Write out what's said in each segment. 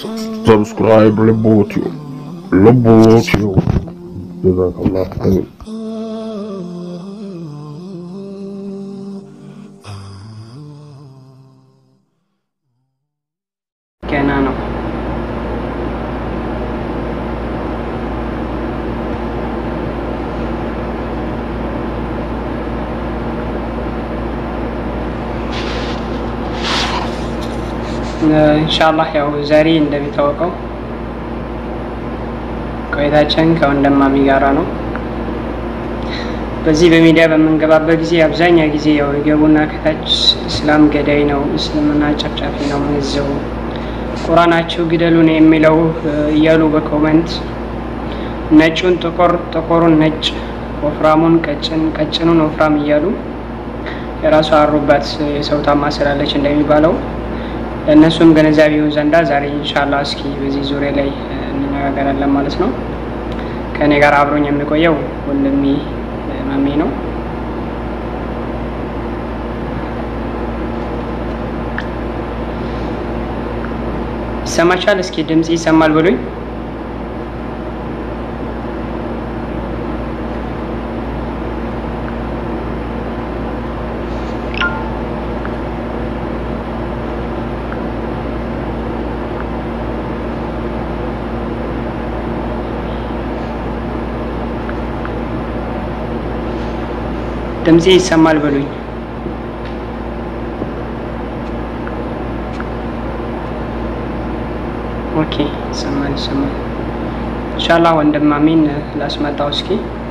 ሰብስክራይብ ልቦትዩ ልቦትዩ ጀዛከላህ አሚን። ገና ነው። ኢንሻአላህ ያው ዛሬ እንደሚታወቀው ቆይታችን ከወንድማሚ ጋራ ነው። በዚህ በሚዲያ በምንገባበት ጊዜ አብዛኛ ጊዜ ያው የገቡና ከታች እስላም ገዳይ ነው፣ እስልምና ጨፍጫፊ ነው፣ ምንዘው ቁራናችሁ ግደሉን የሚለው እያሉ በኮመንት ነጩን ጥቁር፣ ጥቁሩን ነጭ፣ ወፍራሙን ቀጭን፣ ቀጭኑን ወፍራም እያሉ የራሱ አሩባት የሰው ታማ ስላለች እንደሚባለው ለእነሱም ግንዛቤ ይሁን ዘንዳ ዛሬ ኢንሻአላህ እስኪ በዚህ ዙሪያ ላይ እንነጋገራለን ማለት ነው። ከእኔ ጋር አብሮኝ የሚቆየው ወንድሜ ማሜ ነው። ይሰማቻል? እስኪ ድምጽ ይሰማል ብሉኝ። ድምፄ ይሰማል በሉኝ። ኦኬ ይሰማል ይሰማል። ኢንሻአላህ ወንድማሜን ላስመጣው እስኪ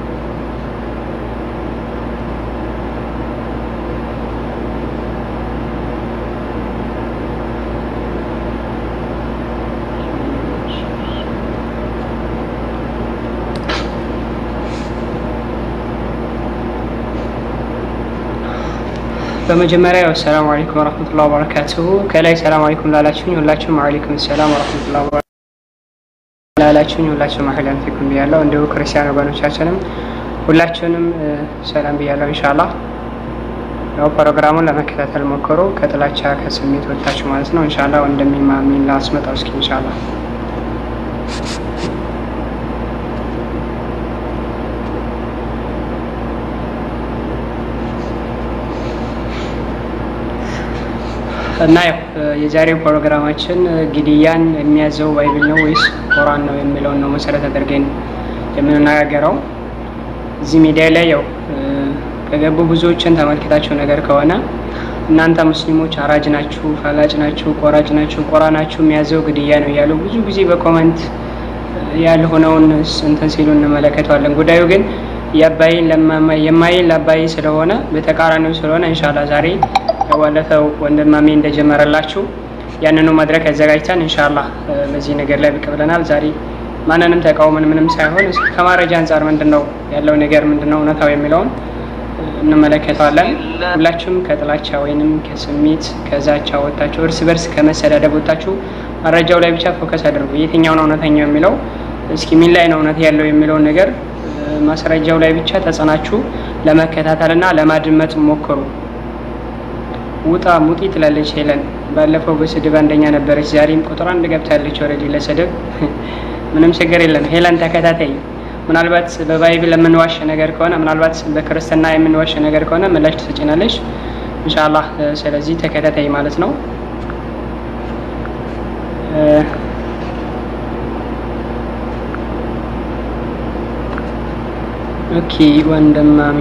በመጀመሪያ ያው ሰላም አለይኩም ወራህመቱላሂ ወበረካቱሁ። ከላይ ሰላም አለይኩም ላላችሁኝ ሁላችሁም አለይኩም ሰላም ወራህመቱላሂ ወበረካቱሁ ላላችሁኝ ሁላችሁም አህለን ፊኩም ብያለሁ። እንዲሁ ክርስቲያን ወገኖቻችንም ሁላችሁንም ሰላም ብያለሁ። ኢንሻአላህ ያው ፕሮግራሙን ለመከታተል ሞክሩ፣ ከጥላቻ ከስሜት ወጥታችሁ ማለት ነው። ኢንሻአላህ ወንድሜ ላስመጣው እስኪ ኢንሻአላህ እና ያው የዛሬው ፕሮግራማችን ግድያን የሚያዘው ባይብል ነው ወይስ ቁርአን ነው የሚለውን ነው መሰረት አድርገን የምንነጋገረው። እዚህ ሚዲያ ላይ ያው ከገቡ ብዙዎችን ተመልክታችሁ ነገር ከሆነ እናንተ ሙስሊሞች አራጅ ናችሁ፣ ፈላጭ ናችሁ፣ ቆራጭ ናችሁ፣ ቁርአናችሁ የሚያዘው ግድያ ነው እያሉ ብዙ ጊዜ በኮመንት ያልሆነውን እንትን ሲሉ እንመለከተዋለን። ጉዳዩ ግን የአባይን የማይን ለአባይ ስለሆነ በተቃራኒው ስለሆነ ኢንሻአላህ ዛሬ ባለፈው ወንድማሜ እንደጀመረላችሁ ያንኑ መድረክ አዘጋጅተን ኢንሻአላህ በዚህ ነገር ላይ ብቅ ብለናል። ዛሬ ማንንም ተቃውመን ምንም ሳይሆን እስኪ ከማረጃ አንጻር ምንድነው ያለው ነገር ምንድነው እውነታው የሚለውን እንመለከተዋለን። ሁላችሁም ከጥላቻ ወይንም ከስሜት ከዛቻ ወጥታችሁ እርስ በርስ ከመሰዳደብ ወጥታችሁ መረጃው ላይ ብቻ ፎከስ አድርጉ። የትኛው ነው እውነተኛው የሚለው እስኪ ምን ላይ ነው እውነት ያለው የሚለውን ነገር ማስረጃው ላይ ብቻ ተጸናችሁ ለመከታተልና ለማድመጥ ሞክሩ። ውጣ ሙጢ ትላለች ሄለን። ባለፈው በስድብ አንደኛ ነበረች፣ ዛሬም ቁጥር አንድ ገብታለች። ወረዲ ለስድብ ምንም ችግር የለም። ሄለን ተከታታይ። ምናልባት በባይብል የምንዋሽ ነገር ከሆነ ምናልባት በክርስትና የምንዋሽ ነገር ከሆነ ምላሽ ትሰጭናለች ኢንሻአላህ። ስለዚህ ተከታታይ ማለት ነው። ኦኬ ወንድማሜ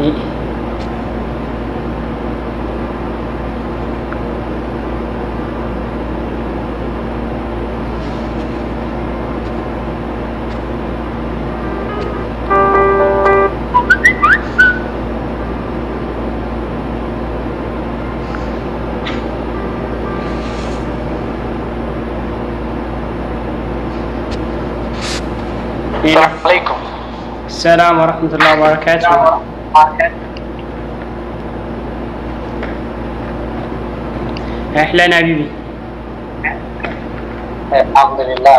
عليكم ሰላም ወረህመቱላህ ወበረካቱ። አህለን ሀቢቢ الحمد لله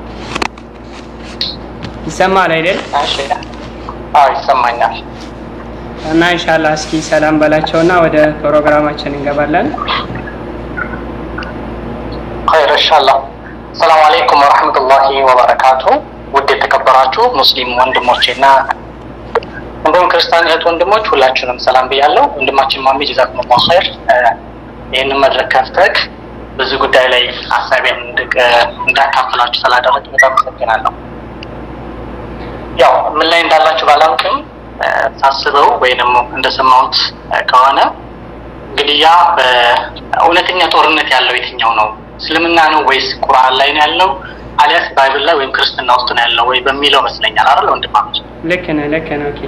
ይሰማል አይደል? ماشي اه ይሰማኛል እና ኢንሻአላህ እስኪ ሰላም በላቸውና ወደ ፕሮግራማችን እንገባለን። خير ان شاء الله ሰላም አለይኩም ወረሕመቱላሂ ወበረካቱ። ውድ የተከበራችሁ ሙስሊም ወንድሞቼና እንዲሁም ክርስቲያን እህት ወንድሞች ሁላችሁንም ሰላም ብያለሁ። ወንድማችን ማሚ ጀዛኩሙላሁ ኸይር ይህንን መድረክ ከፍተህ በዚህ ጉዳይ ላይ ሀሳቤን እንዳካፍላችሁ ስላደረግ በጣም አመሰግናለሁ። ያው ምን ላይ እንዳላችሁ ባላውቅም ሳስበው ወይ ደግሞ እንደሰማሁት ከሆነ ግድያ በእውነተኛ ጦርነት ያለው የትኛው ነው? እስልምና ነው ወይስ ቁርአን ላይ ነው ያለው አሊያስ ባይብል ላይ ወይም ክርስትና ውስጥ ነው ያለው ወይ በሚለው መስለኛል አይደል ወንድማች? ልክ ነህ ልክ ነህ። ኦኬ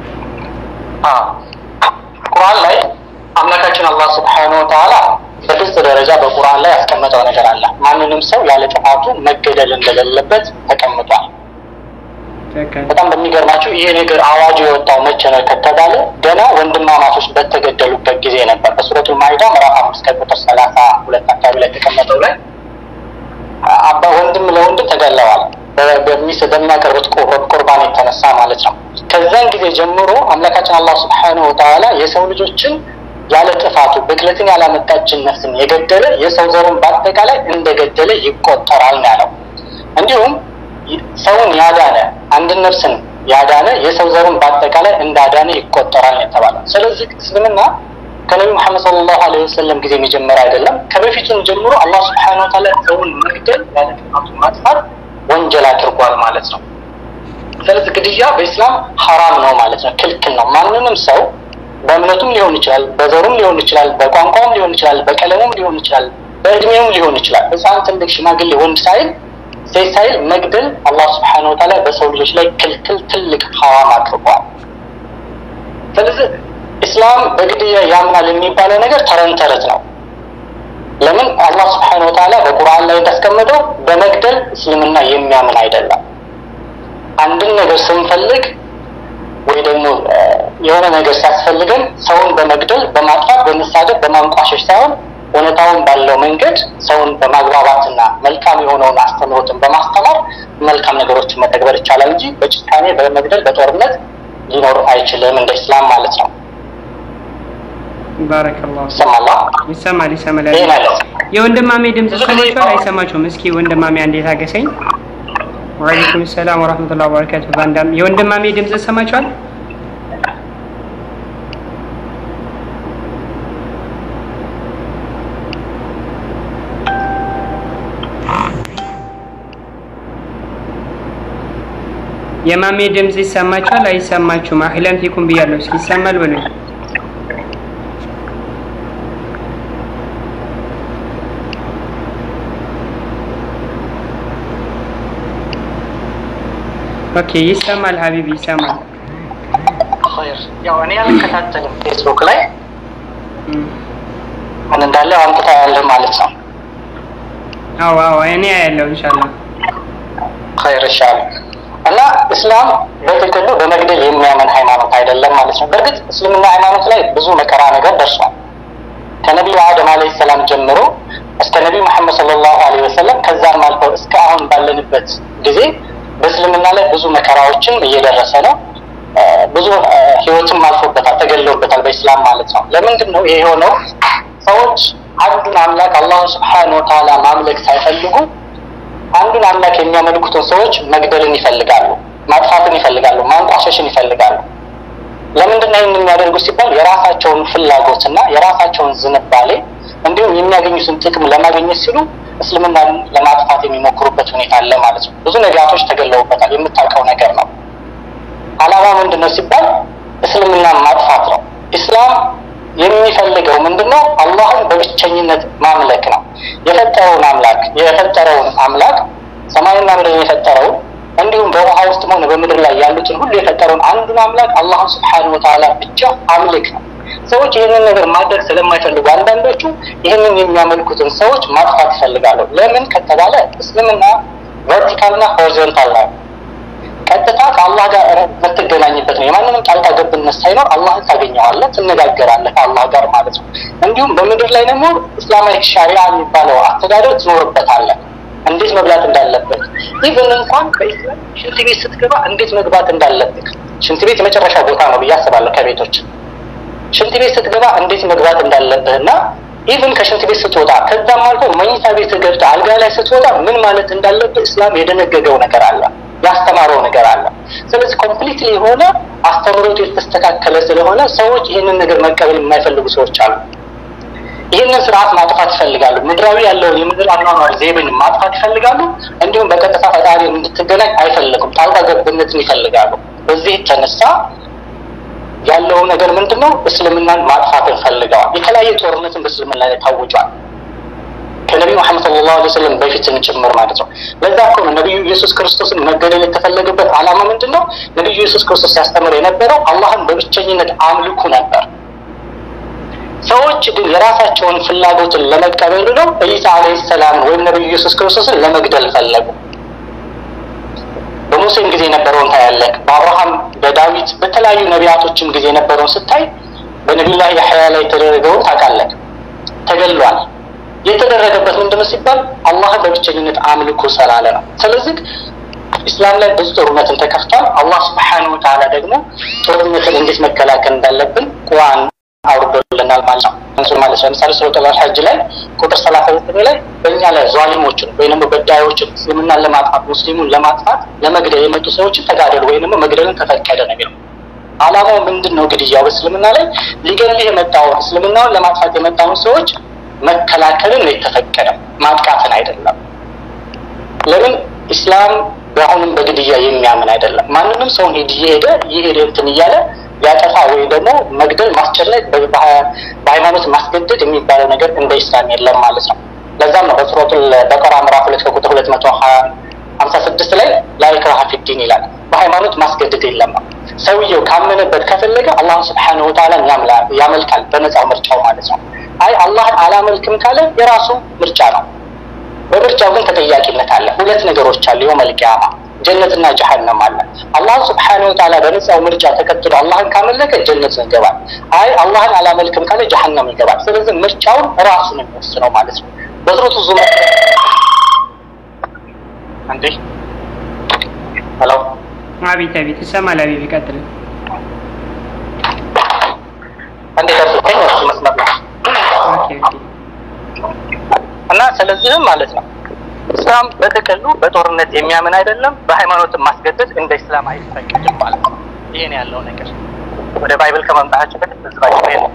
ቁርአን ላይ አምላካችን አላህ ስብሐነሁ ወተዓላ በግልጽ ደረጃ በቁርአን ላይ ያስቀመጠው ነገር አለ። ማንንም ሰው ያለ ጥፋቱ መገደል እንደሌለበት ተቀምጧል። በጣም በሚገርማችሁ ይህ ነገር አዋጁ የወጣው መቼ ነው ከተባለ ገና ወንድማማቾች በተገደሉበት ጊዜ ነበር። በሱረቱል ማኢዳ ምዕራፍ አምስት ከቁጥር ሰላሳ ሁለት አካባቢ ላይ የተቀመጠው ላይ አባ ወንድም ለወንድም ተገለዋል በሚያቀርቡት ቁርባን የተነሳ ማለት ነው። ከዛን ጊዜ ጀምሮ አምላካችን አላህ ስብሐነሁ ወተዓላ የሰው ልጆችን ያለ ጥፋቱ ብክለትን ያላመጣችን ነፍስን የገደለ የሰው ዘሩን በአጠቃላይ እንደገደለ ይቆጠራል ነው ያለው። እንዲሁም ሰውን ያዳነ አንድን ነፍስን ያዳነ የሰው ዘሩን በአጠቃላይ እንዳዳነ ይቆጠራል የተባለው። ስለዚህ እስልምና ከነቢ መሐመድ ሰለላሁ ዐለይሂ ወሰለም ጊዜ የሚጀመር አይደለም። ከበፊቱም ጀምሮ አላህ ስብሐነሁ ወተዓላ ሰውን መግደል ያለ ጥፋቱ ማጥፋት ወንጀል አድርጓል ማለት ነው። ስለዚህ ግድያ በኢስላም ሐራም ነው ማለት ነው፣ ክልክል ነው። ማንንም ሰው በእምነቱም ሊሆን ይችላል፣ በዘሩም ሊሆን ይችላል፣ በቋንቋውም ሊሆን ይችላል፣ በቀለሙም ሊሆን ይችላል፣ በእድሜውም ሊሆን ይችላል። ሕፃን፣ ትልቅ፣ ሽማግሌ፣ ወንድ ሳይል ሴት ሳይል መግደል አላህ ስብሐነሁ ወተዓላ በሰው ልጆች ላይ ክልክል ትልቅ ሐራም አድርጓል። ስለዚህ ኢስላም በግድያ ያምናል የሚባለው ነገር ተረን ተረት ነው። ለምን አላህ ስብሐነሁ ወተዓላ በቁርአን ላይ እንዳስቀመጠው በመግደል እስልምና የሚያምን አይደለም። አንድን ነገር ስንፈልግ ወይ ደግሞ የሆነ ነገር ሲያስፈልገን ሰውን በመግደል በማጥፋት፣ በመሳደብ፣ በማንቋሸሽ ሳይሆን እውነታውን ባለው መንገድ ሰውን በማግባባትና መልካም የሆነውን አስተምህሮትን በማስተማር መልካም ነገሮችን መተግበር ይቻላል እንጂ በጭካኔ በመግደል በጦርነት ሊኖር አይችልም እንደ ኢስላም ማለት ነው። ባረከላሁ ይሰማላ ይሰማል ይሰማል። ይሄ ነው። የወንድማሜ ድምፅ ሰማችኋል አይሰማችሁም? እስኪ ወንድማሜ አንዴ ታገሰኝ። ወአለይኩም ሰላም ወራህመቱላሂ ወበረካቱ። ባንዳም የወንድማሜ ድምፅ ሰማችኋል? የማሜ ድምፅ ይሰማችኋል አይሰማችሁም? አህለን ፊኩም ብያለሁ። እስኪ ይሰማል በሉኝ። ኦኬ ይሰማል ሀቢቢ ይሰማል። ኸይር ያው እኔ አልከታተልም ፌስቡክ ላይ እም፣ ምን እንዳለ አንተ ታያለህ ማለት ነው። አዎ አዎ እኔ ያለው ኢንሻአላህ ኸይር ይሻል እና እስላም በጥቅሉ በመግደል የሚያምን ሃይማኖት አይደለም ማለት ነው። በእርግጥ እስልምና ሃይማኖት ላይ ብዙ መከራ ነገር ደርሷል። ከነቢዩ አደም አለይሂ ሰላም ጀምሮ እስከ ነቢዩ መሐመድ ሰለላሁ ዐለይሂ ወሰለም ከዛም አልፈው እስከ አሁን ባለንበት ጊዜ በእስልምና ላይ ብዙ መከራዎችን እየደረሰ ነው። እ፣ ብዙ እ፣ ህይወትም አልፎበታል፣ ተገለውበታል በኢስላም ማለት ነው። ለምንድን ነው ይሄ የሆነው? ሰዎች አንዱን አምላክ አላህ ስብሐነሁ ወተዓላ ማምለክ ሳይፈልጉ አንዱን አምላክ የሚያመልኩትን ሰዎች መግደልን ይፈልጋሉ፣ ማጥፋትን ይፈልጋሉ፣ ማንቋሸሽን ይፈልጋሉ። ለምንድን ነው ይህን የሚያደርጉ ሲባል የራሳቸውን ፍላጎትና የራሳቸውን ዝንባሌ እንዲሁም የሚያገኙትን ጥቅም ለማግኘት ሲሉ እስልምናን ለማጥፋት የሚሞክሩበት ሁኔታ አለ ማለት ነው። ብዙ ነቢያቶች ተገለውበታል፣ የምታውቀው ነገር ነው። አላማ ምንድን ነው ሲባል እስልምናን ማጥፋት ነው። ኢስላም የሚፈልገው ምንድን ነው? አላህን በብቸኝነት ማምለክ ነው። የፈጠረውን አምላክ የፈጠረውን አምላክ ሰማይና ምድርን የፈጠረውን እንዲሁም በውሃ ውስጥም ሆነ በምድር ላይ ያሉትን ሁሉ የፈጠረውን አንዱን አምላክ አላህን ስብሐነሁ ወተዓላ ብቻ አምልክ ነው። ሰዎች ይህንን ነገር ማድረግ ስለማይፈልጉ አንዳንዶቹ ይህንን የሚያመልኩትን ሰዎች ማጥፋት ይፈልጋሉ። ለምን ከተባለ እስልምና ቨርቲካልና ሆሪዞንታል ነው። ቀጥታ ከአላህ ጋር የምትገናኝበት ነው። የማንንም ጣልቃ ገብነት ሳይኖር አላህን ታገኘዋለህ፣ ትነጋገራለህ ከአላህ ጋር ማለት ነው። እንዲሁም በምድር ላይ ደግሞ እስላማዊ ሻሪያ የሚባለው አስተዳደር ትኖርበታለህ። እንዴት መብላት እንዳለበት ኢቨን እንኳን በኢስላም ሽንት ቤት ስትገባ እንዴት መግባት እንዳለብህ ሽንት ቤት የመጨረሻ ቦታ ነው ብዬ አስባለሁ ከቤቶች ሽንት ቤት ስትገባ እንዴት መግባት እንዳለብህ እና ኢቭን ከሽንት ቤት ስትወጣ ከዛም አልፎ መኝታ ቤት ገብታ አልጋ ላይ ስትወጣ ምን ማለት እንዳለብህ እስላም የደነገገው ነገር አለ፣ ያስተማረው ነገር አለ። ስለዚህ ኮምፕሊትሊ የሆነ አስተምሮቱ የተስተካከለ ስለሆነ ሰዎች ይህንን ነገር መቀበል የማይፈልጉ ሰዎች አሉ። ይህንን ስርዓት ማጥፋት ይፈልጋሉ። ምድራዊ ያለውን የምድር አኗኗር ዘይቤን ማጥፋት ይፈልጋሉ። እንዲሁም በቀጥታ ፈጣሪ እንድትገናኝ አይፈልጉም። ጣልቃ ገብነትን ይፈልጋሉ። በዚህ የተነሳ ያለው ነገር ምንድን ነው? እስልምናን ማጥፋትን ፈልገዋል። የተለያየ ጦርነትን በእስልምና ላይ ታውጇል። ከነቢዩ መሐመድ ሰለላሁ ዐለይሂ ወሰለም በፊትም ጭምር ማለት ነው። ለዛ እኮ ነው ነቢዩ ኢየሱስ ክርስቶስን መገደል የተፈለገበት ዓላማ ምንድን ነው? ነቢዩ ኢየሱስ ክርስቶስ ሲያስተምር የነበረው አላህን በብቸኝነት አምልኩ ነበር። ሰዎች ግን የራሳቸውን ፍላጎትን ለመቀበል ብለው ኢሳ አለይሂ ሰላም ወይም ነቢዩ ኢየሱስ ክርስቶስን ለመግደል ፈለጉ። በሙሴም ጊዜ የነበረውን ታያለህ። በአብርሃም በዳዊት በተለያዩ ነቢያቶችም ጊዜ የነበረውን ስታይ በነቢዩላህ ያሕያ ላይ የተደረገውን ታውቃለህ። ተገሏል። የተደረገበት ምንድነው ሲባል አላህን በብቸኝነት አምልኮ ስላለ ነው። ስለዚህ ኢስላም ላይ ብዙ ጦርነትን ተከፍቷል። አላህ ስብሓነሁ ወተዓላ ደግሞ ጦርነትን እንዴት መከላከል እንዳለብን ቁርአን አውርዶልናል ማለት ነው። እንሱር ማለት ነው። ለምሳሌ ሱረቱል ሐጅ ላይ ቁጥር ሰላሳ ዘጠኝ ላይ በእኛ ላይ ዟሊሞችን ወይም ደግሞ በዳዮችን እስልምናን ለማጥፋት ሙስሊሙን ለማጥፋት ለመግደል የመጡ ሰዎችን ተጋደሉ ወይም ደግሞ መግደልን ተፈቀደ ነው የሚለው። ዓላማው ምንድን ነው? ግድያው በእስልምና ላይ ሊገልህ የመጣውን እስልምናውን ለማጥፋት የመጣውን ሰዎች መከላከልን ነው የተፈቀደው፣ ማጥቃትን አይደለም። ለምን ኢስላም በአሁንም በግድያ የሚያምን አይደለም። ማንንም ሰውን እየሄደ እየሄደ እንትን እያለ ያጠፋ ወይ ደግሞ መግደል፣ ማስጨነቅ፣ በሃይማኖት ማስገደድ የሚባለው ነገር እንደ ኢስላም የለም ማለት ነው። ለዛም ነው በሱረቱል በቀራ ምዕራፍ ሁለት ከቁጥር ሁለት መቶ ሀምሳ ስድስት ላይ ላ ኢክራሀ ፊዲን ይላል። በሃይማኖት ማስገደድ የለም። ሰውየው ካመነበት ከፈለገ አላህ ስብሓነሁ ወተዓላን ያመልካል በነፃው ምርጫው ማለት ነው። አይ አላህን አላመልክም ካለ የራሱ ምርጫ ነው። በምርጫው ግን ተጠያቂነት አለ። ሁለት ነገሮች አሉ። የውመል ቂያማ ጀነትና ጀሀነም አለ። አላህ ስብሓነሁ ወተዓላ በነፃው ምርጫ ተከትሎ አላህን ካመለከ ጀነት ይገባል። አይ አላህን አላመልክም ካለ ጀሀነም ይገባል። ስለዚህ ምርጫውን ራሱ ነው የሚወስነው ማለት ነው። በሱረቱ ዙመር እንዴ ሄሎ አቤት አቤት፣ ይሰማል። አቤት ይቀጥል። እንዴ ደርሰኝ እሱ መስመር ነው ኦኬ ኦኬ። እና ስለዚህም ማለት ነው እስላም በጥቅሉ በጦርነት የሚያምን አይደለም። በሃይማኖትን ማስገደድ እንደ እስላም አይፈቅድም ማለት ነው። ይሄን ያለው ነገር ወደ ባይብል ከመምጣታችን በፊት ህዝባችን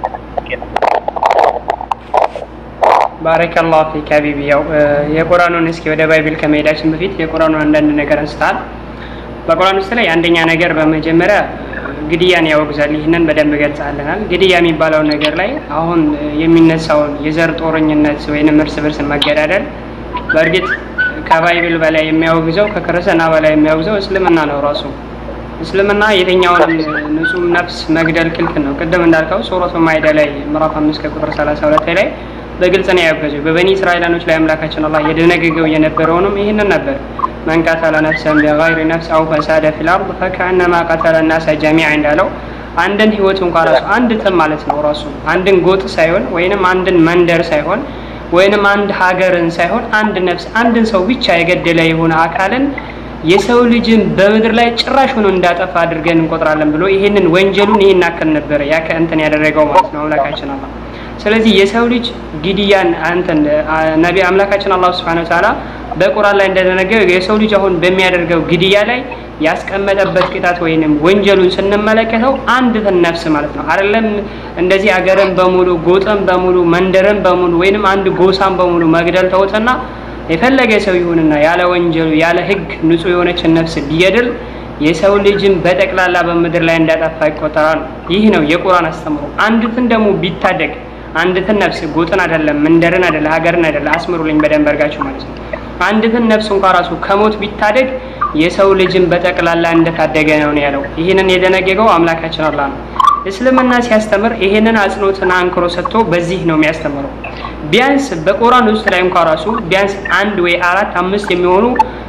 ባረከላሁ ፊክ ሀቢቢ። ያው የቁርአኑን እስኪ ወደ ባይብል ከመሄዳችን በፊት የቁርአኑን አንዳንድ ነገር አንስተሃል። በቁርአን ውስጥ ላይ አንደኛ ነገር በመጀመሪያ ግድያን ያወግዛል። ይህንን በደንብ ገልጸልናል። ግድያ የሚባለው ነገር ላይ አሁን የሚነሳውን የዘር ጦረኝነት ወይንም እርስ በርስ መገዳደል በእርግጥ ከባይብል በላይ የሚያወግዘው ከክርስትና በላይ የሚያወግዘው እስልምና ነው ራሱ እስልምና የትኛውን ንጹህ ነፍስ መግደል ክልክል ነው። ቅድም እንዳልከው ሱረቱ ማይዳ ላይ ምዕራፍ አምስት ከቁጥር ሰላሳ ሁለት ላይ በግልጽ ነው ያወገዘው። በበኒ እስራኤላኖች ላይ አምላካችን አላህ የደነገገው የነበረውንም ይህንን ነበር። መን ቀተለ ነፍሰን ቢገይሪ ነፍስ አው ፈሳደ ፊል አርድ ፈከአነማ ቀተለ ናሰ ጀሚዓ እንዳለው አንድን ህይወት እንኳ ራሱ አንድ ትም ማለት ነው ራሱ አንድን ጎጥ ሳይሆን ወይንም አንድን መንደር ሳይሆን ወይንም አንድ ሀገርን ሳይሆን አንድ ነፍስ አንድን ሰው ብቻ የገደለ የሆነ አካልን የሰው ልጅን በምድር ላይ ጭራሽ ሆኖ እንዳጠፋ አድርገን እንቆጥራለን ብሎ ይሄንን ወንጀሉን ይሄን አክል ነበረ ያከ እንትን ያደረገው ማለት ነው አምላካችን አላህ። ስለዚህ የሰው ልጅ ግድያን አንተን ነቢ አምላካችን አላህ Subhanahu Wa Ta'ala በቁርአን ላይ እንደተነገረው የሰው ልጅ አሁን በሚያደርገው ግድያ ላይ ያስቀመጠበት ቅጣት ወይንም ወንጀሉን ስንመለከተው አንድ ነፍስ ማለት ነው አይደለም። እንደዚህ አገርን በሙሉ ጎጥን በሙሉ መንደርን በሙሉ ወይንም አንድ ጎሳን በሙሉ መግደል ተውትና የፈለገ ሰው ይሁንና ያለ ወንጀሉ ያለ ሕግ ንጹህ የሆነችን ነፍስ ቢገድል የሰው ልጅን በጠቅላላ በምድር ላይ እንዳጠፋ ይቆጠራል። ይህ ነው የቁርአን አስተምሮ። አንዲትን ደግሞ ቢታደግ አንዲትን ነፍስ ጎጥን አይደለም መንደርን አይደለም ሀገርን አይደለም አስምሩልኝ በደንብ አድርጋችሁ ማለት ነው። አንዲትን ነፍስ እንኳ ራሱ ከሞት ቢታደግ የሰው ልጅን በጠቅላላ እንደታደገ ነው ያለው። ይህንን የደነገገው አምላካችን አላህ ነው። እስልምና ሲያስተምር ይሄንን አጽንኦትና አንክሮ ሰጥቶ በዚህ ነው የሚያስተምረው። ቢያንስ በቁርአን ውስጥ ላይ እንኳ ራሱ ቢያንስ አንድ ወይ አራት አምስት የሚሆኑ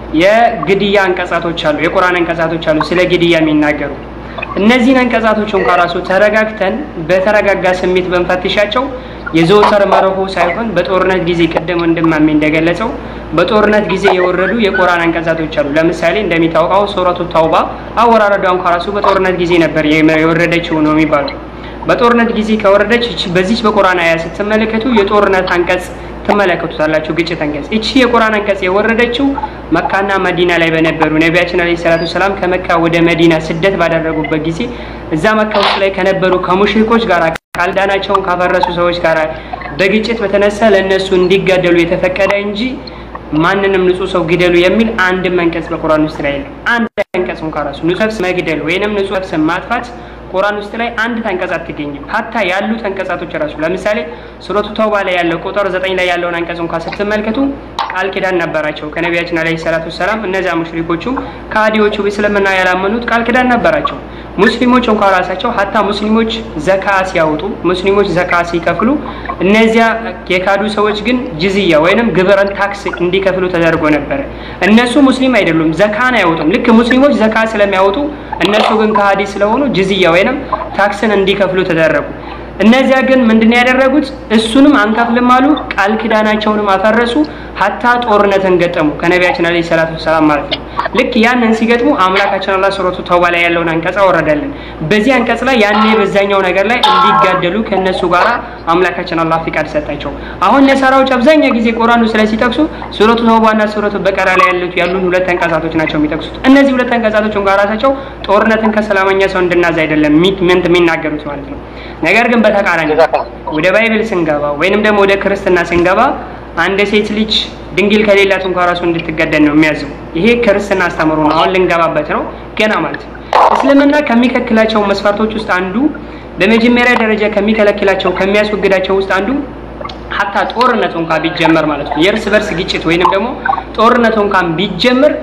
የግድያ አንቀጻቶች አሉ፣ የቁርአን አንቀጻቶች አሉ ስለ ግድያ የሚናገሩ። እነዚህን አንቀጻቶች እንኳ ራሱ ተረጋግተን በተረጋጋ ስሜት በንፈትሻቸው የዘወትር መርሆ ሳይሆን በጦርነት ጊዜ ቅድም ወንድማሜ እንደገለጸው በጦርነት ጊዜ የወረዱ የቁርአን አንቀጻቶች አሉ። ለምሳሌ እንደሚታወቀው ሱረቱ ተውባ አወራረዷ እንኳ ራሱ በጦርነት ጊዜ ነበር የወረደችው ነው የሚባለው። በጦርነት ጊዜ ከወረደች እቺ በዚች በቁርአን አያ ስትመለከቱ የጦርነት አንቀጽ ትመለከቱታላችሁ። ግጭት አንቀጽ እቺ የቁርአን አንቀጽ የወረደችው መካና መዲና ላይ በነበሩ ነቢያችን አለይሂ ሰላቱ ሰላም ከመካ ወደ መዲና ስደት ባደረጉበት ጊዜ እዛ መካ ውስጥ ላይ ከነበሩ ከሙሽሪኮች ጋር ቃልዳናቸውን ካፈረሱ ሰዎች ጋር በግጭት በተነሳ ለእነሱ እንዲጋደሉ የተፈቀደ እንጂ ማንንም ንጹህ ሰው ግደሉ የሚል አንድም አንቀጽ በቁርአን ውስጥ ላይ የለም። አንድ አንቀጽ እንኳን ራሱ ንጹህ ነፍስ መግደል ወይንም ንጹህ ነፍስ ማጥፋት ቁርአን ውስጥ ላይ አንድ አንቀጽ አትገኝም። ሀታ ያሉት አንቀጻቶች ራሱ ለምሳሌ ሱረቱ ተውባ ላይ ያለው ቁጥር ዘጠኝ ላይ ያለውን አንቀጽ እንኳን ስትመልከቱ ቃል ኪዳን ነበራቸው ከነቢያችን አለይሂ ሰላቱ ሰላም። እነዚያ ሙሽሪኮቹ ከሃዲዎቹ እስልምና ያላመኑት ቃል ኪዳን ነበራቸው። ሙስሊሞች እንኳን ራሳቸው ሀታ ሙስሊሞች ዘካ ሲያወጡ ሙስሊሞች ዘካ ሲከፍሉ እነዚያ የካዱ ሰዎች ግን ጅዝያ ወይንም ግብርን ታክስ እንዲከፍሉ ተደርጎ ነበረ። እነሱ ሙስሊም አይደሉም፣ ዘካን አያወጡም። ልክ ሙስሊሞች ዘካ ስለሚያወጡ እነሱ ግን ከሃዲ ስለሆኑ ጅዝያ ወይንም ታክስን እንዲከፍሉ ተደረጉ። እነዚያ ግን ምንድን ያደረጉት እሱንም አንከፍልም አሉ። ቃል ኪዳናቸውንም አፈረሱ። ሀታ ጦርነትን ገጠሙ ከነቢያችን አለይሂ ሰላቱ ሰላም ማለት ነው። ልክ ያንን ሲገጥሙ አምላካችን አላህ ሱረቱ ተውባ ላይ ያለውን አንቀጽ አወረደልን። በዚህ አንቀጽ ላይ ያኔ በዛኛው ነገር ላይ እንዲጋደሉ ከእነሱ ጋራ አምላካችን አላህ ፍቃድ ሰጣቸው። አሁን ነሳራዎች አብዛኛው ጊዜ ቁርአኑ ስለ ሲጠቅሱ ሱረቱ ተውባና ሱረቱ በቀራ ላይ ያሉት ያሉን ሁለት አንቀጻቶች ናቸው የሚጠቅሱት። እነዚህ ሁለት አንቀጻቶች እንኳን ራሳቸው ጦርነትን ከሰላመኛ ሰው እንድናዝ አይደለም ሚንት የሚናገሩት ማለት ነው። ነገር ግን በተቃራኒ ወደ ባይብል ስንገባ ወይንም ደግሞ ወደ ክርስትና ስንገባ አንድ ሴት ልጅ ድንግል ከሌላት እንኳን ራሱ እንድትገደል ነው የሚያዘው። ይሄ ክርስትና አስተምሮ ነው። አሁን ልንገባበት ነው ገና ማለት ነው። እስልምና ከሚከለክላቸው መስፈርቶች ውስጥ አንዱ በመጀመሪያ ደረጃ ከሚከለክላቸው ከሚያስወግዳቸው ውስጥ አንዱ ሀታ ጦርነቱ እንኳን ቢጀመር ማለት ነው የእርስ በርስ ግጭት ወይንም ደግሞ ጦርነቱ እንኳን ቢጀመር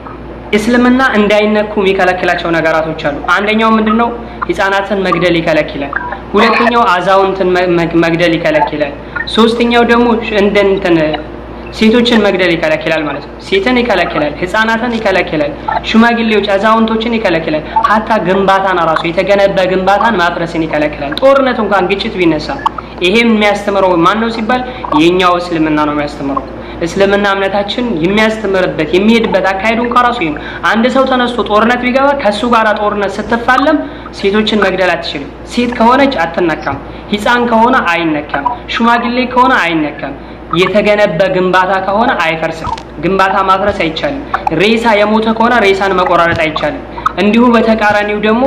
እስልምና እንዳይነኩ የሚከለክላቸው ነገራቶች አሉ። አንደኛው ምንድነው? ህፃናትን መግደል ይከለክላል። ሁለተኛው አዛውንትን መግደል ይከለክላል። ሶስተኛው ደግሞ እንደ እንትን ሴቶችን መግደል ይከለክላል ማለት ነው። ሴትን ይከለክላል፣ ህፃናትን ይከለክላል፣ ሽማግሌዎች፣ አዛውንቶችን ይከለክላል። ሀታ ግንባታን ራሱ የተገነባ ግንባታን ማፍረስን ይከለክላል። ጦርነት እንኳን ግጭት ቢነሳ ይሄም የሚያስተምረው ማን ነው ሲባል የኛው እስልምና ነው የሚያስተምረው። እስልምና እምነታችን የሚያስተምርበት የሚሄድበት አካሄዱ እንኳን ራሱ ይሄ ነው። አንድ ሰው ተነስቶ ጦርነት ቢገባ ከሱ ጋር ጦርነት ስትፋለም ሴቶችን መግደል አትችልም። ሴት ከሆነች አትነካም፣ ህፃን ከሆነ አይነካም፣ ሽማግሌ ከሆነ አይነካም። የተገነበ ግንባታ ከሆነ አይፈርስም። ግንባታ ማፍረስ አይቻልም። ሬሳ የሞተ ከሆነ ሬሳን መቆራረጥ አይቻልም። እንዲሁ በተቃራኒው ደግሞ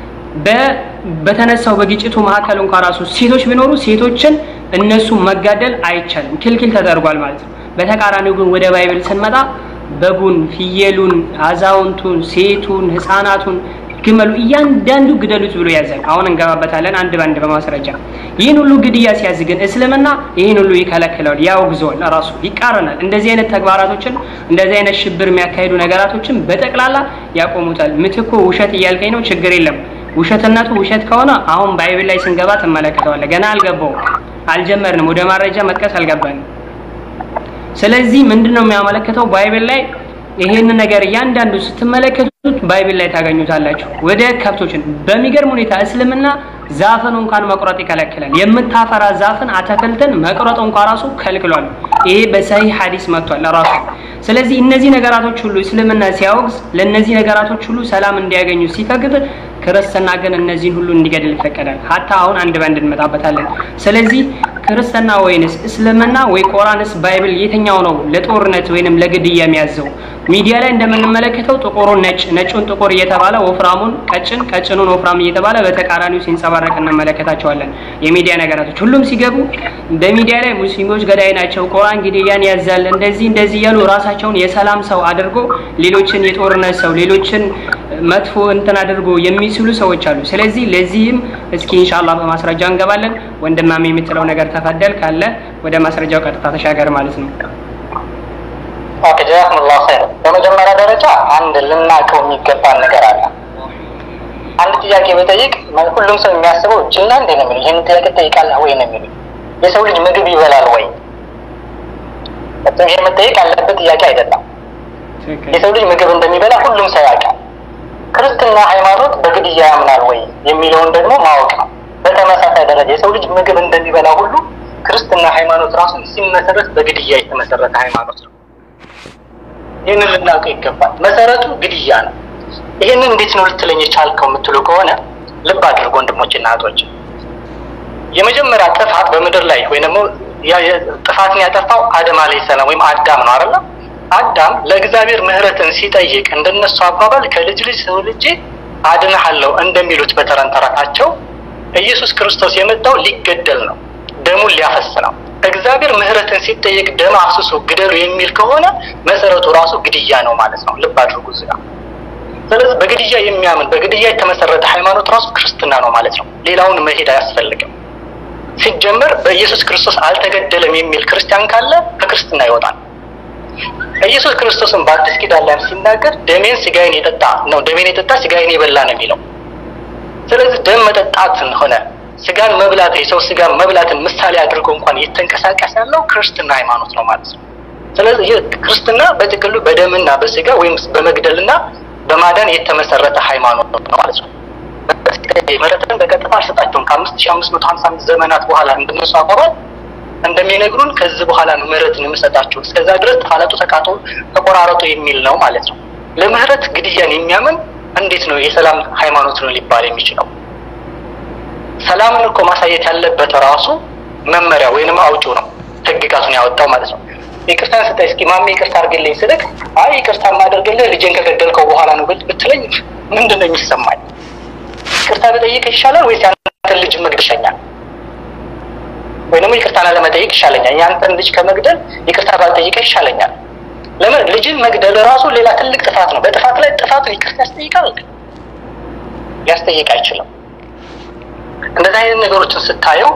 በተነሳው በግጭቱ መካከል እንኳን ራሱ ሴቶች ቢኖሩ ሴቶችን እነሱ መጋደል አይቻልም፣ ክልክል ተደርጓል ማለት ነው። በተቃራኒው ግን ወደ ባይብል ስንመጣ በጉን፣ ፍየሉን፣ አዛውንቱን፣ ሴቱን፣ ህፃናቱን ግመሉ እያንዳንዱ ግደሉት ብሎ ያዛል። አሁን እንገባበታለን አንድ በአንድ በማስረጃ። ይህን ሁሉ ግድያ ሲያዝ ግን እስልምና ይህን ሁሉ ይከለክለዋል፣ ያወግዘዋል፣ ራሱ ይቃረናል። እንደዚህ አይነት ተግባራቶችን እንደዚህ አይነት ሽብር የሚያካሂዱ ነገራቶችን በጠቅላላ ያቆሙታል። ምትኮ ውሸት እያልከኝ ነው፣ ችግር የለም ውሸትነቱ ውሸት ከሆነ አሁን ባይብል ላይ ስንገባ ትመለከተዋለህ። ገና አልገባውም፣ አልጀመርንም፣ ወደ ማረጃ መጥቀስ አልገባንም። ስለዚህ ምንድን ነው የሚያመለክተው ባይብል ላይ ይሄን ነገር እያንዳንዱ ስትመለከቱት ባይብል ላይ ታገኙታላችሁ። ወደ ከብቶችን በሚገርም ሁኔታ እስልምና ዛፍን እንኳን መቁረጥ ይከለክላል። የምታፈራ ዛፍን አትክልትን መቁረጥ እንኳን ራሱ ከልክሏል። ይሄ በሰሂህ ሐዲስ መጥቷል ራሱ። ስለዚህ እነዚህ ነገራቶች ሁሉ እስልምና ሲያወግዝ ለእነዚህ ነገራቶች ሁሉ ሰላም እንዲያገኙ ሲፈቅድ፣ ክርስትና ግን እነዚህን ሁሉ እንዲገድል ይፈቀዳል። ሀታ አሁን አንድ በአንድ እንመጣበታለን። ስለዚህ ክርስትና ወይንስ እስልምና ወይ ቁርአንስ ባይብል የትኛው ነው ለጦርነት ወይንም ለግድያ የሚያዘው? ሚዲያ ላይ እንደምንመለከተው ጥቁሩን ነጭ፣ ነጩን ጥቁር እየተባለ ወፍራሙን ቀጭን፣ ቀጭኑን ወፍራም እየተባለ በተቃራኒው ሲንጸባረቅ እንመለከታቸዋለን። የሚዲያ ነገራቶች ሁሉም ሲገቡ በሚዲያ ላይ ሙስሊሞች ገዳይ ናቸው፣ ቁርአን ግድያን ያዛል፣ እንደዚህ እንደዚህ እያሉ ራሳቸውን የሰላም ሰው አድርጎ ሌሎችን የጦርነት ሰው ሌሎችን መጥፎ እንትን አድርጎ የሚስሉ ሰዎች አሉ። ስለዚህ ለዚህም እስኪ ኢንሻአላህ በማስረጃ እንገባለን። ወንድማሜ የምትለው ነገር ተፈደል ካለ ወደ ማስረጃው ቀጥታ ተሻገር ማለት ነው። ኦኬ ጀዛኩሙላሁ ኸይር። በመጀመሪያ ደረጃ አንድ ልናውቀው የሚገባን ነገር አለ። አንድ ጥያቄ በጠይቅ ሁሉም ሰው የሚያስበው ጅና እንዴ ነው የሚለው ይህን ጥያቄ ጠይቃለህ ወይ ነው የሚለው የሰው ልጅ ምግብ ይበላል ወይ? ይህ መጠየቅ ያለበት ጥያቄ አይደለም። የሰው ልጅ ምግብ እንደሚበላ ሁሉም ሰው ያውቃል። ክርስትና ሃይማኖት በግድያ ያምናል ወይ የሚለውን ደግሞ ማወቅ ነው። በተመሳሳይ ደረጃ የሰው ልጅ ምግብ እንደሚበላ ሁሉ ክርስትና ሃይማኖት ራሱ ሲመሰረት በግድያ የተመሰረተ ሃይማኖት ነው። ይህንን ልናውቀው ይገባል። መሰረቱ ግድያ ነው። ይህንን እንዴት ነው ልትለኝ የቻልከው የምትሉ ከሆነ ልብ አድርጎ ወንድሞችና እህቶች፣ የመጀመሪያ ጥፋት በምድር ላይ ወይም ደግሞ ጥፋትን ያጠፋው አደም አለይሂ ሰላም ወይም አዳም ነው አይደለ? አዳም ለእግዚአብሔር ምህረትን ሲጠይቅ እንደነሱ አባባል ከልጅ ልጅ ሰው ልጅ አድንሃለሁ እንደሚሉት በተረን ተረታቸው ኢየሱስ ክርስቶስ የመጣው ሊገደል ነው፣ ደሙን ሊያፈስ ነው። እግዚአብሔር ምህረትን ሲጠየቅ ደም አፍስሶ ግደሉ የሚል ከሆነ መሰረቱ ራሱ ግድያ ነው ማለት ነው። ልብ አድርጉ እዚህ ጋር። ስለዚህ በግድያ የሚያምን በግድያ የተመሰረተ ሃይማኖት ራሱ ክርስትና ነው ማለት ነው። ሌላውን መሄድ አያስፈልግም። ሲጀመር በኢየሱስ ክርስቶስ አልተገደለም የሚል ክርስቲያን ካለ ከክርስትና ይወጣል። ኢየሱስ ክርስቶስን በአዲስ ኪዳን ላይ ሲናገር ደሜን ስጋዬን የጠጣ ነው ደሜን የጠጣ ስጋዬን የበላ ነው የሚለው። ስለዚህ ደም መጠጣትን ሆነ ስጋን መብላት የሰው ስጋን መብላትን ምሳሌ አድርጎ እንኳን እየተንቀሳቀስ ያለው ክርስትና ሃይማኖት ነው ማለት ነው። ስለዚህ ይህ ክርስትና በጥቅሉ በደምና በስጋ ወይም በመግደልና በማዳን የተመሰረተ ሃይማኖት ነው ማለት ነው። ምህረትን በቀጥታ አልሰጣቸውም። ከአምስት ሺህ አምስት መቶ ሀምሳ አምስት ዘመናት በኋላ እንደነሱ አባባል እንደሚነግሩን ከዚህ በኋላ ነው ምህረትን የምሰጣቸው፣ እስከዛ ድረስ ተፋለጡ፣ ተቃጡ፣ ተቆራረጡ የሚል ነው ማለት ነው። ለምህረት ግድያን የሚያምን እንዴት ነው የሰላም ሃይማኖት ነው ሊባል የሚችለው? ሰላምን እኮ ማሳየት ያለበት ራሱ መመሪያ ወይንም አውጪው ነው፣ ህግጋቱን ያወጣው ማለት ነው። ይቅርታን ስጠኝ እስኪ ማሜ ይቅርታ አድርግልኝ ስልክ አይ ይቅርታ የማደርግልህ ልጄን ከገደልከው በኋላ ነው ብትለኝ ምንድን ነው የሚሰማኝ? ይቅርታ ብጠይቅ ይሻላል ወይስ ያንተን ልጅ መግደል ይሻኛል? ወይንም ይቅርታን አለመጠየቅ ይሻለኛል? ያንተን ልጅ ከመግደል ይቅርታ ባልጠይቀ ይሻለኛል። ለምን ልጅን መግደል ራሱ ሌላ ትልቅ ጥፋት ነው። በጥፋት ላይ ጥፋት ይቅርታ ያስጠይቃል? ሊያስጠይቅ አይችልም። እንደዚህ አይነት ነገሮችን ስታየው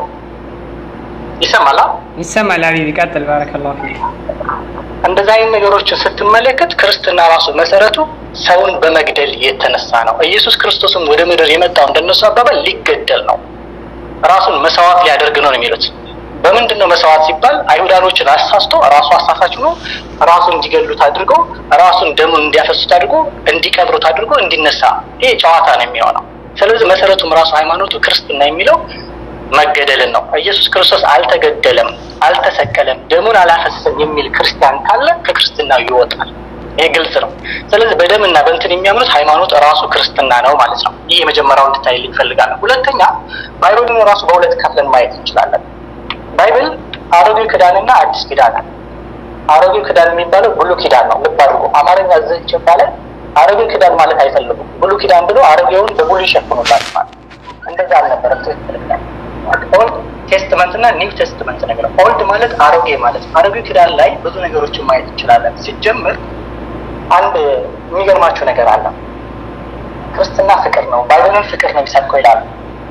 ይሰማላ ይሰማል። ሀቢብ ይቀጥል። ባረከላሁ ፊክ። እንደዚህ አይነት ነገሮችን ስትመለከት ክርስትና ራሱ መሰረቱ ሰውን በመግደል የተነሳ ነው። ኢየሱስ ክርስቶስም ወደ ምድር የመጣው እንደነሱ አባባል ሊገደል ነው። ራሱን መስዋዕት ሊያደርግ ነው ነው የሚሉት። በምንድን ነው መስዋዕት ሲባል አይሁዳኖችን አሳስቶ ራሱ አሳሳች ሆኖ ራሱን እንዲገሉት አድርጎ ራሱን ደሙን እንዲያፈሱት አድርጎ እንዲቀብሩት አድርጎ እንዲነሳ ይሄ ጨዋታ ነው የሚሆነው። ስለዚህ መሰረቱም ራሱ ሃይማኖቱ ክርስትና የሚለው መገደልን ነው። ኢየሱስ ክርስቶስ አልተገደለም፣ አልተሰቀለም፣ ደሙን አላፈሰሰም የሚል ክርስቲያን ካለ ከክርስትናው ይወጣል። ይሄ ግልጽ ነው። ስለዚህ በደምና በእንትን የሚያምኑት ሃይማኖት ራሱ ክርስትና ነው ማለት ነው። ይህ የመጀመሪያው እንድታይልኝ ይፈልጋለሁ። ሁለተኛ ባይብልን ራሱ በሁለት ከፍለን ማየት እንችላለን። ባይብል አሮጌው ኪዳንና አዲስ ኪዳን ነው። አሮጌው ኪዳን የሚባለው ብሉ ኪዳን ነው። ልብ አድርጎ አማርኛ ዘች ይባላል። አሮጌው ኪዳን ማለት አይፈልጉም። ብሉ ኪዳን ብሎ አሮጌውን በብሉ ይሸፍኑላል ማለት እንደዛ አልነበረም። ትክክል ኦልድ ቴስትመንት እና ኒው ቴስትመንት ነገር ኦልድ ማለት አሮጌ ማለት ነው። አሮጌው ኪዳን ላይ ብዙ ነገሮችን ማየት እንችላለን። ሲጀምር አንድ የሚገርማችሁ ነገር አለ። ክርስትና ፍቅር ነው፣ ባይብልን ፍቅር ነው የሚሰብከው ይላሉ።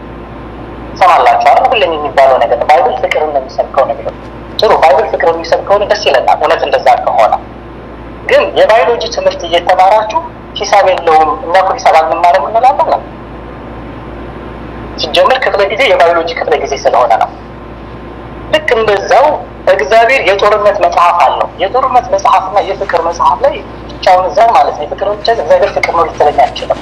ሰማላችሁ አይደል? ሁሌም የሚባለው ነገር ነው። ባይብል ፍቅርን ነው የሚሰብከው ነገር ጥሩ። ባይብል ፍቅር የሚሰብከውን ደስ ይለናል፣ እውነት እንደዛ ከሆነ ግን የባዮሎጂ ትምህርት እየተማራችሁ ሂሳብ የለውም እኛ እኮ ሂሳብ አንማርም እንላለን ነው ሲጀምር ክፍለ ጊዜ የባዮሎጂ ክፍለ ጊዜ ስለሆነ ነው። ልክ እንደዛው እግዚአብሔር የጦርነት መጽሐፍ አለው። የጦርነት መጽሐፍና የፍቅር መጽሐፍ ላይ ብቻውን እዛ ማለት ነው። የፍቅር ብቻ እግዚአብሔር ፍቅር ነው ልትለኝ አይችልም።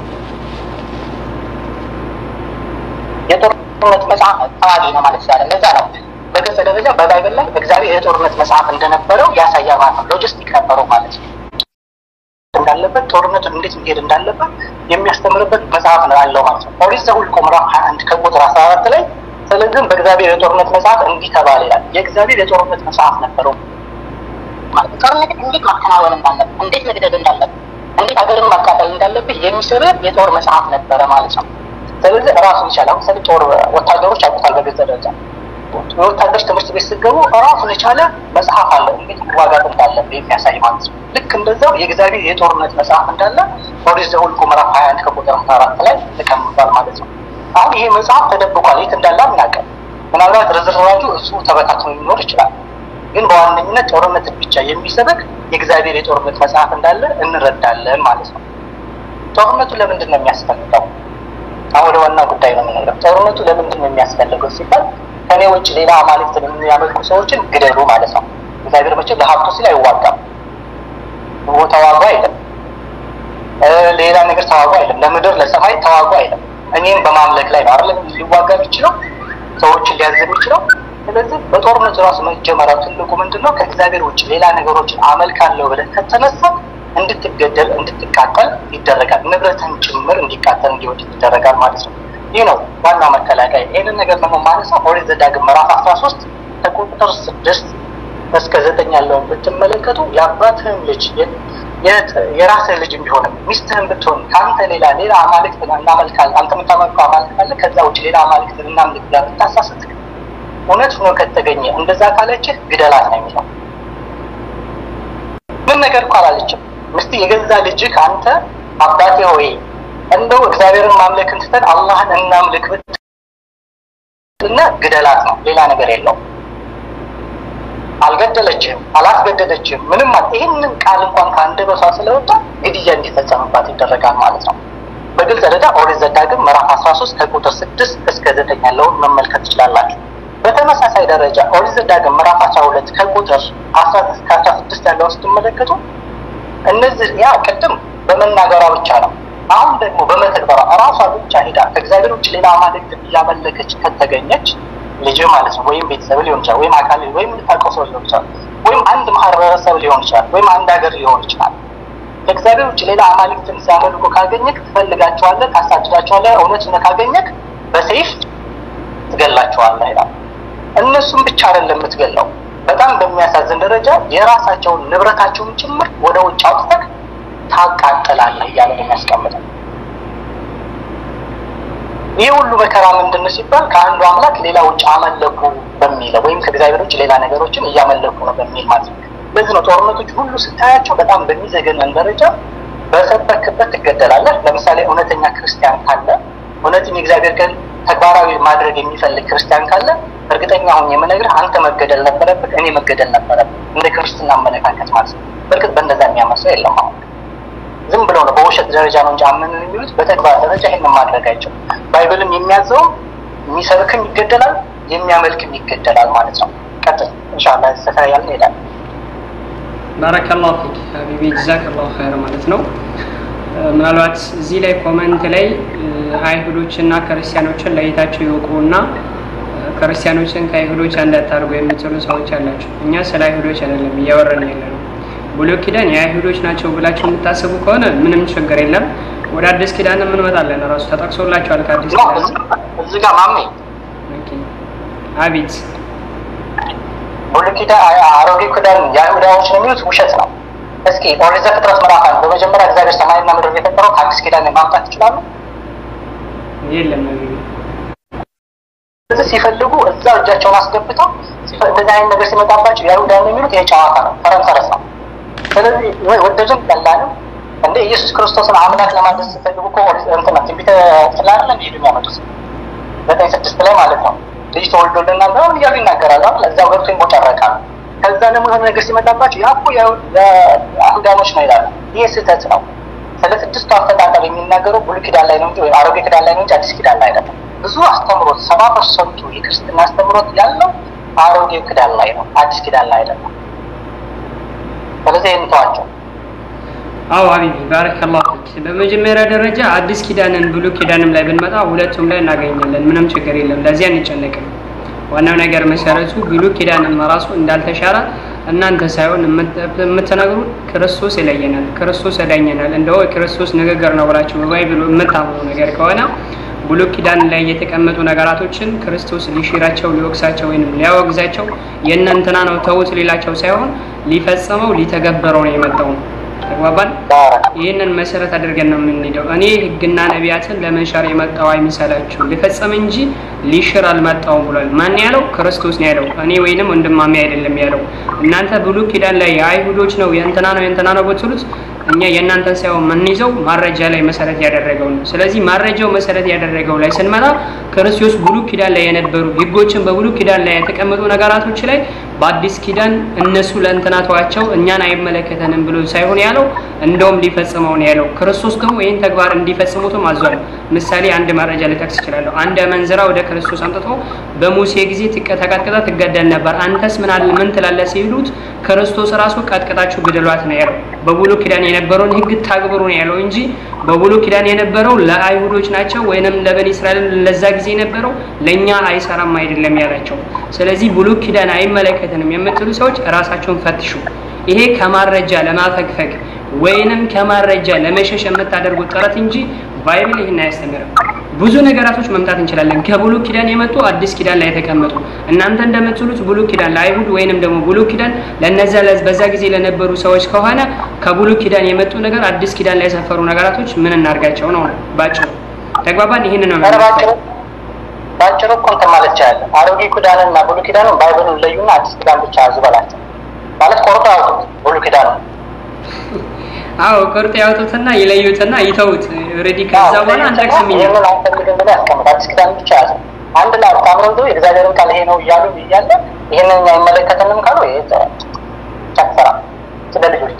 የጦርነት መጽሐፍ ተዋጊ ነው ማለት ይቻላል። ለዛ ነው በገጸ ደረጃ በባይብል ላይ እግዚአብሔር የጦርነት መጽሐፍ እንደነበረው ያሳያል ማለት ነው። ሎጂስቲክ ነበረው ማለት ነው እንዳለበት ጦርነቱን እንዴት መሄድ እንዳለበት የሚያስተምርበት መጽሐፍ ነው ያለው ማለት ነው። ኦሪት ዘኍልቍ ምዕራፍ ሀያ አንድ ከቁጥር አስራ አራት ላይ ስለዚህም በእግዚአብሔር የጦርነት መጽሐፍ እንዲህ ተባለ ይላል። የእግዚአብሔር የጦርነት መጽሐፍ ነበረው ማለት ነው። ጦርነት እንዴት ማከናወን እንዳለብህ፣ እንዴት መግደል እንዳለብህ፣ እንዴት ሀገርን ማቃጠል እንዳለብህ የሚስብህ የጦር መጽሐፍ ነበረ ማለት ነው። ስለዚህ ራሱን ይቻላል። ለምሳሌ ጦር ወታደሮች ያውቁታል በገዛ ደረጃ የወታደሮች ትምህርት ቤት ስትገቡ ራሱን የቻለ መጽሐፍ አለ እንዴት መዋጋት እንዳለብህ የሚያሳይ ማለት ነው። ልክ እንደዛው የእግዚአብሔር የጦርነት መጽሐፍ እንዳለ ኦሪት ዘኍልቍ ምዕራፍ ሀያ አንድ ከቁጥር አስራ አራት ላይ ተቀምጧል ማለት ነው። አሁን ይሄ መጽሐፍ ተደብቋል፣ የት እንዳለ አናውቅም። ምናልባት ርዝራዡ እሱ ተበታትኖ ሊኖር ይችላል። ግን በዋነኝነት ጦርነትን ብቻ የሚሰበክ የእግዚአብሔር የጦርነት መጽሐፍ እንዳለ እንረዳለን ማለት ነው። ጦርነቱ ለምንድን ነው የሚያስፈልገው? አሁን ወደ ዋና ጉዳይ ነው የምንሄደው። ጦርነቱ ለምንድን ነው የሚያስፈልገው ሲባል ከኔ ውጭ ሌላ አማልክትን የሚያመልኩ ሰዎችን ግደሉ ማለት ነው። እግዚአብሔር መቼም ለሀብቱ ሲል አይዋጋም። ተዋጉ አይልም። ሌላ ነገር ተዋጉ አይልም። ለምድር ለሰማይ ተዋጉ አይልም። እኔም በማምለክ ላይ ነው አይደለም ሊዋጋ የሚችለው ሰዎችን ሊያዝ የሚችለው። ስለዚህ በጦርነቱ ራሱ መጀመሪያው ትልቁ ምንድን ነው? ከእግዚአብሔር ውጭ ሌላ ነገሮችን አመልካለሁ ብለህ ከተነሳ እንድትገደል እንድትቃጠል ይደረጋል። ንብረትን ጭምር እንዲቃጠል እንዲወድቅ ይደረጋል ማለት ነው። ይህ ነው ዋናው መከላከያ። ይህንን ነገር ደግሞ ማነሳው ኦሪት ዘዳግም ምዕራፍ አስራ ሶስት ከቁጥር ስድስት እስከ ዘጠኝ ያለውን ብትመለከቱ የአባትህን ልጅ የራስህ ልጅ ቢሆንም ሚስትህን ብትሆን ከአንተ ሌላ ሌላ አማልክት እናመልካለን አንተ የምታመልከው አማልክት አለ ከዛ ውጭ ሌላ አማልክት እናምልክ ብላ ብታሳስት እውነት ሆኖ ከተገኘ እንደዛ ካለችህ ግደላት ነው የሚለው። ምን ነገር እኮ አላለችም። ምስቲ የገዛ ልጅህ ከአንተ አባቴ ሆይ እንደው እግዚአብሔርን ማምለክን ትተን አላህን እናምልክ ብትና ግደላት ነው፣ ሌላ ነገር የለውም። አልገደለችህም፣ አላስገደደችህም፣ ምንም አል ይህንን ቃል እንኳን ከአንደበቷ ስለወጣ ግድያ እንዲፈጸምባት ይደረጋል ማለት ነው። በግልጽ ደረጃ ኦሪት ዘዳግም ምዕራፍ አስራ ሶስት ከቁጥር ስድስት እስከ ዘጠኝ ያለውን መመልከት ትችላላችሁ። በተመሳሳይ ደረጃ ኦሪት ዘዳግም ምዕራፍ አስራ ሁለት ከቁጥር አስራ እስከ አስራ ስድስት ያለውን ስትመለከቱ እነዚህ ያ ቅድም በመናገሯ ብቻ ነው። አሁን ደግሞ በመተግበሯ እራሷ ብቻ ሄዳ ከእግዚአብሔር ውጭ ሌላ አማልክት እያመለከች ከተገኘች ልጅ ማለት ነው። ወይም ቤተሰብ ሊሆን ይችላል፣ ወይም አካል ወይም የምታውቀው ሰው ሊሆን ይችላል፣ ወይም አንድ ማህበረሰብ ሊሆን ይችላል፣ ወይም አንድ ሀገር ሊሆን ይችላል። ከእግዚአብሔር ውጭ ሌላ አማልክትን ሲያመልኩ ካገኘክ ትፈልጋቸዋለህ፣ ታሳድዳቸዋለህ። እውነት ሆነ ካገኘክ በሰይፍ ትገላቸዋለህ ይላል። እነሱም ብቻ አይደለም የምትገለው፣ በጣም በሚያሳዝን ደረጃ የራሳቸውን ንብረታቸውን ጭምር ወደ ውጭ አውጥተህ ታቃጥላለህ እያለ ነው የሚያስቀምጠው። ይህ ሁሉ መከራ ምንድን ነው ሲባል ከአንዱ አምላክ ሌላ ውጭ አመለኩ በሚለው ወይም ከእግዚአብሔር ውጭ ሌላ ነገሮችን እያመለኩ ነው በሚል ማለት ነው። በዚህ ነው ጦርነቶች ሁሉ ስታያቸው በጣም በሚዘገነን ደረጃ በሰበክበት ትገደላለህ። ለምሳሌ እውነተኛ ክርስቲያን ካለ እውነትን የእግዚአብሔር ቀን ተግባራዊ ማድረግ የሚፈልግ ክርስቲያን ካለ እርግጠኛ ሁን የምነግርህ አንተ መገደል ነበረብህ፣ እኔ መገደል ነበረብህ። እንደ ክርስትና አመለካከት ማለት ነው። በእርግጥ በእንደዛ የሚያመሰው የለም አሁን ዝም ብለው ነው በውሸት ደረጃ ነው እንጂ አመንን የሚሉት በተግባር ደረጃ ይህንን ማድረግ አይችሉም። ባይብልም የሚያዘውም የሚሰብክም ይገደላል፣ የሚያመልክም ይገደላል ማለት ነው። ቀጥል ኢንሻላህ ሰፋ ያልን ሄዳል። ባረከላሁ ፊክ ሀቢቢ ጀዛከላሁ ኸይር ማለት ነው። ምናልባት እዚህ ላይ ኮመንት ላይ አይሁዶችና ክርስቲያኖችን ለይታቸው ይወቁና ክርስቲያኖችን ከአይሁዶች እንዳታርጉ የምትሉ ሰዎች አላቸው። እኛ ስለ አይሁዶች አይደለም እያወረን ያለ ነው። ብሉይ ኪዳን የአይሁዶች ናቸው ብላችሁ የምታስቡ ከሆነ ምንም ችግር የለም። ወደ አዲስ ኪዳን እንመጣለን። ራሱ ተጠቅሶላቸዋል ከአዲስ ኪዳን እዚህ ጋር ማሜ አቤት ብሉይ ኪዳን አሮጌ ኪዳን የአይሁዳዎች ነው የሚሉት ውሸት ነው። እስኪ ኦሪት ዘፍጥረት ምዕራፍ አንድ በመጀመሪያ እግዚአብሔር ሰማይና ምድር የፈጠረው ከአዲስ ኪዳን ማምጣት ይችላሉ? የለም ስለዚህ ሲፈልጉ እዛው እጃቸውን አስገብተው እንደዚህ አይነት ነገር ሲመጣባቸው የአይሁዳ ነው የሚሉት ይሄ ጨዋታ ነው፣ ፈረንፈረስ ነው። ስለዚህ ወደድም ጠላንም እንደ ኢየሱስ ክርስቶስን አምላክ ለማድረስ ሲፈልጉ እኮ እንትና ትንቢተ ስላለ ሄዱ የሚያመጡት ዘጠኝ ስድስት ላይ ማለት ነው። ልጅ ተወልዶልናል ምናምን እያሉ ይናገራሉ። ለዛው ገብቶ ይቦጨረቃሉ። ከዛ ደግሞ የሆነ ነገር ሲመጣባቸው ያ እኮ አይሁዳኖች ነው ይላሉ። ይህ ስህተት ነው። ስለ ስድስቱ አፈጣጠር የሚናገረው ብሉይ ኪዳን ላይ ነው እንጂ አሮጌ ኪዳን ላይ ነው እንጂ አዲስ ኪዳን ላይ አይደለም። ብዙ አስተምሮት ሰባ ፐርሰንቱ የክርስትና አስተምሮት ያለው አሮጌ ኪዳን ላይ ነው፣ አዲስ ኪዳን ላይ አይደለም። ስለዚህ ይህን ተዋቸው። አዎ ሀቢቢ ባረከላሁ ፊክ። በመጀመሪያ ደረጃ አዲስ ኪዳንን ብሉይ ኪዳንም ላይ ብንመጣ ሁለቱም ላይ እናገኛለን። ምንም ችግር የለም። ለዚያ አንጨነቅም። ዋናው ነገር መሰረቱ ብሉይ ኪዳንም ራሱ እንዳልተሻረ እናንተ ሳይሆን የምትነግሩ ክርስቶስ ይለየናል፣ ክርስቶስ ያዳኘናል፣ እንደው ክርስቶስ ንግግር ነው ብላችሁ በባይብሉ የምታምኑ ነገር ከሆነ ብሉይ ኪዳን ላይ የተቀመጡ ነገራቶችን ክርስቶስ ሊሽራቸው ሊወቅሳቸው ወይም ሊያወግዛቸው የእናንተና ነው ተውት ሊላቸው ሳይሆን ሊፈጸመው ሊተገበረው ነው የመጣው። ተግባባን። ይህንን መሰረት አድርገን ነው የምንሄደው። እኔ ህግና ነቢያትን ለመሻር የመጣው አይምሰላችሁ ሊፈጸም እንጂ ሊሽር አልመጣውም ብሏል። ማን ያለው? ክርስቶስ ነው ያለው። እኔ ወይንም ወንድማሜ አይደለም ያለው። እናንተ ብሉይ ኪዳን ላይ የአይሁዶች ነው የእንትና ነው የእንትና ነው ብትሉት እኛ የእናንተን ሳይሆን የምንይዘው ማረጃ ላይ መሰረት ያደረገው ነው። ስለዚህ ማረጃው መሰረት ያደረገው ላይ ስንመጣ ክርስቶስ ብሉይ ኪዳን ላይ የነበሩ ህጎችን በብሉይ ኪዳን ላይ የተቀመጡ ነገራቶች ላይ በአዲስ ኪዳን እነሱ ለእንትና ተዋቸው እኛን አይመለከተንም ብሎ ሳይሆን ያለው እንደውም ሊፈጽመው ነው ያለው። ክርስቶስ ደግሞ ይህን ተግባር እንዲፈጽሙትም አዟል። ምሳሌ አንድ መረጃ ልጠቅስ እችላለሁ። አንድ አመንዝራ ወደ ክርስቶስ አምጥቶ በሙሴ ጊዜ ተቀጥቅጣ ትገደል ነበር፣ አንተስ ምን አለ ምን ትላለህ ሲሉት ክርስቶስ ራሱ ቀጥቅጣችሁ ግደሏት ነው ያለው። በብሉይ ኪዳን የነበረውን ህግ ታግብሩ ነው ያለው እንጂ በብሉይ ኪዳን የነበረው ለአይሁዶች ናቸው ወይንም ለበኒ እስራኤል ለዛ ጊዜ የነበረው ለእኛ አይሰራም አይደለም ያላቸው። ስለዚህ ብሉይ ኪዳን አይመለከትንም የምትሉ ሰዎች ራሳቸውን ፈትሹ። ይሄ ከማረጃ ለማፈግፈግ ወይንም ከማረጃ ለመሸሽ የምታደርጉት ጥረት እንጂ ባይብል ይህን አያስተምርም። ብዙ ነገራቶች መምጣት እንችላለን። ከብሉይ ኪዳን የመጡ አዲስ ኪዳን ላይ የተቀመጡ እናንተ እንደምትሉት ብሉይ ኪዳን ለአይሁድ ወይንም ደግሞ ብሉይ ኪዳን ለነዛ በዛ ጊዜ ለነበሩ ሰዎች ከሆነ ከብሉይ ኪዳን የመጡ ነገር አዲስ ኪዳን ላይ የሰፈሩ ነገራቶች ምን እናርጋቸው ነው ባጭሩ። ተግባባን? ይህን ነው ባጭሩ እኮ እንትን ማለት ይቻላል። አሮጌ ኪዳንና ብሉይ ኪዳንን ባይብልን ለዩና አዲስ ኪዳን ብቻ ያዙ በላቸው ማለት ቆርጦ ያውጡት ብሉይ ኪዳን አዎ ቆርጦ ያውጡትና ይለዩትና ይተውት። ኦልሬዲ ከዛ በኋላ አንጠቅስም እኛ ይህንን አንፈልግም ብሎ ያስቀምጥ። አዲስ ኪዳን ብቻ ያዘ። አንድ ላይ አጣምረው የእግዚአብሔርን ቃል ይሄ ነው እያሉ እያለ ይህንን እኛ አይመለከተንም ካሉ ይሄ ጨፈራ ስለ ልጆች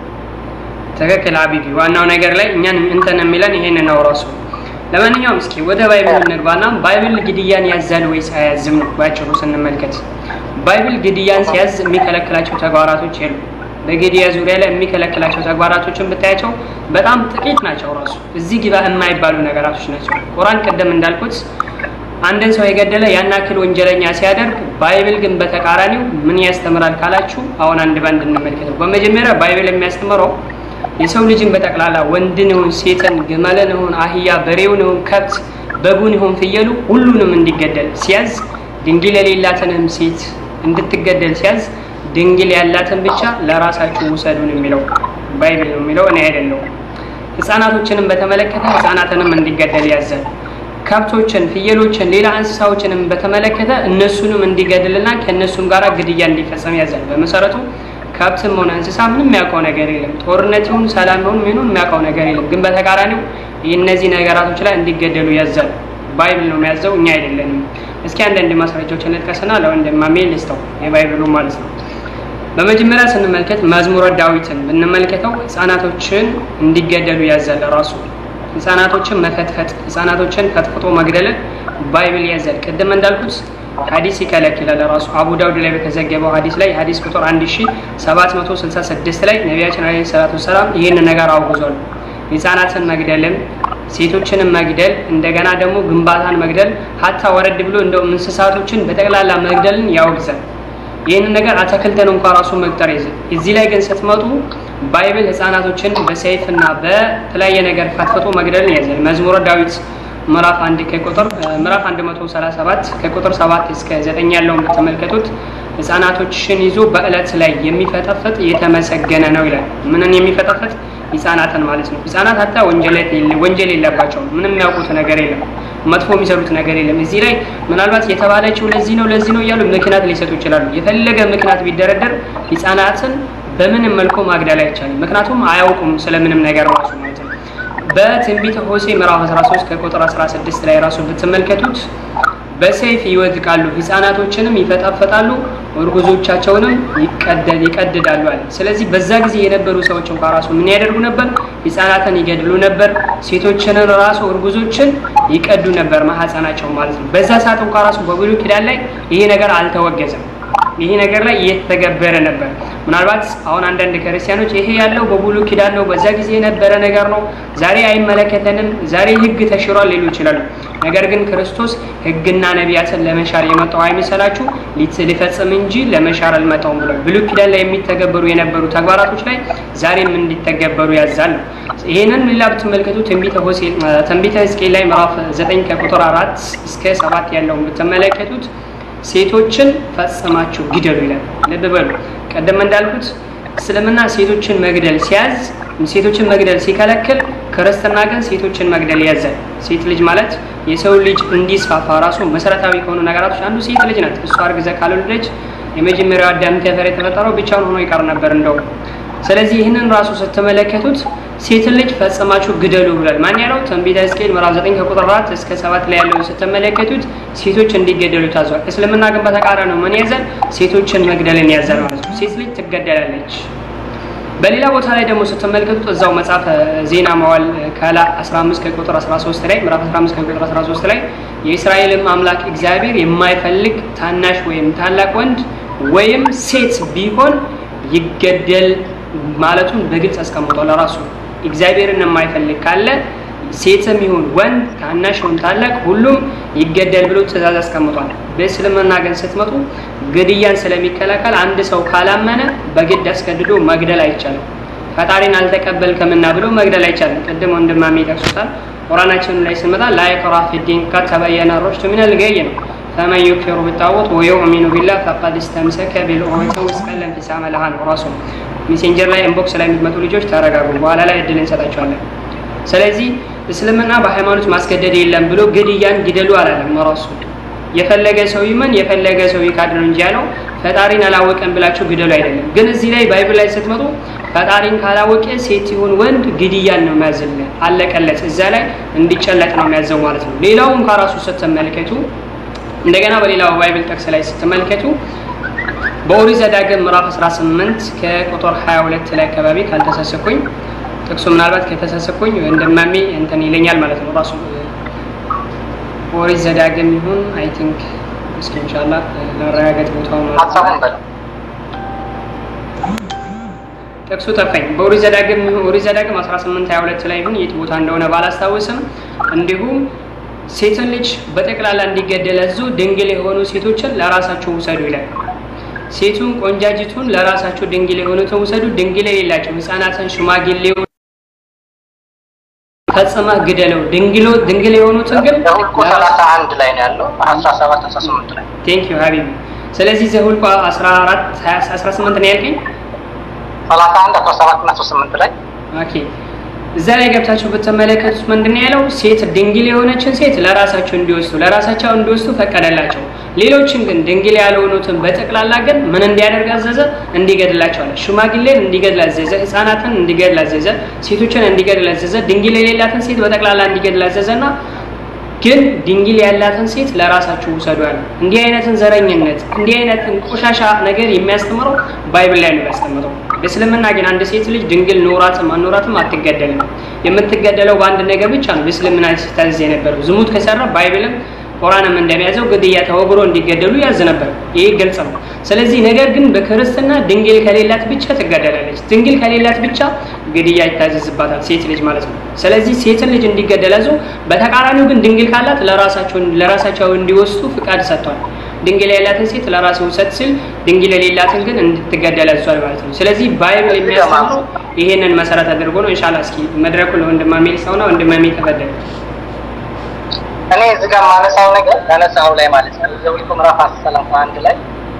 ትክክል አቢቢ። ዋናው ነገር ላይ እኛን እንትን የሚለን ይሄን ነው ራሱ። ለማንኛውም እስኪ ወደ ባይብል እንግባና ባይብል ግድያን ያዛል ወይስ አያዝም ነው ባጭሩ ስንመልከት። ባይብል ግድያን ሲያዝ የሚከለክላቸው ተግባራቶች የሉ። በግድያ ዙሪያ ላይ የሚከለክላቸው ተግባራቶችን ብታያቸው በጣም ጥቂት ናቸው። ራሱ እዚህ ግባ የማይባሉ ነገራቶች ናቸው። ቁርአን ቅድም እንዳልኩት አንድን ሰው የገደለ ያን ያክል ወንጀለኛ ሲያደርግ፣ ባይብል ግን በተቃራኒው ምን ያስተምራል ካላችሁ አሁን አንድ ባንድ እንመልከተው። በመጀመሪያ ባይብል የሚያስተምረው የሰው ልጅን በጠቅላላ ወንድን ይሁን ሴትን፣ ግመልን ይሁን አህያ፣ በሬውን ይሁን ከብት፣ በጉን ይሁን ፍየሉ ሁሉንም እንዲገደል ሲያዝ ድንግል የሌላትንም ሴት እንድትገደል ሲያዝ ድንግል ያላትን ብቻ ለራሳችሁ ውሰዱን የሚለው ባይብል ነው የሚለው እኔ አይደለሁም። ህፃናቶችንም በተመለከተ ህፃናትንም እንዲገደል ያዛል። ከብቶችን፣ ፍየሎችን፣ ሌላ እንስሳዎችንም በተመለከተ እነሱንም እንዲገድልና ከእነሱም ጋር ግድያ እንዲፈጸም ያዛል። በመሰረቱ ከብትም ሆነ እንስሳ ምንም የሚያውቀው ነገር የለም። ጦርነት ይሁን ሰላም ይሁን ምኑን የሚያውቀው ነገር የለም። ግን በተቃራኒው እነዚህ ነገራቶች ላይ እንዲገደሉ ያዛል። ባይብል ነው የሚያዘው፣ እኛ አይደለንም። እስኪ አንዳንድ ማስረጃዎችን ልጥቀስና ለወንድማሜ ልስተው የባይብሉ ማለት ነው። በመጀመሪያ ስንመልከት መዝሙረ ዳዊትን ብንመልከተው ህፃናቶችን እንዲገደሉ ያዛል። ራሱ ህፃናቶችን መፈትፈት፣ ህፃናቶችን ፈጥፍጦ መግደልን ባይብል ያዛል። ቅድም እንዳልኩት ሀዲስ ይከለክላል። ራሱ አቡ ዳውድ ላይ በተዘገበው ሀዲስ ላይ ሀዲስ ቁጥር 1766 ላይ ነቢያችን አለይሂ ሰላቱ ሰላም ይህን ነገር አውግዟል። ህፃናትን መግደልም ሴቶችንም መግደል እንደገና ደግሞ ግንባታን መግደል ሀታ ወረድ ብሎ እንደው እንስሳቶችን በጠቅላላ መግደልን ያወግዛል። ይህንን ነገር አትክልትን እንኳ ራሱ መቅጠር ይዘ እዚህ ላይ ግን ስትመጡ ባይብል ህፃናቶችን በሰይፍና በተለያየ ነገር ፈትፍቶ መግደልን ያዛል። መዝሙረ ዳዊት ምዕራፍ አንድ ከቁጥር ምዕራፍ 137 ከቁጥር 7 እስከ 9 ያለውን ብትመለከቱት ህፃናቶችን ይዞ በእለት ላይ የሚፈጠፍጥ የተመሰገነ ነው ይላል። ምንን የሚፈጠፍጥ ህፃናትን ማለት ነው። ህፃናት ሀታ ወንጀል የለባቸውም። ምንም የሚያውቁት ነገር የለም። መጥፎ የሚሰሩት ነገር የለም። እዚህ ላይ ምናልባት የተባለችው ለዚህ ነው ለዚህ ነው እያሉ ምክንያት ሊሰጡ ይችላሉ። የፈለገ ምክንያት ቢደረደር ህፃናትን በምንም መልኩ ማግደል አይቻልም። ምክንያቱም አያውቁም ስለምንም ነገር ራሱ ማለት ነው። በትንቢተ ሆሴዕ ምዕራፍ 13 ከቁጥር 16 ላይ ራሱ ብትመልከቱት በሰይፍ ይወድቃሉ፣ ህፃናቶችንም ይፈጣፈጣሉ፣ እርጉዞቻቸውንም ይቀደል ይቀድዳሉ አለ። ስለዚህ በዛ ጊዜ የነበሩ ሰዎች እንኳ ራሱ ምን ያደርጉ ነበር? ህፃናትን ይገድሉ ነበር። ሴቶችን ራሱ እርጉዞችን ይቀዱ ነበር፣ ማህፀናቸው ማለት ነው። በዛ ሰዓት እንኳ ራሱ በብሉይ ኪዳን ላይ ይሄ ነገር አልተወገዘም። ይሄ ነገር ላይ እየተተገበረ ነበር። ምናልባት አሁን አንዳንድ ክርስቲያኖች ይሄ ያለው በብሉይ ኪዳን ነው፣ በዛ ጊዜ የነበረ ነገር ነው፣ ዛሬ አይመለከተንም፣ ዛሬ ህግ ተሽሯል ሊሉ ይችላሉ። ነገር ግን ክርስቶስ ህግና ነቢያትን ለመሻር የመጣው አይመሰላችሁ ሊፈጽም እንጂ ለመሻር አልመጣውም ብሏል። ብሉይ ኪዳን ላይ የሚተገበሩ የነበሩ ተግባራቶች ላይ ዛሬም እንዲተገበሩ ያዛል ነው። ይሄንን ሌላ ብትመለከቱ ትንቢተ ሆሴዕ ትንቢተ ሕዝቅኤል ላይ ምዕራፍ 9 ከቁጥር 4 እስከ 7 ያለውን ብትመለከቱት ሴቶችን ፈጽማችሁ ግደሉ ይላል። ልብ በሉ። ቀደም እንዳልኩት እስልምና ሴቶችን መግደል ሲያዝ ሴቶችን መግደል ሲከለክል፣ ክርስትና ግን ሴቶችን መግደል ያዛል። ሴት ልጅ ማለት የሰው ልጅ እንዲስፋፋ ራሱ መሰረታዊ ከሆኑ ነገራቶች አንዱ ሴት ልጅ ናት። እሷ አርግዛ ካልወለደች የመጀመሪያው አዳም ከፈር የተፈጠረው ብቻውን ሆኖ ይቀር ነበር እንደው። ስለዚህ ይህንን ራሱ ስትመለከቱት ሴትን ልጅ ፈጽማችሁ ግደሉ ብሏል። ማን ያለው? ትንቢተ ሕዝቅኤል ምዕራፍ 9 ከቁጥር 4 እስከ 7 ላይ ያለውን ስትመለከቱት ሴቶች እንዲገደሉ ታዟል። እስልምና ግን በተቃራኒው ምን ያዛል? ሴቶችን መግደልን ያዛል ማለት ነው። ሴት ልጅ ትገደላለች። በሌላ ቦታ ላይ ደግሞ ስትመለከቱት እዛው መጽሐፈ ዜና መዋዕል ካላ 15 ከቁጥር 13 ላይ ምዕራፍ 15 ከቁጥር 13 ላይ የእስራኤልም አምላክ እግዚአብሔር የማይፈልግ ታናሽ ወይም ታላቅ ወንድ ወይም ሴት ቢሆን ይገደል ማለቱን በግልጽ አስቀምጧል። ራሱ እግዚአብሔርን የማይፈልግ ካለ ሴትም ይሁን ወንድ ታናሽ ይሁን ታላቅ ሁሉም ይገደል ብሎ ትእዛዝ አስቀምጧል። በእስልምና ግን ስትመጡ ግድያን ስለሚከላከል አንድ ሰው ካላመነ በግድ አስገድዶ መግደል አይቻልም። ፈጣሪን አልተቀበልክምና ብሎ መግደል አይቻልም። ቅድም ወንድማሜ ይጠቅሱታል። ቁርአናችን ላይ ስንመጣ ላ ኢክራሀ ፊዲን ቀድ ተበየነ ሩሽዱ ሚነል ገይ ነው። ፈመን ዩክፊሩ ቢጣዖት ወዩእሚኑ ቢላህ ፈቀድ እስተምሰከ ቢልዑሩወቲል ውስቀ ላ እንፊሳመ ለሃ ነው ራሱ ሜሴንጀር ላይ ኢንቦክስ ላይ የምትመጡ ልጆች ተረጋጉ፣ በኋላ ላይ እድል እንሰጣቸዋለን። ስለዚህ እስልምና በሃይማኖት ማስገደድ የለም ብሎ ግድያን ግደሉ አላለም ራሱ የፈለገ ሰው ይመን የፈለገ ሰው ይካድ ነው እንጂ ያለው ፈጣሪን አላወቀም ብላችሁ ግደሉ አይደለም። ግን እዚህ ላይ ባይብል ላይ ስትመጡ ፈጣሪን ካላወቀ ሴት ይሁን ወንድ ግድያን ነው የሚያዝልን፣ አለቀለት። እዛ ላይ እንዲጨለጥ ነው የሚያዘው ማለት ነው። ሌላውን ከራሱ ስትመለከቱ እንደገና በሌላው ባይብል ጥቅስ ላይ ስትመለከቱ በኦሪት ዘዳግም ምዕራፍ 18 ከቁጥር 22 ላይ አካባቢ ካልተሳሰኩኝ ጥቅሱ ምናልባት ከተሳሰኩኝ እንደማሜ እንትን ይለኛል ማለት ነው ራሱ ኦሪት ዘዳግም ይሁን አይ ቲንክ እስኪ ኢንሻአላህ ለማረጋገጥ ቦታው ነው ሀሳቡን በለው ጥቅሱ ጠፋኝ። በኦሪት ዘዳግም ኦሪት ዘዳግም 18 22 ላይ ይሁን የት ቦታ እንደሆነ ባላስታውስም እንዲሁም ሴትን ልጅ በጠቅላላ እንዲገደል አዞ ድንግል የሆኑ ሴቶችን ለራሳቸው ውሰዱ ይላል። ሴቱን ቆንጃጅቱን ለራሳቸው ድንግል የሆኑትን ውሰዱ፣ ድንግል የሌላቸው ህፃናትን፣ ሽማግሌው ፈጽመ ግደለው። ድንግሎ ድንግል የሆኑትን ግን ዘኍልቍ ሰላሳ አንድ ላይ ነው ያለው አስራ ሰባት አስራ ስምንት ላይ ቴንክ ዩ ሀቢቢ። ስለዚህ ዘኍልቍ 14 18 ነው ያልከኝ። ሰላሳ አንድ አስራ ሰባት እና አስራ ስምንት ላይ ኦኬ እዛ ላይ ገብታችሁ ብትመለከቱት ምንድን ነው ያለው? ሴት ድንግል የሆነችን ሴት ለራሳቸው እንዲወስዱ ለራሳቸው እንዲወስዱ ፈቀደላቸው። ሌሎችን ግን ድንግል ያልሆኑትን በጠቅላላ ግን ምን እንዲያደርግ አዘዘ? እንዲገድላቸው አለ። ሽማግሌን እንዲገድል አዘዘ። ህፃናትን እንዲገድል አዘዘ። ሴቶችን እንዲገድል አዘዘ። ድንግል የሌላትን ሴት በጠቅላላ እንዲገድል አዘዘና ግን ድንግል ያላትን ሴት ለራሳችሁ ውሰዱ አለ። እንዲህ አይነትን ዘረኝነት እንዲህ አይነትን ቆሻሻ ነገር የሚያስተምረው ባይብል ላይ ነው የሚያስተምረው። በእስልምና ግን አንድ ሴት ልጅ ድንግል ኖራትም አኖራትም አትገደልም። የምትገደለው በአንድ ነገር ብቻ ነው። በእስልምና ሲታዘዝ የነበረው ዝሙት ከሰራ ባይብልም ቁርአንም እንደሚያዘው ግድያ ተወግሮ እንዲገደሉ ያዝ ነበር። ይሄ ግልጽ ነው። ስለዚህ ነገር ግን በክርስትና ድንግል ከሌላት ብቻ ትገደላለች። ድንግል ከሌላት ብቻ ግድያ ይታዘዝባታል፣ ሴት ልጅ ማለት ነው። ስለዚህ ሴትን ልጅ እንዲገደል አዞ፣ በተቃራኒው ግን ድንግል ካላት ለራሳቸው ለራሳቸው እንዲወስዱ ፍቃድ ሰጥቷል። ድንግል ያላትን ሴት ለራሱ ውሰድ ሲል ድንግል የሌላትን ግን እንድትገደል አዟል ማለት ነው። ስለዚህ ባይብል የሚያስተምረው ይሄንን መሰረት አድርጎ ነው። ኢንሻአላህ እስኪ መድረኩ ለወንድማሜ ሰውና ወንድማሜ ተፈደለ እኔ እዚህ ጋር ማነሳው ነገር ያነሳው ላይ ማለት ነው ዘኍልቍ ምዕራፍ አስራ ሰላሳ አንድ ላይ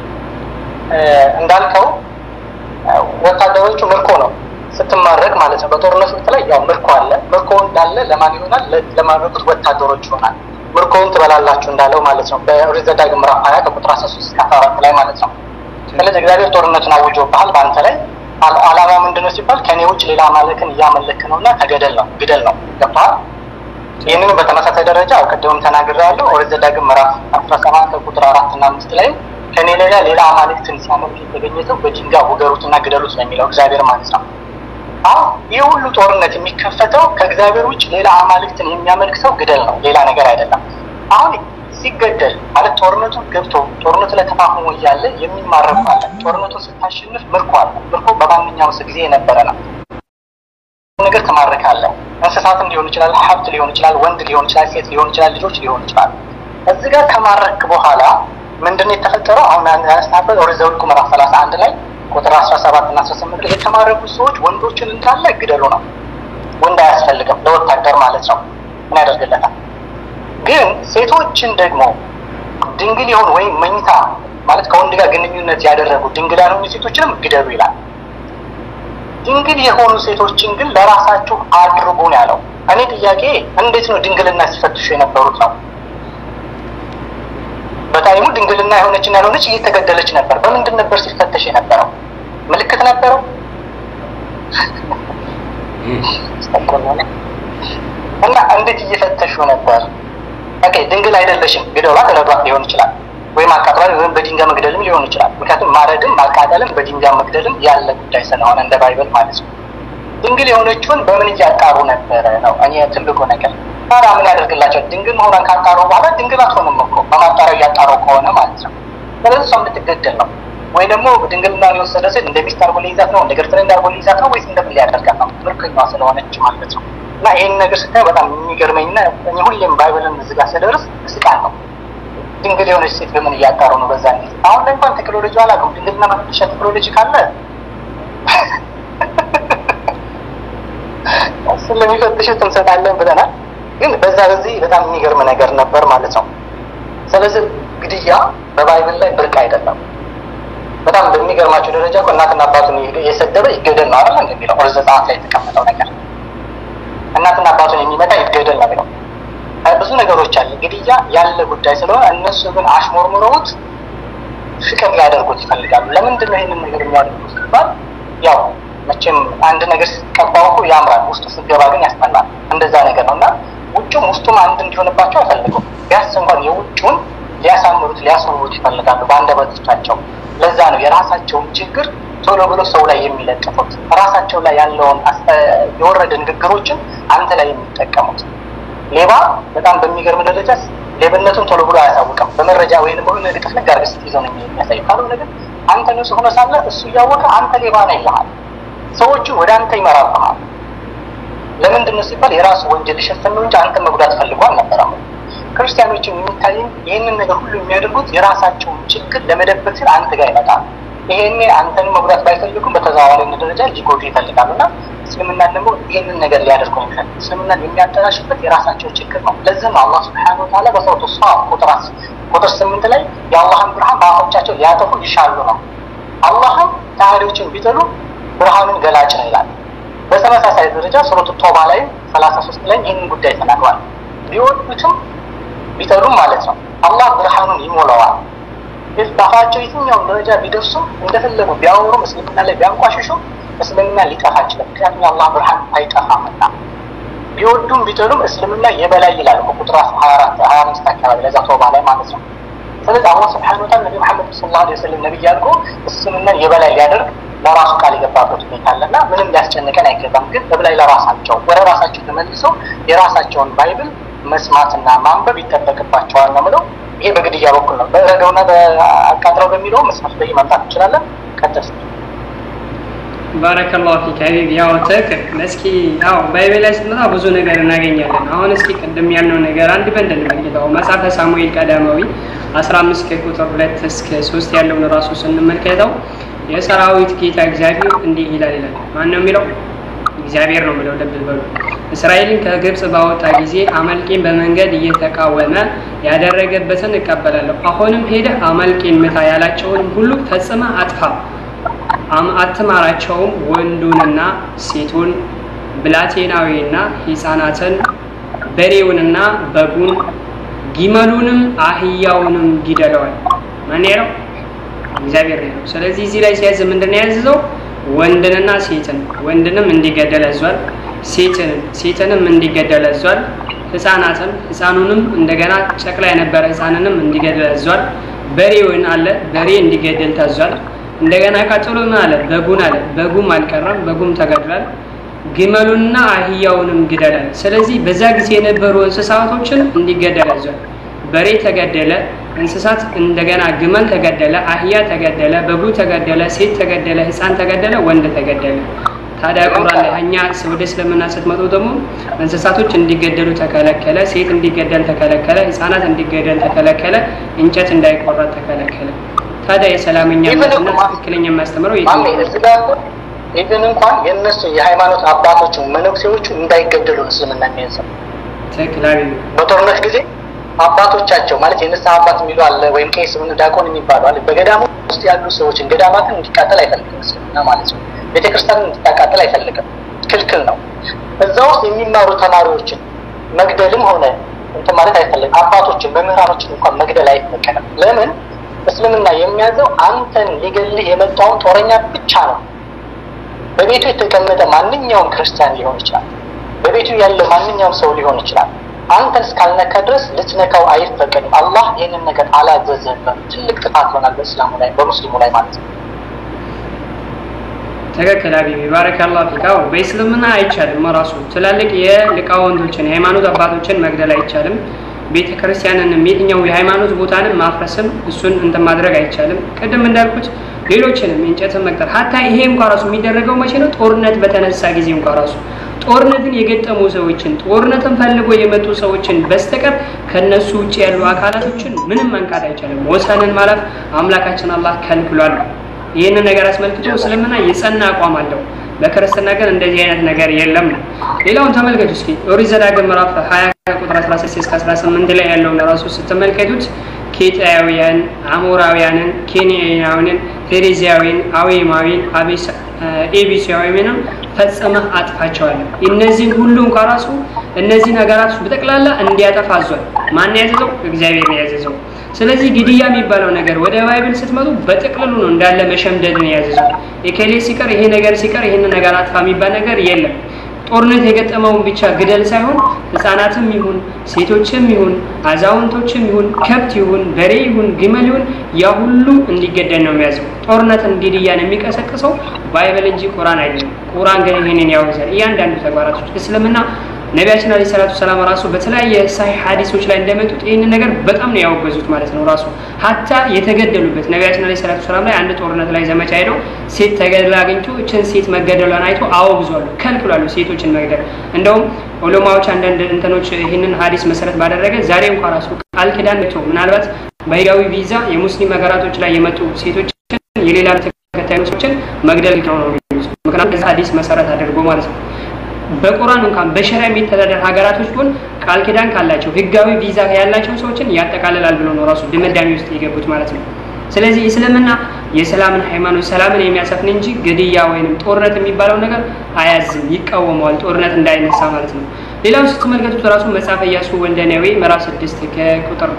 እንዳልከው ወታደሮቹ ምርኮ ነው ስትማረክ ማለት ነው። በጦርነት ወቅት ላይ ያው ምርኮ አለ። ምርኮ እንዳለ ለማን ይሆናል? ለማረኩት ወታደሮች ይሆናል። ምርኮውን ትበላላችሁ እንዳለው ማለት ነው። በኦሪት ዘዳግም ምዕራፍ ሀያ ከቁጥር አስራ ሶስት እስከ አስራ አራት ላይ ማለት ነው። ስለዚህ እግዚአብሔር ጦርነቱን አውጆብሃል በአንተ ላይ። አላማ ምንድነው ሲባል ከኔ ውጭ ሌላ አማልክን እያመለክ ነው እና ተገደል ነው ግደል ነው። ገብቶሃል? ይህንን በተመሳሳይ ደረጃ ቅድምም ተናግሬያለሁ። ኦሪት ዘዳግም ምዕራፍ አስራ ሰባት ከቁጥር አራት እና አምስት ላይ ከኔ ሌላ ሌላ አማልክትን ሲያመልክ የተገኘ ሰው በድንጋይ ውገሩትና ግደሉት ነው የሚለው እግዚአብሔር ማለት ነው። አሁን ይህ ሁሉ ጦርነት የሚከፈተው ከእግዚአብሔር ውጭ ሌላ አማልክትን የሚያመልክ ሰው ግደል ነው፣ ሌላ ነገር አይደለም። አሁን ሲገደል ማለት ጦርነቱ ገብቶ ጦርነቱ ላይ ተፋፍሞ እያለ የሚማረኩ አለ። ጦርነቱን ስታሸንፍ ምርኮ አለ። ምርኮ በማንኛውም ጊዜ የነበረ ነው። ነገር ትማርካለህ። እንስሳትም ሊሆን ይችላል፣ ሀብት ሊሆን ይችላል፣ ወንድ ሊሆን ይችላል፣ ሴት ሊሆን ይችላል፣ ልጆች ሊሆን ይችላል። እዚህ ጋር ከማረክ በኋላ ምንድን ነው የተፈጠረው? አሁን ያነሳበት ኦሪት ዘኍልቍ ምዕራፍ ሰላሳ አንድ ላይ ቁጥር አስራ ሰባት እና አስራ ስምንት ላይ የተማረኩ ሰዎች ወንዶችን እንዳለ ግደሉ ነው። ወንድ አያስፈልግም ለወታደር ማለት ነው። ምን ያደርግለታል? ግን ሴቶችን ደግሞ ድንግል የሆኑ ወይም መኝታ ማለት ከወንድ ጋር ግንኙነት ያደረጉ ድንግል ያልሆኑ ሴቶችንም ግደሉ ይላል። ድንግል የሆኑ ሴቶችን ግን ለራሳችሁ አድርጉ ነው ያለው። እኔ ጥያቄ እንዴት ነው ድንግልና ሲፈትሹ የነበሩት ነው? በታይሙ ድንግልና የሆነችና ያልሆነች እየተገደለች ነበር። በምንድን ነበር ሲፈተሽ የነበረው? ምልክት ነበረው? እና እንዴት እየፈተሹ ነበር? ኦኬ ድንግል አይደለሽም ግደሏት፣ ረዷት ሊሆን ይችላል ወይም አቃጥሏል ወይም በድንጋይ መግደልም ሊሆን ይችላል። ምክንያቱም ማረድም ማቃጠልም በድንጋይ መግደልም ያለ ጉዳይ ስለሆነ እንደ ባይብል ማለት ነው። ድንግል የሆነችውን በምን እያጣሩ ነበረ ነው እኔ ትልቁ ነገር። ታዲያ ምን ያደርግላቸው? ድንግል መሆኗን ካጣሩ በኋላ ድንግል አትሆንም እኮ በማጣሪያው እያጣሩ ከሆነ ማለት ነው። ስለዚህ እሷ እንድትገደል ነው ወይ ደግሞ ድንግልናን የወሰደ ሴት እንደ ሚስት አድርጎ ሊይዛት ነው፣ እንደ ገርትሬንድ አድርጎ ሊይዛት ነው ወይስ እንደምን ሊያደርጋት ነው? ምርኮኛዋ ስለሆነች ማለት ነው። እና ይህን ነገር ስታይ በጣም የሚገርመኝና እኔ ሁሌም ባይብልን እዚህ ጋር ስደርስ ስቃል ነው ድንግል የሆነች ሴት በምን እያጣሩ ነው? በዛ ጊዜ አሁን ላይ እንኳን ቴክኖሎጂ አላውቅም። ድንግልና መፈተሻ ቴክኖሎጂ ካለ ስለሚፈትሹት እንሰጣለን ብለናል። ግን በዛ በዚህ በጣም የሚገርም ነገር ነበር ማለት ነው። ስለዚህ ግድያ በባይብል ላይ ብርቅ አይደለም። በጣም በሚገርማቸው ደረጃ እኮ እናትና አባቱን የሰደበ ይገደል ነው አይደል የሚለው ኦሪት ዘጸአት ላይ የተቀመጠው ነገር እናትና አባቱን የሚመታ ይገደል ነው የሚለው። ብዙ ነገሮች አለ ግድያ ያለ ጉዳይ ስለሆነ እነሱ ግን አሽሞርሙረውት ፍቅር ሊያደርጉት ይፈልጋሉ። ለምንድን ነው ይህንን ነገር የሚያደርጉት ሲባል ያው መቼም አንድ ነገር ስትቀባው እኮ ያምራል፣ ውስጡ ስትገባ ግን ያስጠላል። እንደዛ ነገር ነው እና ውጩም ውስጡም አንድ እንዲሆንባቸው አይፈልጉም። ቢያንስ እንኳን የውጩን ሊያሳምሩት ሊያስውቡት ይፈልጋሉ በአንደበቶቻቸው። ለዛ ነው የራሳቸውን ችግር ቶሎ ብሎ ሰው ላይ የሚለጥፉት፣ ራሳቸው ላይ ያለውን የወረደ ንግግሮችን አንተ ላይ የሚጠቀሙት። ሌባ በጣም በሚገርም ደረጃ ሌብነቱን ቶሎ ብሎ አያሳውቅም። በመረጃ ወይም በሆነ ልጥፍ ነገር አድርገህ ስትይዘው ነው የሚያሳይ። ካልሆነ ግን አንተ ንጹህ ሆነ ሳለ እሱ እያወቀ አንተ ሌባ ነህ ይልሃል። ሰዎቹ ወደ አንተ ይመራብሃል። ለምንድን ነው ሲባል የራሱ ወንጀል ሊሸፈን ነው እንጂ አንተ መጉዳት ፈልጎ አልነበረም። ክርስቲያኖችን የሚታይን ይህንን ነገር ሁሉ የሚያደርጉት የራሳቸውን ችግር ለመደበቅ ሲል አንተ ጋር ይመጣል። ይሄኔ አንተን መጉዳት ባይፈልጉም በተዘዋዋሪ ደረጃ ሊጎዱ ይፈልጋሉ እና እስልምና ደግሞ ይህንን ነገር ሊያደርጉ ይፈልግ እስልምናን የሚያጠላሽበት የራሳቸው ችግር ነው። ለዚህ ነው አላህ ስብሐነሁ ወተዓላ በሰውቱ ሷ ቁጥር ቁጥር ስምንት ላይ የአላህን ብርሃን በአፎቻቸው ሊያጠፉ ይሻሉ ነው። አላህም ከሃዲዎችን ቢጠሉ ብርሃኑን ገላጭ ነው ይላል። በተመሳሳይ ደረጃ ሱረቱ ቶባ ላይ ሰላሳ ሶስት ላይ ይህንን ጉዳይ ተናግሯል። ቢወዱትም ቢጠሉም ማለት ነው አላህ ብርሃኑን ይሞላዋል። በአፋቸው የትኛውን ደረጃ ቢደርሱም እንደፈለጉ ቢያወሩም እስልምና ላይ ቢያንቋሽሹም እስልምና ሊጠፋ አይችልም። ምክንያቱም የአላህ ብርሃን አይጠፋምና ቢወዱም ቢጠሉም እስልምና የበላይ ይላል ቁጥር ሀያ አራት ሀያ አምስት አካባቢ ለዛ ቶባ ላይ ማለት ነው። ስለዚህ አላህ ስብሐነ ወተዓላ ነቢ መሐመድ ሰለላሁ ዐለይሂ ወሰለም ነቢይ አድርጎ እስልምናን የበላይ ሊያደርግ ለራሱ ቃል የገባበት ሁኔታ አለና ምንም ሊያስጨንቀን አይገባም። ግን በላይ ለራሳቸው ወደ ራሳቸው ተመልሰው የራሳቸውን ባይብል መስማትና ማንበብ ይጠበቅባቸዋል ነው ምለው። ይሄ በግድያ በኩል ነው። በረደውና በአቃጥረው በሚለው መስመር ላይ ማምጣት እንችላለን። ቀጥል። ባረከላሁ ፊክ ሀቢብ። ያው ትክክል። እስኪ ያው ባይቤል ላይ ስትመጣ ብዙ ነገር እናገኛለን። አሁን እስኪ ቅድም ያልነው ነገር አንድ በንድ እንመልከተው። መጽሐፈ ሳሙኤል ቀዳማዊ 15 ከቁጥር 2 እስከ 3 ያለውን ራሱ ስንመልከተው የሰራዊት ጌታ እግዚአብሔር እንዲህ ይላል ይላል። ማን ነው የሚለው? እግዚአብሔር ነው የሚለው። ልብ በሉ። እስራኤልን ከግብፅ ባወጣ ጊዜ አመልቄን በመንገድ እየተቃወመ ያደረገበትን እቀበላለሁ። አሁንም ሄደህ አመልቄን ምታ ያላቸውንም ሁሉ ፈጽመ አጥፋ አትማራቸውም። ወንዱንና ሴቱን፣ ብላቴናዊና ሕፃናትን፣ በሬውንና በጉን፣ ጊመሉንም አህያውንም ግደለዋል። ማን ነው? እግዚአብሔር ነው። ስለዚህ እዚህ ላይ ሲያዝ ምንድን ነው ያዘዘው? ወንድንና ሴትን ወንድንም እንዲገደል አዟል። ሴትን ሴትንም እንዲገደል አዟል። ህፃናትን ህፃኑንም እንደገና ጨቅላ የነበረ ህፃንንም እንዲገደል አዟል። በሬውን አለ በሬ እንዲገደል ታዟል። እንደገና ቀጥሎ ምን አለ? በጉን አለ በጉም አልቀረም፣ በጉም ተገድሏል። ግመሉንና አህያውንም ግደላል። ስለዚህ በዛ ጊዜ የነበሩ እንስሳቶችን እንዲገደል አዟል። በሬ ተገደለ፣ እንስሳት እንደገና ግመል ተገደለ፣ አህያ ተገደለ፣ በጉ ተገደለ፣ ሴት ተገደለ፣ ህፃን ተገደለ፣ ወንድ ተገደለ። ታዲያ ቁርአን ላይ እኛ ወደ እስልምና ስትመጡ ደግሞ እንስሳቶች እንዲገደሉ ተከለከለ፣ ሴት እንዲገደል ተከለከለ፣ ህፃናት እንዲገደል ተከለከለ፣ እንጨት እንዳይቆረጥ ተከለከለ። ታዲያ የሰላምኛ መትና ትክክለኛ የሚያስተምረው ኢቨን እንኳን የእነሱ የሃይማኖት አባቶቹ መነኩሴዎቹ እንዳይገደሉ እስልምና የሚያዘው ትክክል በጦርነት ጊዜ አባቶቻቸው ማለት የንስሐ አባት የሚሉ አለ ወይም ቄስ ምን ዲያቆን የሚባሉ አለ። በገዳሙ ውስጥ ያሉ ሰዎችን ገዳማትን እንዲቃጠል አይፈልግም እስልምና ማለት ነው። ቤተክርስቲያንን እንድታቃጠል አይፈልግም፣ ክልክል ነው። እዛ ውስጥ የሚማሩ ተማሪዎችን መግደልም ሆነ እንትን ማለት አይፈልግም። አባቶችን መምህራኖችን እንኳን መግደል አይፈቀድም። ለምን? እስልምና የሚያዘው አንተን ሊገልህ የመጣውን ጦረኛ ብቻ ነው። በቤቱ የተቀመጠ ማንኛውም ክርስቲያን ሊሆን ይችላል። በቤቱ ያለ ማንኛውም ሰው ሊሆን ይችላል። አንተን እስካልነካ ድረስ ልትነካው አይፈቀድም። አላህ ይህንን ነገር አላዘዘም። ትልቅ ጥፋት ይሆናል በእስላሙ ላይ በሙስሊሙ ላይ ማለት ነው። ትክክል ሀቢቢ ባረከላሁ ፊካው በእስልምና አይቻልም። ራሱ ትላልቅ የሊቃውንቶችን የሃይማኖት አባቶችን መግደል አይቻልም። ቤተ ክርስቲያንንም የትኛው የሃይማኖት ቦታንም ማፍረስም እሱን እንትን ማድረግ አይቻልም። ቅድም እንዳልኩት ሌሎችንም እንጨትን መቅጠር ሀታ ይሄ እንኳ ራሱ የሚደረገው መቼ ነው? ጦርነት በተነሳ ጊዜ እንኳ ራሱ ጦርነትን የገጠሙ ሰዎችን ጦርነትን ፈልጎ የመጡ ሰዎችን በስተቀር ከነሱ ውጭ ያሉ አካላቶችን ምንም መንካት አይቻልም። ወሰንን ማለፍ አምላካችን አላህ ከልክሏል። ይህንን ነገር አስመልክቶ እስልምና የጸና አቋም አለው። በክርስትና ግን እንደዚህ አይነት ነገር የለም ነው። ሌላውን ተመልከቱ እስኪ ኦሪት ዘዳግም ምዕራፍ ሀያ ቁጥር 16 እስከ 18 ላይ ያለውን ራሱ ስትመለከቱት ኬጣውያን፣ አሞራውያንን፣ ኬንያውያንን፣ ፌሬዚያዊን፣ አዌማዊን፣ ኤቢሲያዊንም ፈጽመህ አጥፋቸዋለሁ። እነዚህን ሁሉ እንኳ ራሱ እነዚህ ነገራቶች በጠቅላላ እንዲያጠፋ አዟል። ማን ያዘዘው? እግዚአብሔር ነው ያዘዘው። ስለዚህ ግድያ የሚባለው ነገር ወደ ባይብል ስትመጡ በጥቅልሉ ነው እንዳለ መሸምደድን ያዘዘው። የከሌ ሲቀር ይሄ ነገር ሲቀር ይህን ነገር አጥፋ የሚባል ነገር የለም። ጦርነት የገጠመውን ብቻ ግደል ሳይሆን ህፃናትም ይሁን ሴቶችም ይሁን አዛውንቶችም ይሁን ከብት ይሁን በሬ ይሁን ግመል ይሁን ያ ሁሉ እንዲገደል ነው የሚያዘው። ጦርነትን ግድያን የሚቀሰቅሰው ባይብል እንጂ ቁራን አይደለም። ቁራን ግን ይህንን ያወግዛል። እያንዳንዱ ተግባራቶች እስልምና ነቢያችን አለ ሰላቱ ሰላም ራሱ በተለያየ ሳይ ሀዲሶች ላይ እንደመጡት ይህንን ነገር በጣም ነው ያወገዙት ማለት ነው። ራሱ ሀታ የተገደሉበት ነቢያችን አለ ሰላቱ ሰላም ላይ አንድ ጦርነት ላይ ዘመቻ ሄደው ሴት ተገድላ አግኝቶ እችን ሴት መገደሏን አይቶ አወግዟሉ፣ ከልክሏሉ ሴቶችን መግደል። እንደውም ዑለማዎች አንዳንድ እንትኖች ይህንን ሀዲስ መሰረት ባደረገ ዛሬ እንኳ ራሱ ቃል ኪዳን ቶ ምናልባት በህጋዊ ቪዛ የሙስሊም ሀገራቶች ላይ የመጡ ሴቶችን የሌላ ተከታይ ሰዎችን መግደል ነው የሚሉት። ምክንያቱም ሀዲስ መሰረት አድርጎ ማለት ነው። በቁርአን እንኳን በሸሪያ የሚተዳደር ሀገራቶች ቢሆን ቃል ኪዳን ካላቸው ህጋዊ ቪዛ ያላቸው ሰዎችን ያጠቃልላል ብሎ ነው ራሱ ድምዳሜ ውስጥ የገቡት ማለት ነው። ስለዚህ እስልምና የሰላምን ሃይማኖት ሰላምን የሚያሰፍን እንጂ ግድያ ወይንም ጦርነት የሚባለው ነገር አያዝም፣ ይቃወመዋል። ጦርነት እንዳይነሳ ማለት ነው። ሌላው ስትመለከቱት ራሱ መጽሐፈ ኢያሱ ወልደ ነዌ ምዕራፍ ስድስት ከቁጥር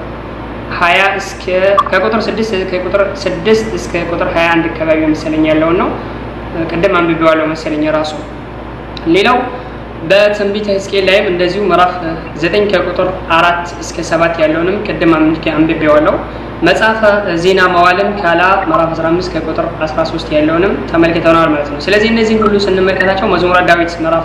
ሀያ እስከ ከቁጥር ስድስት ከቁጥር ስድስት እስከ ቁጥር ሀያ አንድ አካባቢ መሰለኝ ያለውን ነው። ቅድም አንብቤዋለሁ መሰለኝ ራሱ ሌላው በትንቢተ ሕዝቅኤል ላይም እንደዚሁ ምዕራፍ ዘጠኝ ከቁጥር አራት እስከ ሰባት ያለውንም ቅድም አንብቤዋለሁ። መጽሐፈ ዜና መዋዕልም ካላ ምዕራፍ 15 ከቁጥር 13 ያለውንም ተመልክተናል ማለት ነው። ስለዚህ እነዚህን ሁሉ ስንመለከታቸው መዝሙረ ዳዊት ምዕራፍ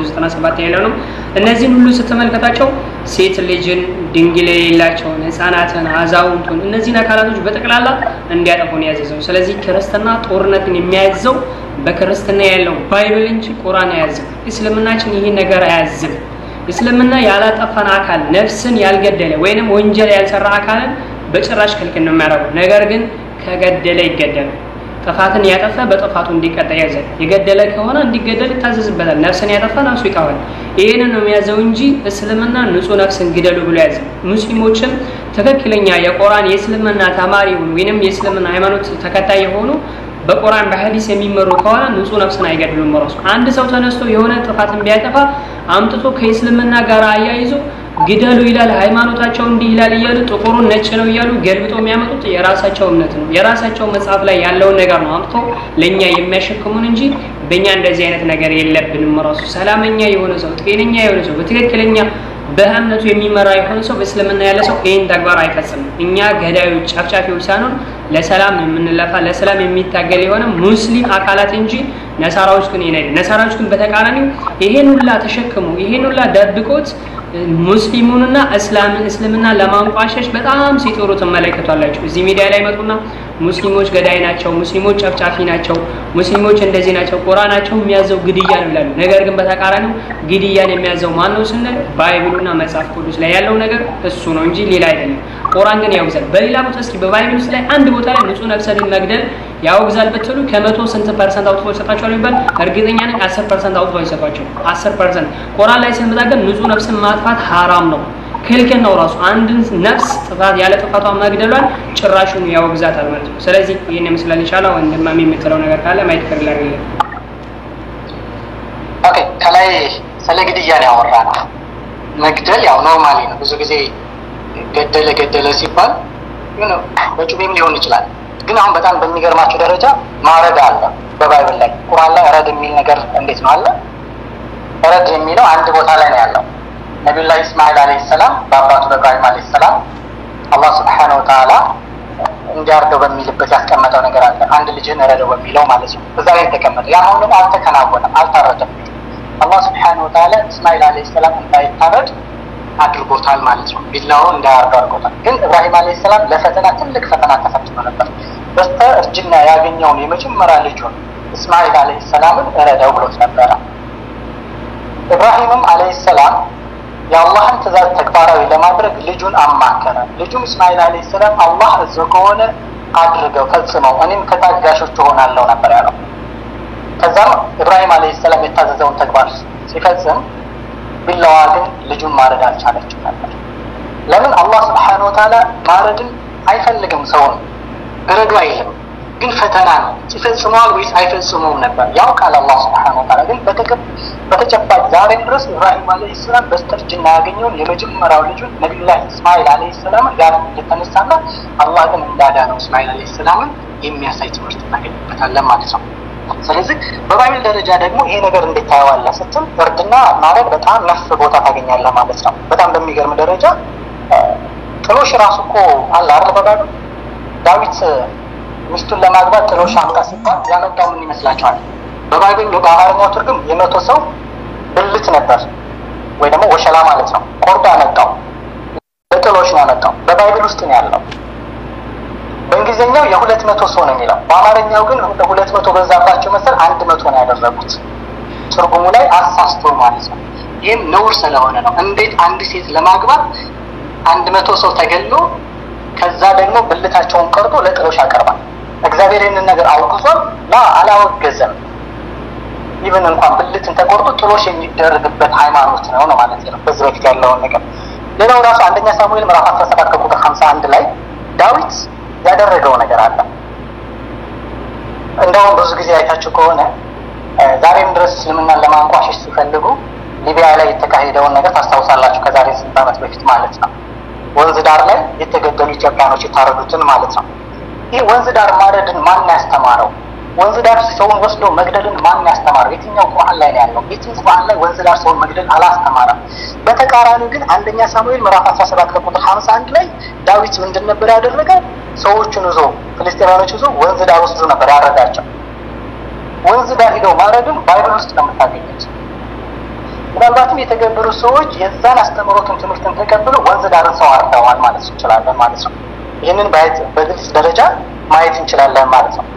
197 ያለውንም እነዚህን ሁሉ ስትመለከታቸው ሴት ልጅን፣ ድንግል የሌላቸውን፣ ህፃናትን፣ አዛውንቱን እነዚህን አካላቶች በጠቅላላ እንዲያጠፉን ያዘዘው። ስለዚህ ክርስትና ጦርነትን የሚያዘው በክርስትና ያለው ባይብል እንጂ ቁርአን አያዝም። እስልምናችን ይህን ነገር አያዝም። እስልምና ያላጠፋን አካል ነፍስን ያልገደለ ወይንም ወንጀል ያልሰራ አካልን በጭራሽ ክልክል ነው የሚያደርገው። ነገር ግን ከገደለ ይገደላል። ጥፋትን ያጠፋ በጥፋቱ እንዲቀጣ ያዛል። የገደለ ከሆነ እንዲገደል ይታዘዝበታል። ነፍስን ያጠፋ ነፍሱ ይጠፋል። ይህንን ነው የሚያዘው እንጂ እስልምና ንጹህ ነፍስን ግደሉ ብሎ ያዘ። ሙስሊሞችም ትክክለኛ የቁርአን የእስልምና ተማሪ የሆኑ ወይንም የእስልምና ሃይማኖት ተከታይ የሆኑ በቁርአን በሐዲስ የሚመሩ ከሆነ ንጹህ ነፍስን አይገድሉም። ራሱ አንድ ሰው ተነስቶ የሆነ ጥፋትን ቢያጠፋ አምጥቶ ከእስልምና ጋር አያይዞ ግደሉ ይላል፣ ሃይማኖታቸው እንዲህ ይላል እያሉ ጥቁሩን ነጭ ነው እያሉ ገልብጦ የሚያመጡት የራሳቸው እምነት ነው። የራሳቸው መጽሐፍ ላይ ያለውን ነገር ነው አምጥቶ ለእኛ የሚያሸክሙን እንጂ በእኛ እንደዚህ አይነት ነገር የለብንም። ራሱ ሰላመኛ የሆነ ሰው ጤነኛ የሆነ ሰው በትክክለኛ በእምነቱ የሚመራ የሆነ ሰው በእስልምና ያለ ሰው ይህን ተግባር አይፈጽምም። እኛ ገዳዮች፣ ጨፍጫፊዎች ሳይሆን ለሰላም የምንለፋ ለሰላም የሚታገል የሆነ ሙስሊም አካላት እንጂ ነሳራዎች ግን ይሄን አይደል። ነሳራዎች ግን በተቃራኒው ይሄን ሁላ ተሸክሙ ይሄን ሁላ ደብቆት ሙስሊሙንና እስላምን እስልምና ለማንቋሸሽ በጣም ሲጥሩ ትመለከቷላችሁ። እዚህ ሚዲያ ላይ መጡና ሙስሊሞች ገዳይ ናቸው፣ ሙስሊሞች ጨፍጫፊ ናቸው፣ ሙስሊሞች እንደዚህ ናቸው፣ ቁርአናቸው የሚያዘው ግድያ ነው ይላሉ። ነገር ግን በተቃራኒው ግድያን የሚያዘው ማን ነው ስንል ባይብሉና መጽሐፍ ቅዱስ ላይ ያለው ነገር እሱ ነው እንጂ ሌላ አይደለም። ቁርአን ግን ያውግዛል። በሌላ ቦታ እስኪ በባይብል ውስጥ ላይ አንድ ቦታ ላይ ንጹህ ነፍስን መግደል ያውግዛል ብትሉ ከመቶ ስንት ፐርሰንት አውጥቶ ይሰጣቸዋል ይባል እርግጠኛ ነኝ አስር ፐርሰንት አውጥቶ አይሰጧቸው። አስር ፐርሰንት ቁርአን ላይ ስንመጣ ግን ንጹህ ነፍስን ማጥፋት ሀራም ነው ክልክል ነው። ራሱ አንድን ነፍስ ጥፋት ያለ ጥፋቷ መግደሏን ጭራሹን ያወግዛታል ማለት ነው። ስለዚህ ይህን ይመስላል። ኢንሻአላህ ወንድማሚ የምትለው ነገር ካለ ማየት ፍር ላይ ኦኬ። ከላይ ስለ ግድያ ነው ያወራ ነው። መግደል ያው ኖርማሊ ነው። ብዙ ጊዜ ገደለ ገደለ ሲባል ግን በጩቤም ሊሆን ይችላል። ግን አሁን በጣም በሚገርማቸው ደረጃ ማረድ አለ በባይብል ላይ ቁርአን ላይ ረድ የሚል ነገር እንዴት ነው አለ። ረድ የሚለው አንድ ቦታ ላይ ነው ያለው ነቢዩላህ ኢስማኤል አለይሂ ሰላም በአባቱ በኢብራሂም አለይሂ ሰላም አላህ ስብሐነሁ ወተዓላ እንዲያርደው በሚልበት ያስቀመጠው ነገር አለ። አንድ ልጅህን እረደው በሚለው ማለት ነው። እዛ ላይ ተቀመጠ። ያ አሁን ደግሞ አልተከናወነም፣ አልታረደም። አላህ ስብሐነሁ ወተዓላ እስማኤል አለይሂ ሰላም እንዳይታረድ አድርጎታል ማለት ነው። ቢላው እንዳያርደው አድርጎታል። ግን ኢብራሂም አለይሂ ሰላም ለፈተና ትልቅ ፈተና ተፈትኖ ነበር። በስተ እርጅና ያገኘውን የመጀመሪያ ልጁን እስማኤል አለይሂ ሰላምን እረደው ብሎት ነበረ። ኢብራሂምም አለይሂ ሰላም የአላህን ትእዛዝ ተግባራዊ ለማድረግ ልጁን አማከረ። ልጁም እስማኤል አለይሂ ሰላም አላህ እዞ ከሆነ አድርገው ፈጽመው፣ እኔም ከታጋሾች እሆናለሁ ነበር ያለው። ከዛም ኢብራሂም አለይሂ ሰላም የታዘዘውን ተግባር ሲፈጽም ቢላዋ ግን ልጁን ማረድ አልቻለችም ነበር። ለምን? አላህ ስብሓነሁ ወተዓላ ማረድን አይፈልግም። ሰውን እረዱ አይልም፣ ግን ፈተና ነው። ይፈጽመዋል ወይስ አይፈጽመውም ነበር ያውቃል አላህ ስብሓነሁ ወተዓላ። ግን በተጨባጭ ዛሬም ድረስ ኢብራሂም ዓለይሂ ሰላም በስተርጅና ያገኘውን የመጀመሪያው ልጁን ነቢዩላህ እስማኤል ዓለይሂ ሰላምን ጋር የተነሳና አላህ ግን እንዳዳነው እስማኤል ዓለይሂ ሰላምን የሚያሳይ ትምህርት እናገኝበታለን ማለት ነው። ስለዚህ በባይብል ደረጃ ደግሞ ይሄ ነገር እንዴት ታየዋለህ ስትል እርድና ማረድ በጣም ነፍ ቦታ ታገኛለህ ማለት ነው። በጣም በሚገርም ደረጃ ጥሎሽ ራሱ እኮ አለ አይደል? በባይብል ዳዊት ሚስቱን ለማግባት ጥሎሽ አምጣ ሲባል ያመጣው ምን ይመስላችኋል? በባይብል በአማርኛው ትርጉም የመቶ ሰው ብልት ነበር ወይ ደግሞ ወሸላ ማለት ነው። ቆርጦ ያመጣው በጥሎሽ ነው ያመጣው። በባይብል ውስጥ ነው ያለው። በእንግሊዝኛው የሁለት መቶ ሰው ነው የሚለው። በአማርኛው ግን ሁለት መቶ በዛባቸው መሰል አንድ መቶ ነው ያደረጉት። ትርጉሙ ላይ አሳስቶ ማለት ነው። ይህም ነውር ስለሆነ ነው። እንዴት አንድ ሴት ለማግባት አንድ መቶ ሰው ተገሎ ከዛ ደግሞ ብልታቸውን ቀርጦ ለጥሎሽ ያቀርባል? እግዚአብሔር ይህንን ነገር አውግዟል? ላ አላወገዘም። ይብን እንኳን ብልትን ተቆርጦ ጥሎሽ የሚደረግበት ሃይማኖት ነው ነው ማለት ነው። በዚህ በፊት ያለውን ነገር ሌላው ራሱ አንደኛ ሳሙኤል ምዕራፍ አስራ ሰባት ከቁጥር ሀምሳ አንድ ላይ ዳዊት ያደረገው ነገር አለ። እንደውም ብዙ ጊዜ አይታችሁ ከሆነ ዛሬም ድረስ እስልምናን ለማንቋሸሽ ሲፈልጉ ሊቢያ ላይ የተካሄደውን ነገር ታስታውሳላችሁ። ከዛሬ ስንት ዓመት በፊት ማለት ነው። ወንዝ ዳር ላይ የተገደሉ ኢትዮጵያኖች የታረዱትን ማለት ነው። ይህ ወንዝ ዳር ማረድን ማን ያስተማረው? ወንዝ ዳር ሰውን ወስዶ መግደልን ማን ያስተማረው? የትኛው ቁርአን ላይ ነው ያለው? የትኛው ቁርአን ላይ ወንዝ ዳር ሰውን መግደል አላስተማረም። በተቃራኒው ግን አንደኛ ሳሙኤል ምዕራፍ 17 ከቁጥር 51 ላይ ዳዊት ምንድን ነበር ያደረገው? ሰዎቹን ይዞ ፍልስጤማኖች ይዞ ወንዝ ዳር ወስዶ ነበር ያረዳቸው። ወንዝ ዳር ሂደው ማረድን ባይብል ውስጥ ነው የምታገኙት። ምናልባትም የተገበሩ ሰዎች የዛን አስተምህሮትን ትምህርትን ተቀብለው ወንዝ ዳርን ሰው አርደዋል ማለት እንችላለን ማለት ነው። ይህንን በግልጽ ደረጃ ማየት እንችላለን ማለት ነው።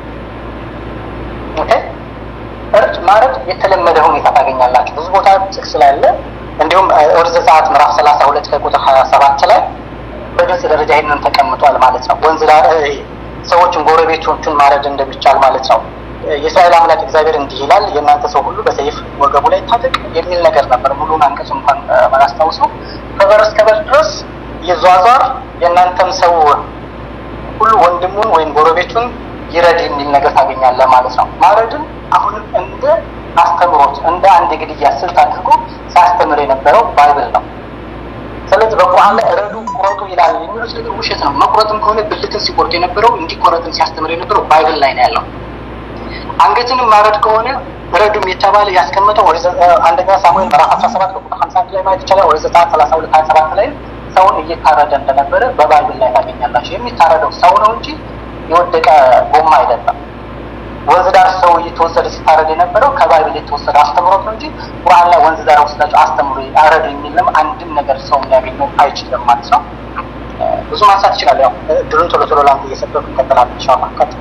ኦኬ እርድ ማረድ የተለመደ ሁኔታ ታገኛላችሁ ብዙ ቦታ ጥቅስ ስላለ እንዲሁም ኦሪት ዘጸአት ምዕራፍ ሰላሳ ሁለት ከቁጥር ሀያ ሰባት ላይ በግልጽ ደረጃ ይህንን ተቀምጧል ማለት ነው። ወንዝ ዳር ሰዎችን ጎረቤቶቹን ማረድ እንደሚቻል ማለት ነው። የእስራኤል አምላክ እግዚአብሔር እንዲህ ይላል፣ የእናንተ ሰው ሁሉ በሰይፍ ወገቡ ላይ ታጠቅ የሚል ነገር ነበር። ሙሉን አንቀጽ እንኳን ባላስታውሰው ከበር እስከ በር ድረስ ይዟዟር፣ የእናንተም ሰው ሁሉ ወንድሙን ወይም ጎረቤቱን ይረድ የሚል ነገር ታገኛለህ ማለት ነው። ማረድን አሁንም እንደ አስተምሮት እንደ አንድ የግድያ ስልት አድርጎ ሲያስተምር የነበረው ባይብል ነው። ስለዚህ በቁርአን ላይ ረዱ ቁረጡ ይላል የሚሉት ነገር ውሸት ነው። መቁረጥም ከሆነ ብልትን ሲቆርጡ የነበረው እንዲቆረጥን ሲያስተምር የነበረው ባይብል ላይ ነው ያለው። አንገትንም ማረድ ከሆነ ረዱም የተባለ ያስቀመጠው አንደኛ ሳሙኤል ምዕራፍ አስራ ሰባት ቁጥር ሀምሳ አንድ ላይ ማየት ይቻላል። ወደ ዘጸአት ሰላሳ ሁለት ሀያ ሰባት ላይ ሰውን እየታረደ እንደነበረ በባይብል ላይ ታገኛላቸው። የሚታረደው ሰው ነው እንጂ የወደቀ ጎማ አይደለም። ወንዝ ዳር ሰው እየተወሰደ ሲታረድ የነበረው ከባይብል የተወሰደ አስተምሮት ነው እንጂ ቁርአን ላይ ወንዝ ዳር ወስዳቸው አስተምሮ አረዱ የሚልም አንድም ነገር ሰው ሊያገኘው አይችልም ማለት ነው። ብዙ ማንሳት ይችላል። ያው ድሩን ቶሎ ቶሎ ላንተ እየሰጠሁ እንቀጥላለን ኢንሻአላህ። ቀጥል።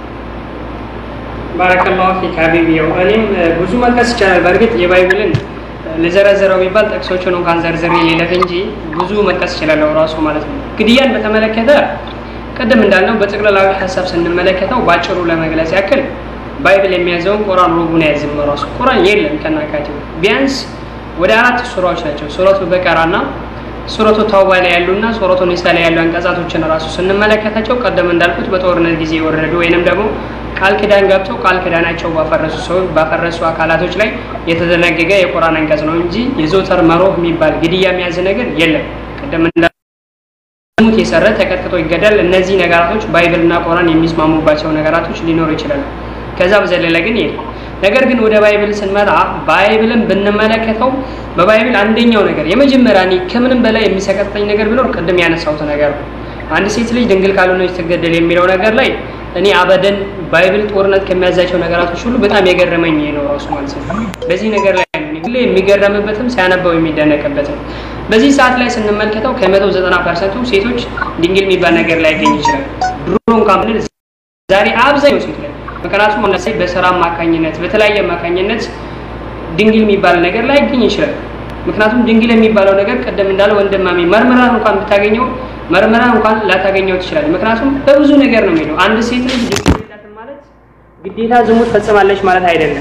ባረከላሁ ፊክ ሀቢቢ። ያው እኔም ብዙ መጥቀስ ይቻላል። በእርግጥ የባይብልን ለዘረዘረው ቢባል ጥቅሶቹን እንኳን ዘርዝሬ ሌለፍ እንጂ ብዙ መጥቀስ ይችላለሁ ራሱ ማለት ነው። ግድያን በተመለከተ ቅድም እንዳልነው በጠቅላላዊ ሀሳብ ስንመለከተው ባጭሩ ለመግለጽ ያክል ባይብል የሚያዘውን ቁርአን ሩቡን ያዝም ራሱ ቁርአን የለም ከናካቴው ቢያንስ ወደ አራት ሱራዎች ናቸው። ሱረቱ በቀራና ሱረቱ ተውባ ላይ ያሉና ሱረቱ ኒሳ ላይ ያሉ አንቀጻቶችን ራሱ ስንመለከታቸው ቀደም እንዳልኩት በጦርነት ጊዜ የወረዱ ወይንም ደግሞ ቃል ኪዳን ገብተው ቃል ኪዳናቸው ባፈረሱ ሰዎች ባፈረሱ አካላቶች ላይ የተደነገገ የቁርአን አንቀጽ ነው እንጂ የዘውተር መሮህ የሚባል ግድያ የሚያዝ ነገር የለም። ቀደም ሙት የሰረ ተቀጥቅጦ ይገዳል። እነዚህ ነገራቶች ባይብልና ቁርአን የሚስማሙባቸው ነገራቶች ሊኖሩ ይችላሉ። ከዛ በዘለለ ግን የለም። ነገር ግን ወደ ባይብል ስንመጣ ባይብልን ብንመለከተው በባይብል አንደኛው ነገር የመጀመሪያ እኔ ከምንም በላይ የሚሰቀጥጠኝ ነገር ቢኖር ቅድም ያነሳሁት ነገር ነው። አንድ ሴት ልጅ ድንግል ካልሆነች ትገደል የሚለው ነገር ላይ እኔ አበደን ባይብል ጦርነት ከሚያዛቸው ነገራቶች ሁሉ በጣም የገረመኝ ነው ራሱ ማለት ነው። በዚህ ነገር ላይ ሁሌ የሚገረምበትም ሲያነበው የሚደነቅበት ነው። በዚህ ሰዓት ላይ ስንመለከተው ከመቶ ዘጠና ፐርሰንቱ ሴቶች ድንግል የሚባል ነገር ላይ ያገኝ ይችላል። ድሮ እንኳን ብንል ዛሬ አብዛኛው ሴት ላይ ምክንያቱም ለምሳሌ በስራ አማካኝነት በተለያየ አማካኝነት ድንግል የሚባል ነገር ላይ ያገኝ ይችላል። ምክንያቱም ድንግል የሚባለው ነገር ቀደም እንዳለ ወንድማሜ መርምራ እንኳን ብታገኘው መርምራ እንኳን ላታገኘው ትችላለህ። ምክንያቱም በብዙ ነገር ነው የሚለው። አንድ ሴት ልጅ ድንግል የላትም ማለት ግዴታ ዝሙት ፈጽማለች ማለት አይደለም።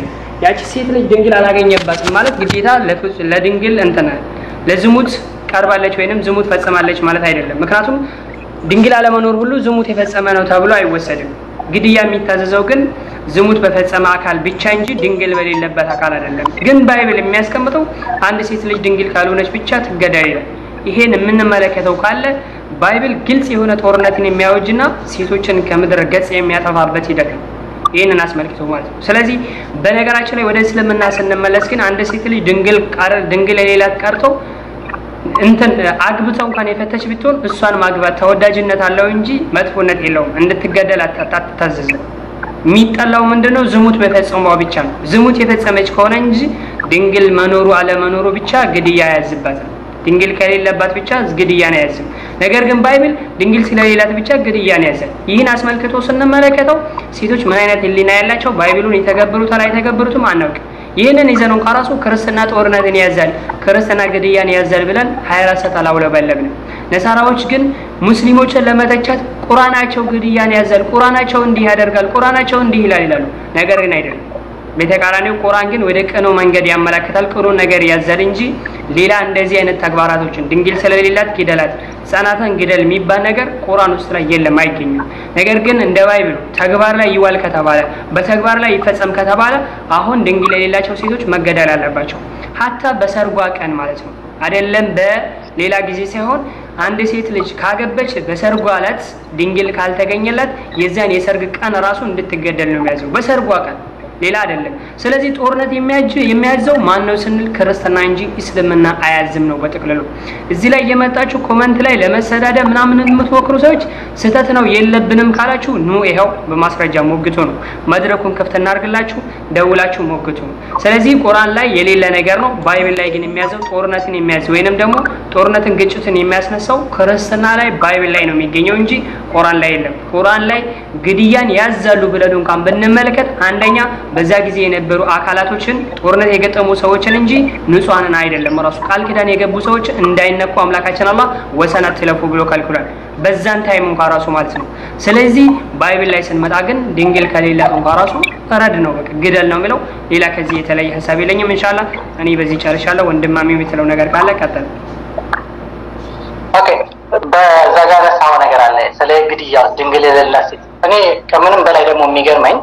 ያቺ ሴት ልጅ ድንግል አላገኘባትም ማለት ግዴታ ለፍጹ- ለድንግል እንትን ለዝሙት ቀርባለች ወይንም ዝሙት ፈጽማለች ማለት አይደለም። ምክንያቱም ድንግል አለመኖር ሁሉ ዝሙት የፈጸመ ነው ተብሎ አይወሰድም። ግድያ የሚታዘዘው ግን ዝሙት በፈጸመ አካል ብቻ እንጂ ድንግል በሌለበት አካል አይደለም። ግን ባይብል የሚያስቀምጠው አንድ ሴት ልጅ ድንግል ካልሆነች ብቻ ትገደል ይላል። ይሄን የምንመለከተው ካለ ባይብል ግልጽ የሆነ ጦርነትን የሚያወጅና ሴቶችን ከምድር ገጽ የሚያጠፋበት ሂደት ነው። ይህንን አስመልክቶ ማለት ነው። ስለዚህ በነገራችን ላይ ወደ እስልምና ስንመለስ ግን አንድ ሴት ልጅ ድንግል ቀር ድንግል የሌላት ቀርቶ እንትን አግብተው እንኳን የፈተች ብትሆን እሷን ማግባት ተወዳጅነት አለው እንጂ መጥፎነት የለውም። እንድትገደል አታ- አትታዘዝም። የሚጠላው ምንድነው? ዝሙት በፈጸሟ ብቻ ነው። ዝሙት የፈጸመች ከሆነ እንጂ ድንግል መኖሩ አለመኖሩ ብቻ ግድያ አያዝባትም። ድንግል ከሌለባት ብቻ ግድያን አያዝም። ነገር ግን ባይብል ድንግል ስለሌላት ብቻ ግድያን ያዛል። ይህን አስመልክቶ ስንመለከተው ሴቶች ምን አይነት ሕሊና ያላቸው ባይብሉን የተገብሩታል አይተገብሩትም አናውቅም። ይህንን ይዘን እንኳ ራሱ ክርስትና ጦርነትን ያዛል፣ ክርስትና ግድያን ያዛል ብለን 24 ሰዓት አላውለበለብንም። ነሳራዎች ግን ሙስሊሞችን ለመተቻት ቁርአናቸው ግድያን ያዛል፣ ቁርአናቸው እንዲህ ያደርጋል፣ ቁርአናቸው እንዲህ ይላል ይላሉ። ነገር ግን አይደለም። በተቃራኒው ቁርአን ግን ወደ ቅኑ መንገድ ያመላክታል፣ ቅኑ ነገር ያዛል እንጂ ሌላ እንደዚህ አይነት ተግባራቶችን ድንግል ስለሌላት ግደላት፣ ህጻናትን ግደል የሚባል ነገር ቁርአን ውስጥ ላይ የለም፣ አይገኝም። ነገር ግን እንደ ባይብሉ ተግባር ላይ ይዋል ከተባለ በተግባር ላይ ይፈጸም ከተባለ አሁን ድንግል የሌላቸው ሴቶች መገደል አለባቸው። ሀታ በሰርጓ ቀን ማለት ነው አይደለም በሌላ ጊዜ ሳይሆን አንድ ሴት ልጅ ካገበች በሰርጓ ዕለት ድንግል ካልተገኘላት የዚያን የሰርግ ቀን ራሱ እንድትገደል ነው የሚያዘው በሰርጓ ቀን ሌላ አይደለም። ስለዚህ ጦርነት የሚያጅ የሚያዘው ማን ነው ስንል ክርስትና እንጂ እስልምና አያዝም ነው በጥቅልሉ። እዚህ ላይ የመጣችሁ ኮመንት ላይ ለመሰዳደብ ምናምን የምትሞክሩ ሰዎች ስህተት ነው የለብንም ካላችሁ ኑ ይኸው በማስረጃ ሞግቱ ነው። መድረኩን ክፍት እናርግላችሁ፣ ደውላችሁ ሞግቱ ነው። ስለዚህ ቁርአን ላይ የሌለ ነገር ነው። ባይብል ላይ ግን የሚያዘው ጦርነትን የሚያዝ ወይንም ደግሞ ጦርነትን ግጭትን የሚያስነሳው ክርስትና ላይ ባይብል ላይ ነው የሚገኘው እንጂ ቁርአን ላይ የለም። ቁርአን ላይ ግድያን ያዛሉ ብለን እንኳን ብንመለከት አንደኛ በዛ ጊዜ የነበሩ አካላቶችን ጦርነት የገጠሙ ሰዎችን እንጂ ንጹሐንን አይደለም። ራሱ ቃል ኪዳን የገቡ ሰዎች እንዳይነኩ አምላካችን አላህ ወሰን አትለፉ ብሎ ከልክሏል። በዛን ታይም እንኳ ራሱ ማለት ነው። ስለዚህ ባይብል ላይ ስንመጣ ግን ድንግል ከሌላት እንኳ ራሱ ረድ ነው፣ በቃ ግደል ነው የሚለው። ሌላ ከዚህ የተለየ ሀሳብ የለኝም። እንሻላ እኔ በዚህ ጨርሻለሁ። ወንድማሚ የምትለው ነገር ካለ ቀጥል። ኦኬ በዛ ጋር ረሳው ነገር አለ ስለ ግድያ ድንግል የሌላት ሴት። እኔ ከምንም በላይ ደግሞ የሚገርመኝ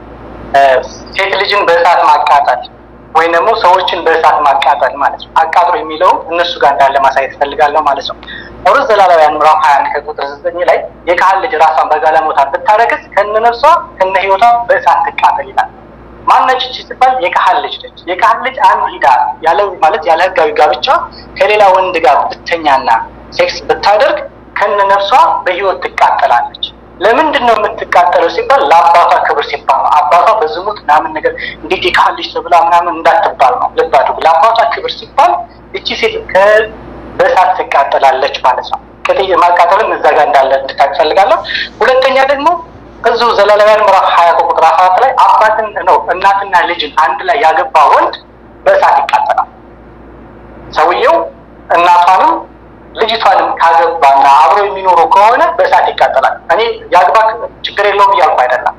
ሴት ልጅን በእሳት ማቃጠል ወይም ደግሞ ሰዎችን በእሳት ማቃጠል ማለት ነው። አቃጥሎ የሚለው እነሱ ጋር እንዳለ ማሳየት እፈልጋለሁ ማለት ነው። ኦሪት ዘሌዋውያን ምዕራፍ ሀያ አንድ ከቁጥር ዘጠኝ ላይ የካህን ልጅ ራሷን በጋለሞታ ብታረግዝ ከነ ነፍሷ ከነ ህይወቷ በእሳት ትቃጠል ይላል። ማነች እቺ ሲባል የካህን ልጅ ነች። የካህን ልጅ አንድ ሂዳ ያለ ማለት ያለ ህጋዊ ጋብቻ ከሌላ ወንድ ጋር ብተኛና ሴክስ ብታደርግ ከነ ነፍሷ በህይወት ትቃጠላለች። ለምንድን ነው የምትቃጠለው ሲባል ለአባቷ ክብር ሲባል ነው። አባቷ በዝሙት ምናምን ነገር እንዴት የካህን ልጅ ተብላ ምናምን እንዳትባል ነው። ልብ አድርጉ። ለአባቷ ክብር ሲባል እቺ ሴት በእሳት ትቃጠላለች ማለት ነው። ከጥይ ማቃጠልም እዛ ጋር እንዳለ እንድታውቅ እፈልጋለሁ። ሁለተኛ ደግሞ እዚሁ ዘሌዋውያን ምዕራፍ ሀያ ቁጥር አራት ላይ አባትን ነው እናትና ልጅን አንድ ላይ ያገባ ወንድ በእሳት ይቃጠላል። ሰውየው እናቷንም ልጅቷንም ካገባና አብሮ የሚኖሩ ከሆነ በእሳት ይቃጠላል። እኔ የአግባ ችግር የለውም እያልኩ አይደለም፣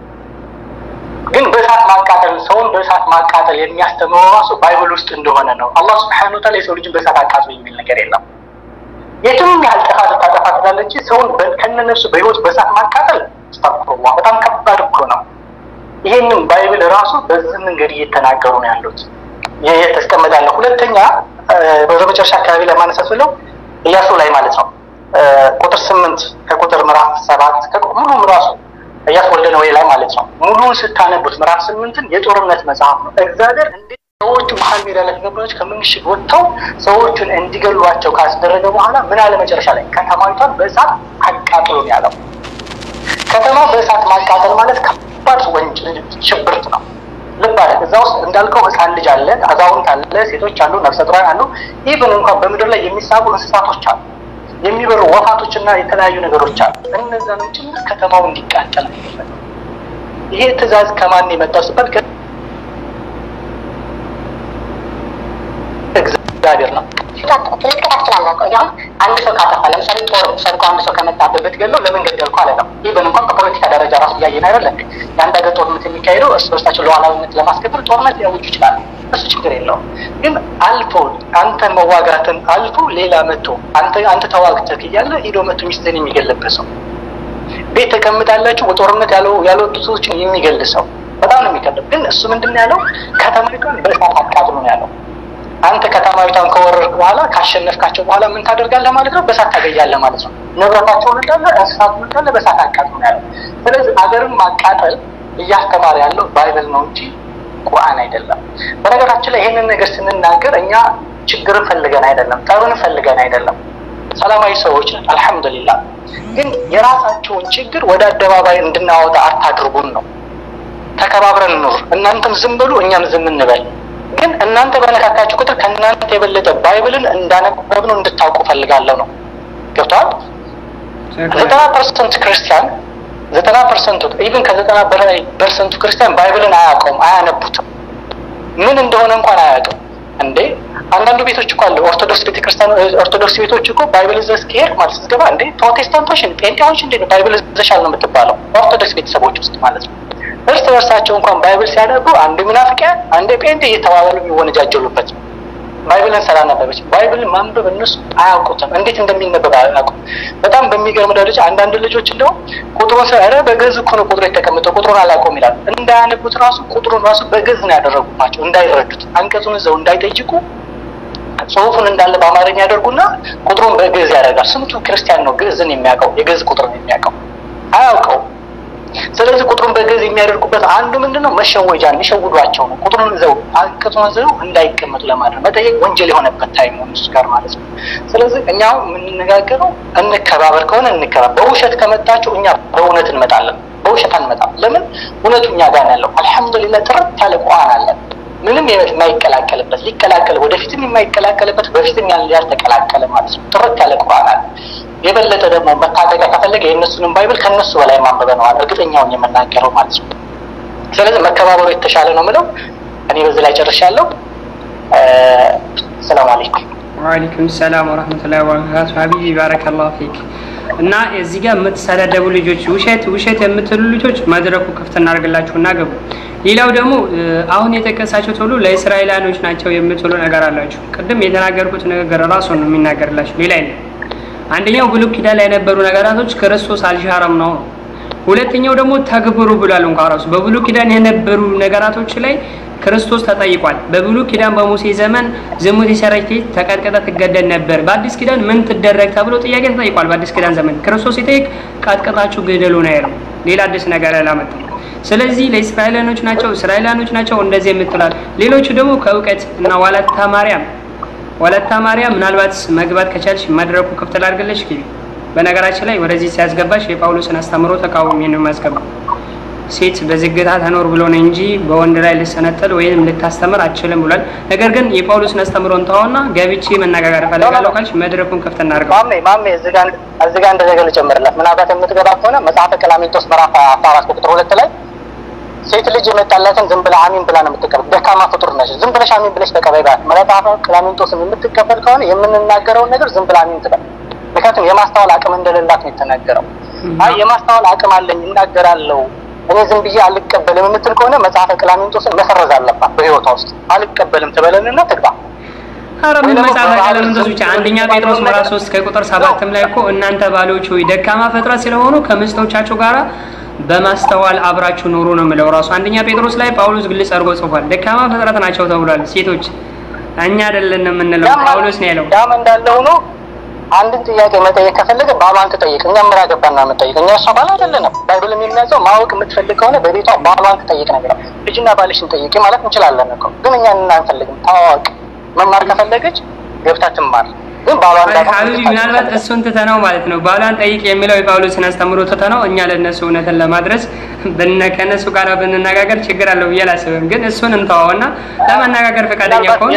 ግን በእሳት ማቃጠል ሰውን በእሳት ማቃጠል የሚያስተምረው ራሱ ባይብል ውስጥ እንደሆነ ነው። አላህ ስብሐነ ወተዓላ የሰው ልጅን በእሳት አቃጥሎ የሚል ነገር የለም። የትም ያህል ጥፋት ልታጠፋ ትላለች፣ ሰውን ከነነፍሱ በህይወት በእሳት ማቃጠል አስተፍሩላህ በጣም ከባድ እኮ ነው። ይሄንን ባይብል ራሱ በዚህ መንገድ እየተናገሩ ነው ያሉት። ይህ የተስቀመጣለ። ሁለተኛ ወደ መጨረሻ አካባቢ ላይ ማነሳት ብለው ኢያሱ ላይ ማለት ነው ቁጥር ስምንት ከቁጥር ምዕራፍ ሰባት ሙሉ ራሱ ኢያሱ ወልደ ነዌ ላይ ማለት ነው ሙሉውን ስታነቡት ምዕራፍ ስምንትን የጦርነት መጽሐፍ ነው። እግዚአብሔር እንዴት ሰዎቹ መሀል ሜዳ ላይ ተገባዮች ከምንሽግ ወጥተው ሰዎቹን እንዲገሏቸው ካስደረገ በኋላ ምን አለ መጨረሻ ላይ ከተማይቷን በእሳት አቃጥሎ ነው ያለው። ከተማ በእሳት ማቃጠል ማለት ከባድ ወንጀል ሽብርት ነው። ልብ አለ። እዛ ውስጥ እንዳልከው ህፃን ልጅ አለ፣ አዛውንት አለ፣ ሴቶች አሉ፣ ነፍሰ ጡራን አሉ። ኢቭን እንኳን በምድር ላይ የሚሳቡ እንስሳቶች አሉ፣ የሚበሩ ወፋቶች እና የተለያዩ ነገሮች አሉ። እነዛንም ጭምር ከተማው እንዲቃጠል ይሄ ትዕዛዝ ከማን የመጣው ሲባል እግዚአብሔር ነው። ልትቀጣ ትችላለህ እኮ። ያው አንድ ሰው ካጠፋ ለምሳሌ ጦር ሰርቆ አንድ ሰው ከመጣበት ብትገለው ለምን ገደልኩ አለ ነው። ኢቨን እንኳን በፖለቲካ ደረጃ ራሱ እያየን አይደለ እንዴ? የአንድ ሀገር ጦርነት የሚካሄደው እርስ በርሳቸው ሉዓላዊነት ለማስከበር ጦርነት ሊያውጁ ይችላሉ። እሱ ችግር የለውም። ግን አልፎ አንተ መዋጋትን አልፎ ሌላ መጥቶ አንተ አንተ ተዋግተህ እያለ ሂዶ መጥቶ ሚስትህን የሚገልበት ሰው ቤት ተቀምጣላችሁ በጦርነት ያልወጡ ሰዎችን የሚገል ሰው በጣም ነው የሚከብድ። ግን እሱ ምንድን ነው ያለው? ከተማይቷን በእሳት አቃጥሎ ነው ያለው። አንተ ከተማይቷን ከወረርክ በኋላ ካሸነፍካቸው በኋላ ምን ታደርጋለህ ማለት ነው? በእሳት ታገያለህ ማለት ነው። ንብረታቸውን እንዳለ እንስሳቱን እንዳለ በእሳት አቃጥሎ ነው ያለው። ስለዚህ አገርን ማቃጠል እያስተማረ ያለው ባይብል ነው እንጂ ቁርአን አይደለም። በነገራችን ላይ ይህንን ነገር ስንናገር እኛ ችግርን ፈልገን አይደለም፣ ጠብን ፈልገን አይደለም። ሰላማዊ ሰዎች ነን፣ አልሐምዱሊላህ። ግን የራሳቸውን ችግር ወደ አደባባይ እንድናወጣ አታድርጉን ነው ተከባብረን ኑር። እናንተም ዝም በሉ፣ እኛም ዝም እንበል። ግን እናንተ በነካካችሁ ቁጥር ከእናንተ የበለጠ ባይብልን እንዳነበብነው እንድታውቁ ፈልጋለሁ ነው። ገብተዋል። ዘጠና ፐርሰንት ክርስቲያን ዘጠና ፐርሰንቱ ኢቭን ከዘጠና በላይ ፐርሰንቱ ክርስቲያን ባይብልን አያውቀውም፣ አያነቡትም። ምን እንደሆነ እንኳን አያውቅም። እንዴ አንዳንዱ ቤቶች እኮ አለ ኦርቶዶክስ ቤተክርስቲያን ኦርቶዶክስ ቤቶች እኮ ባይብል ይዘህ ከሄድክ ማለት ስትገባ እንዴ ፕሮቴስታንቶች ጴንጤዎች እንዴ ባይብል ይዘሻል ነው የምትባለው ኦርቶዶክስ ቤተሰቦች ውስጥ ማለት ነው። እርስ በርሳቸው እንኳን ባይብል ሲያነቡ አንዱ ምናፍቂያ አንዴ ጴንጤ እየተባባሉ የሚወነጃጀሉበት ባይብልን ስላነበበች ባይብል ማንበብ እነሱ አያውቁትም፣ እንዴት እንደሚነበብ አያውቁም። በጣም በሚገርም ደረጃ አንዳንድ ልጆች እንደው ቁጥሩን ስ ኧረ በግዕዝ እኮ ነው ቁጥሩ የተቀመጠው ቁጥሩን አላውቀውም ይላሉ። እንዳያነቡት ራሱ ቁጥሩን ራሱ በግዕዝ ነው ያደረጉባቸው እንዳይረዱት፣ አንቀጹን እዛው እንዳይጠይቁ ጽሁፉን እንዳለ በአማርኛ ያደርጉና ቁጥሩን በግዕዝ ያደርጋል። ስንቱ ክርስቲያን ነው ግዕዝን የሚያውቀው የግዕዝ ቁጥርን የሚያውቀው አያውቀው። ስለዚህ ቁጥሩን በግዕዝ የሚያደርጉበት አንዱ ምንድን ነው? መሸወጃ የሚሸውዷቸው ነው። ቁጥሩን ይዘው አንቀጹን ይዘው እንዳይቀመጡ ለማድረግ መጠየቅ ወንጀል የሆነበት ታይም ነው እሱ ጋር ማለት ነው። ስለዚህ እኛ የምንነጋገረው እንከባበር ከሆነ እንከባበር። በውሸት ከመጣችሁ እኛ በእውነት እንመጣለን። በውሸት አንመጣም። ለምን? እውነቱ እኛ ጋር ነው ያለው። አልሐምዱሊላህ ጥርት ያለ ቁርአን አለን። ምንም የማይቀላቀልበት ሊቀላቀል ወደፊትም የማይቀላቀልበት በፊትም ያልተቀላቀለ ማለት ነው። ጥርት ያለ ቁርአን አለ። የበለጠ ደግሞ መታጠቂያ ከፈለገ የእነሱንም ባይብል ከእነሱ በላይ ማንበበ ነዋል እርግጠኛውን የምናገረው ማለት ነው። ስለዚህ መከባበሩ የተሻለ ነው ምለው እኔ በዚህ ላይ ጨርሻለሁ። ሰላም አለይኩም። ወአለይኩም ሰላም ወረህመቱላሂ ወበረካቱ። ሀቢቢ ባረከላሁ ፊክ። እና እዚህ ጋር የምትሰዳደቡ ልጆች ውሸት ውሸት የምትሉ ልጆች መድረኩ ክፍት እናደርግላችሁና ገቡ። ሌላው ደግሞ አሁን የጠቀሳችሁት ሁሉ ለእስራኤላኖች ናቸው የምትሉ ነገር አላችሁ። ቅድም የተናገርኩት ንግግር ራሱ ነው የሚናገርላችሁ፣ ሌላ የለም። አንደኛው ብሉይ ኪዳን ላይ የነበሩ ነገራቶች ክርስቶስ አልሻረም ነው። ሁለተኛው ደግሞ ተግብሩ ብሏል። እንኳ ራሱ በብሉይ ኪዳን የነበሩ ነገራቶች ላይ ክርስቶስ ተጠይቋል። በብሉይ ኪዳን በሙሴ ዘመን ዝሙት የሰራች ሴት ተቀጥቅጣ ትገደል ነበር። በአዲስ ኪዳን ምን ትደረግ ተብሎ ጥያቄ ተጠይቋል። በአዲስ ኪዳን ዘመን ክርስቶስ ሲጠይቅ ቀጥቅጣችሁ ግደሉ ነው ያለው። ሌላ አዲስ ነገር አላመጣም። ስለዚህ ለእስራኤላኖች ናቸው እስራኤላኖች ናቸው እንደዚህ የምትላል። ሌሎቹ ደግሞ ከእውቀት እና ዋለታ ማርያም ወለታ ማርያም ምናልባት መግባት ከቻልሽ መድረኩ ክፍት ላድርግልሽ ግቢ። በነገራችን ላይ ወደዚህ ሲያስገባሽ የጳውሎስን አስተምሮ ተቃውሞ ነው የሚያስገባው። ሴት በዝግታ ተኖር ብሎ ነው እንጂ በወንድ ላይ ልሰነጠል ወይም ልታስተምር አችልም ብሏል። ነገር ግን የጳውሎስን አስተምሮን ተዋውና ገብቼ መነጋገር እፈልጋለሁ ካልሽ መድረኩን ክፍት እናድርገው። ማሜ ማሜ እዚህ ጋር እዚህ ጋር እንደዘገ ልጨምርላት ምናልባት የምትገባ ከሆነ መጽሐፈ ቀላሚንጦስ ምዕራፍ አስራ አራት ቁጥር ሁለት ላይ ሴት ልጅ የመጣላትን ዝም ብለህ አሚን ብላ ነው የምትቀበል። ደካማ ፍጡር ነች። ዝም ብለሽ አሚን ብለሽ ተቀበይ ባት መጽሐፈ ቀላሚንጦስን የምትቀበል ከሆነ የምንናገረውን ነገር ዝም ብለህ አሚን ትበል። ምክንያቱም የማስተዋል አቅም እንደሌላት ነው የተናገረው። አይ የማስተዋል አቅም አለኝ እናገራለሁ እኔ ዝም ብዬ አልቀበልም የምትል ከሆነ መጽሐፈ ቀላሚንጦስን መሰረዝ አለባት በህይወቷ ውስጥ አልቀበልም ትበለንና ትግባ። ኧረ ምን መጽሐፈ ቀለምንጦስ ብቻ አንደኛ ጴጥሮስ ምዕራፍ ሶስት ከቁጥር ሰባትም ላይ እኮ እናንተ ባሎች ሆይ ደካማ ፍጥረት ስለሆኑ ከምስቶቻችሁ ጋራ በማስተዋል አብራችሁ ኑሩ ነው የሚለው ራሱ አንደኛ ጴጥሮስ ላይ ጳውሎስ ግልጽ አድርጎ ጽፏል። ደካማ ፍጥረት ናቸው ተብሏል። ሴቶች እኛ አይደለን የምንለው ጳውሎስ ነው ያለው። ያም እንዳለ ሆኖ አንድን ጥያቄ መጠየቅ ከፈለገ ባሏን ትጠይቅ። እኛ ምን አገባና የምንጠይቅ እኛ እሷ ባል አይደለንም። ባይብል የሚያዘው ማወቅ የምትፈልግ ከሆነ በቤቷ ባሏን ትጠይቅ ነገር ነው። ልጅና ባልሽን ጠይቂ ማለት እንችላለን እኮ ግን እኛ አንፈልግም። ታዋቅ መማር ከፈለገች ገብታ ትማር። ግን ባሏን ሀቢቢ ምናልባት እሱን ትተነው ማለት ነው ባሏን ጠይቅ የሚለው የጳውሎስን አስተምሮ ትተነው እኛ ለእነሱ እውነትን ለማድረስ ከእነሱ ጋር ብንነጋገር ችግር አለው ብዬ አላስብም። ግን እሱን እንተዋውና ለመነጋገር ፈቃደኛ ከሆን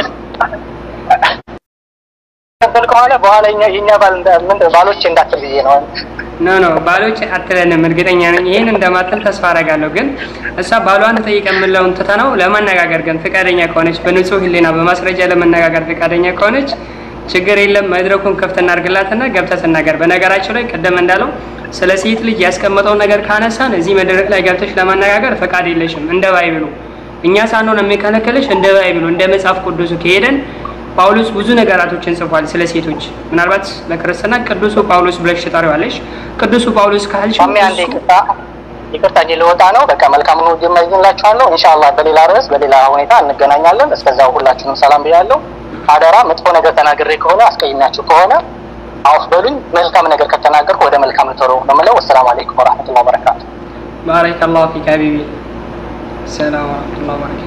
ተቀበል ከሆነ በኋላ የኛ ባል ባሎች እንዳትል ብዬ ነው። ኖ ኖ ባሎች አትለንም፣ እርግጠኛ ነኝ ይህን እንደማትል ተስፋ አደርጋለሁ። ግን እሷ ባሏን ጠይቅ የምለውን ትተነው ለመነጋገር ግን ፈቃደኛ ከሆነች በንጹህ ሕሊና በማስረጃ ለመነጋገር ፈቃደኛ ከሆነች ችግር የለም መድረኩን ክፍት እናድርግላትና ገብተህ ትናገር። በነገራችን ላይ ቀደም እንዳለው ስለ ሴት ልጅ ያስቀመጠው ነገር ካነሳን እዚህ መድረክ ላይ ገብተሽ ለመነጋገር ፈቃድ የለሽም። እንደ ባይብሉ እኛ ሳንሆን የሚከለከልሽ እንደ ባይብሉ እንደ መጽሐፍ ቅዱሱ ከሄደን ጳውሎስ ብዙ ነገራቶችን ጽፏል ስለ ሴቶች። ምናልባት በክርስትና ቅዱሱ ጳውሎስ ብለሽ ትጠሪዋለሽ። ቅዱሱ ጳውሎስ ካልሽ ማሜ አንዴ ይቅርታ ይቅርታ እጄ ልወጣ ነው። በቃ መልካም ነው እመኝላችኋለሁ። ኢንሻአላህ በሌላ ርዕስ በሌላ ሁኔታ እንገናኛለን። እስከዛው ሁላችሁንም ሰላም ብያለሁ። አደራ መጥፎ ነገር ተናግሬ ከሆነ አስቀይሜያችሁ ከሆነ አውፍ በሉኝ። መልካም ነገር ከተናገርኩ ወደ መልካም ልተሮ ነው የምለው። ወሰላም አለይኩም ወራህመቱላሂ ወበረካቱ። ባረከላሁ ፊክ ሀቢቢ። ሰላም ወራህመቱላሂ ወበረካቱ።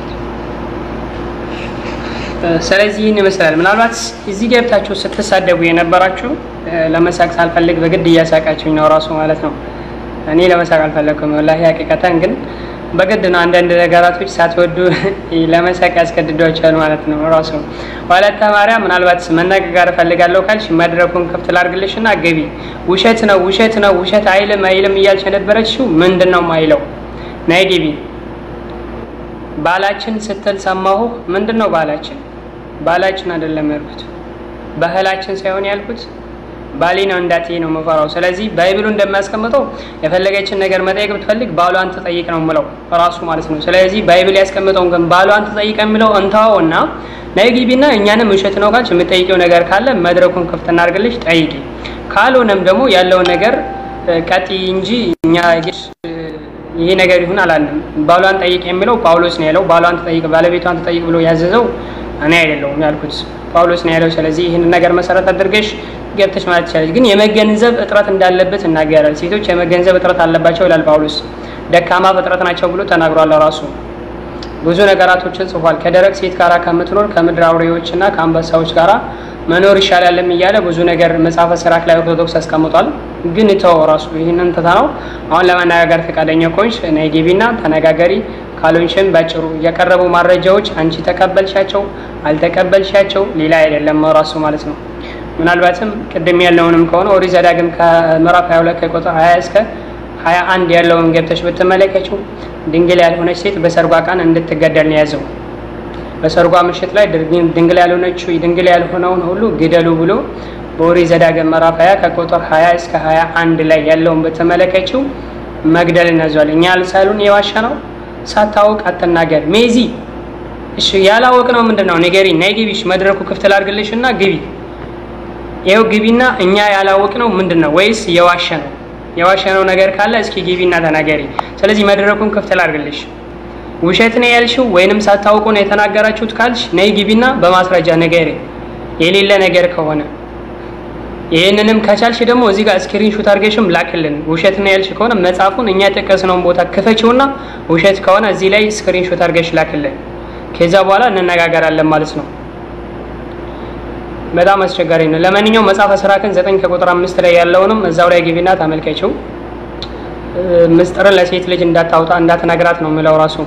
ስለዚህ ይህን ይመስላል። ምናልባት እዚህ ገብታችሁ ስትሳደቡ የነበራችሁ ለመሳቅ ሳልፈልግ በግድ እያሳቃችሁኝ ነው ራሱ ማለት ነው። እኔ ለመሳቅ አልፈለግኩም ወላሂ ሀቂቀተን ግን በግድ ነው አንዳንድ ነገራቶች ሳትወዱ ለመሳቅ ያስገድዷቸዋል ማለት ነው ራሱ ወለተ ማርያም ምናልባት መነጋገር እፈልጋለሁ ካልሽ መድረኩን ክፍት ላድርግልሽ እና ገቢ ውሸት ነው ውሸት ነው ውሸት አይልም አይልም እያልሽ የነበረችው ምንድን ነው ማይለው ናይ ግቢ ባላችን ስትል ሰማሁ ምንድን ነው ባላችን ባላችን አይደለም ያልኩት ባህላችን ሳይሆን ያልኩት ባሌ ነው እንዳትዪ ነው የምፈራው። ስለዚህ ባይብሉ እንደሚያስቀምጠው የፈለገችን ነገር መጠየቅ ብትፈልግ ባሏን ትጠይቅ ነው የምለው ራሱ ማለት ነው። ስለዚህ ባይብል ያስቀምጠውን ግን ባሏን ትጠይቅ የሚለው እንተዋው እና ነይ ግቢና እኛንም ውሸት ነው ካልሽ የምጠይቂው ነገር ካለ መድረኩን ክፍት እናድርግልሽ ጠይቂ። ካልሆነም ደግሞ ያለውን ነገር ቀጥይ እንጂ እኛ ይሄ ነገር ይሁን አላለም። ባሏን ጠይቅ የሚለው ጳውሎስ ነው ያለው። ባሏን ትጠይቅ፣ ባለቤቷን ትጠይቅ ብሎ ያዘዘው እኔ አይደለሁም ያልኩት ጳውሎስ ነው ያለው። ስለዚህ ይህንን ነገር መሰረት አድርገሽ ገብተሽ ማለት ትችላለች። ግን የመገንዘብ እጥረት እንዳለበት እናገራል። ሴቶች የመገንዘብ እጥረት አለባቸው ይላል ጳውሎስ። ደካማ ፍጥረት ናቸው ብሎ ተናግሯል ራሱ። ብዙ ነገራቶችን ጽፏል። ከደረቅ ሴት ጋራ ከምትኖር ከምድር አውሬዎችና ከአንበሳዎች ጋራ መኖር ይሻላልም እያለ ብዙ ነገር መጽሐፈ ሲራክ ላይ ኦርቶዶክስ አስቀምጧል። ግን ተው ራሱ ይህንን ትታ ነው አሁን ለመነጋገር ፈቃደኛ ከሆንሽ ነይ ግቢና ተነጋገሪ። ካልሆንሽም ባጭሩ የቀረቡ ማረጃዎች አንቺ ተቀበልሻቸው አልተቀበልሻቸው ሌላ አይደለም ራሱ ማለት ነው። ምናልባትም ቅድም ያለውንም ከሆነ ኦሪት ዘዳግም ከምዕራፍ 22 ከቁጥር 20 እስከ 21 ያለውን ገብተሽ ብትመለከችው ድንግል ያልሆነች ሴት በሰርጓ ቀን እንድትገደል ነው የያዘው። በሰርጓ ምሽት ላይ ድንግል ያልሆነችው ድንግል ያልሆነውን ሁሉ ግደሉ ብሎ በኦሪት ዘዳግም ምዕራፍ 20 ከቁጥር 20 እስከ 21 ላይ ያለውን ብትመለከችው መግደልን ያዟል። እኛ ልሳሉን የዋሻ ነው ሳታውቅ አትናገር ሜዚ። እሺ ያላወቅ ነው ምንድን ነው ንገሪ። ነይ ግቢሽ መድረኩ ክፍት ላድርግልሽ እና ግቢ ይኸው ግቢና እኛ ያላወቅ ነው ምንድን ነው ወይስ የዋሸ ነው? የዋሸ ነው ነገር ካለ እስኪ ግቢና ተናገሪ። ስለዚህ መድረኩን ክፍት ላድርግልሽ። ውሸት ነው ያልሽው ወይንም ሳታውቁ ነው የተናገራችሁት ካልሽ ነይ ግቢና በማስረጃ ንገሪ፣ የሌለ ነገር ከሆነ ይህንንም ከቻልሽ ደግሞ እዚህ ጋር ስክሪን ሹት አድርገሽም ላክልን። ውሸት ነው ያልሽ ከሆነ መጽሐፉን እኛ የጠቀስነውን ቦታ ክፈችውና ውሸት ከሆነ እዚህ ላይ ስክሪን ሹት አድርገሽ ላክልን። ከዛ በኋላ እንነጋገራለን ማለት ነው። በጣም አስቸጋሪ ነው። ለማንኛውም መጽሐፈ ሲራክን ዘጠኝ ከቁጥር አምስት ላይ ያለውንም እዛው ላይ ግቢና ተመልከችው። ምስጢርን ለሴት ልጅ እንዳታወጣ እንዳትነግራት ነው የሚለው ራሱ።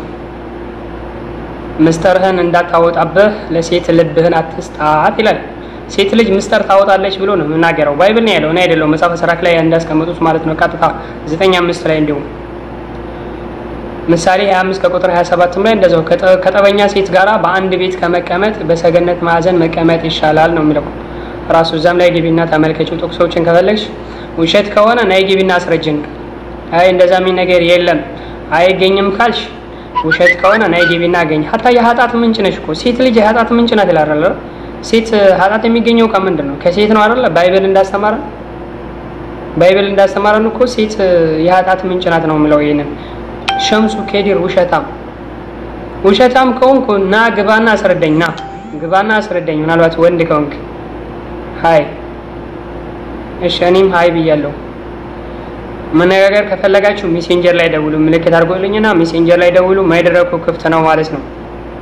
ምስጢርህን እንዳታወጣብህ ለሴት ልብህን አትስጣት ይላል። ሴት ልጅ ምስጢር ታወጣለች ብሎ ነው የምናገረው። ባይብል ነው ያለው፣ እኔ አይደለሁም። መጽሐፈ ሲራክ ላይ እንዳስቀመጡት ማለት ነው። ቀጥታ ዘጠኝ አምስት ላይ እንዲሁም ምሳሌ 25 ከቁጥር 27 ላይ እንደዛው ከጠበኛ ሴት ጋራ በአንድ ቤት ከመቀመጥ በሰገነት ማዕዘን መቀመጥ ይሻላል ነው የሚለው ራሱ። እዛም ላይ ግቢና ተመልከችው። ጥቅሶችን ከፈለግሽ ውሸት ከሆነ ናይ ግቢና አስረጅን። አይ እንደዛ የሚል ነገር የለም አይገኝም ካልሽ ውሸት ከሆነ ናይ ግቢና አገኝ። ሀታ የኃጢአት ምንጭ ነሽ እኮ ሴት ልጅ የኃጢአት ምንጭ ናት ይላል አይደል? ሴት ኃጢአት የሚገኘው ከምንድን ነው? ከሴት ነው አይደል? ባይብል እንዳስተማረን ባይብል እንዳስተማረን እኮ ሴት የኃጢአት ምንጭ ናት ነው የሚለው ይሄንን ሸምሱ ኬዲር ውሸታም ውሸታም ከሆንኩ ና ግባና አስረዳኝ። ና ግባና አስረዳኝ። ምናልባት ወንድ ከሆንክ ሀይ፣ እሺ፣ እኔም ሀይ ብያለሁ። መነጋገር ከፈለጋችሁ ሜሴንጀር ላይ ደውሉ። ምልክት አድርጎልኝና ሜሴንጀር ላይ ደውሉ። መድረኩ ክፍት ነው ማለት ነው።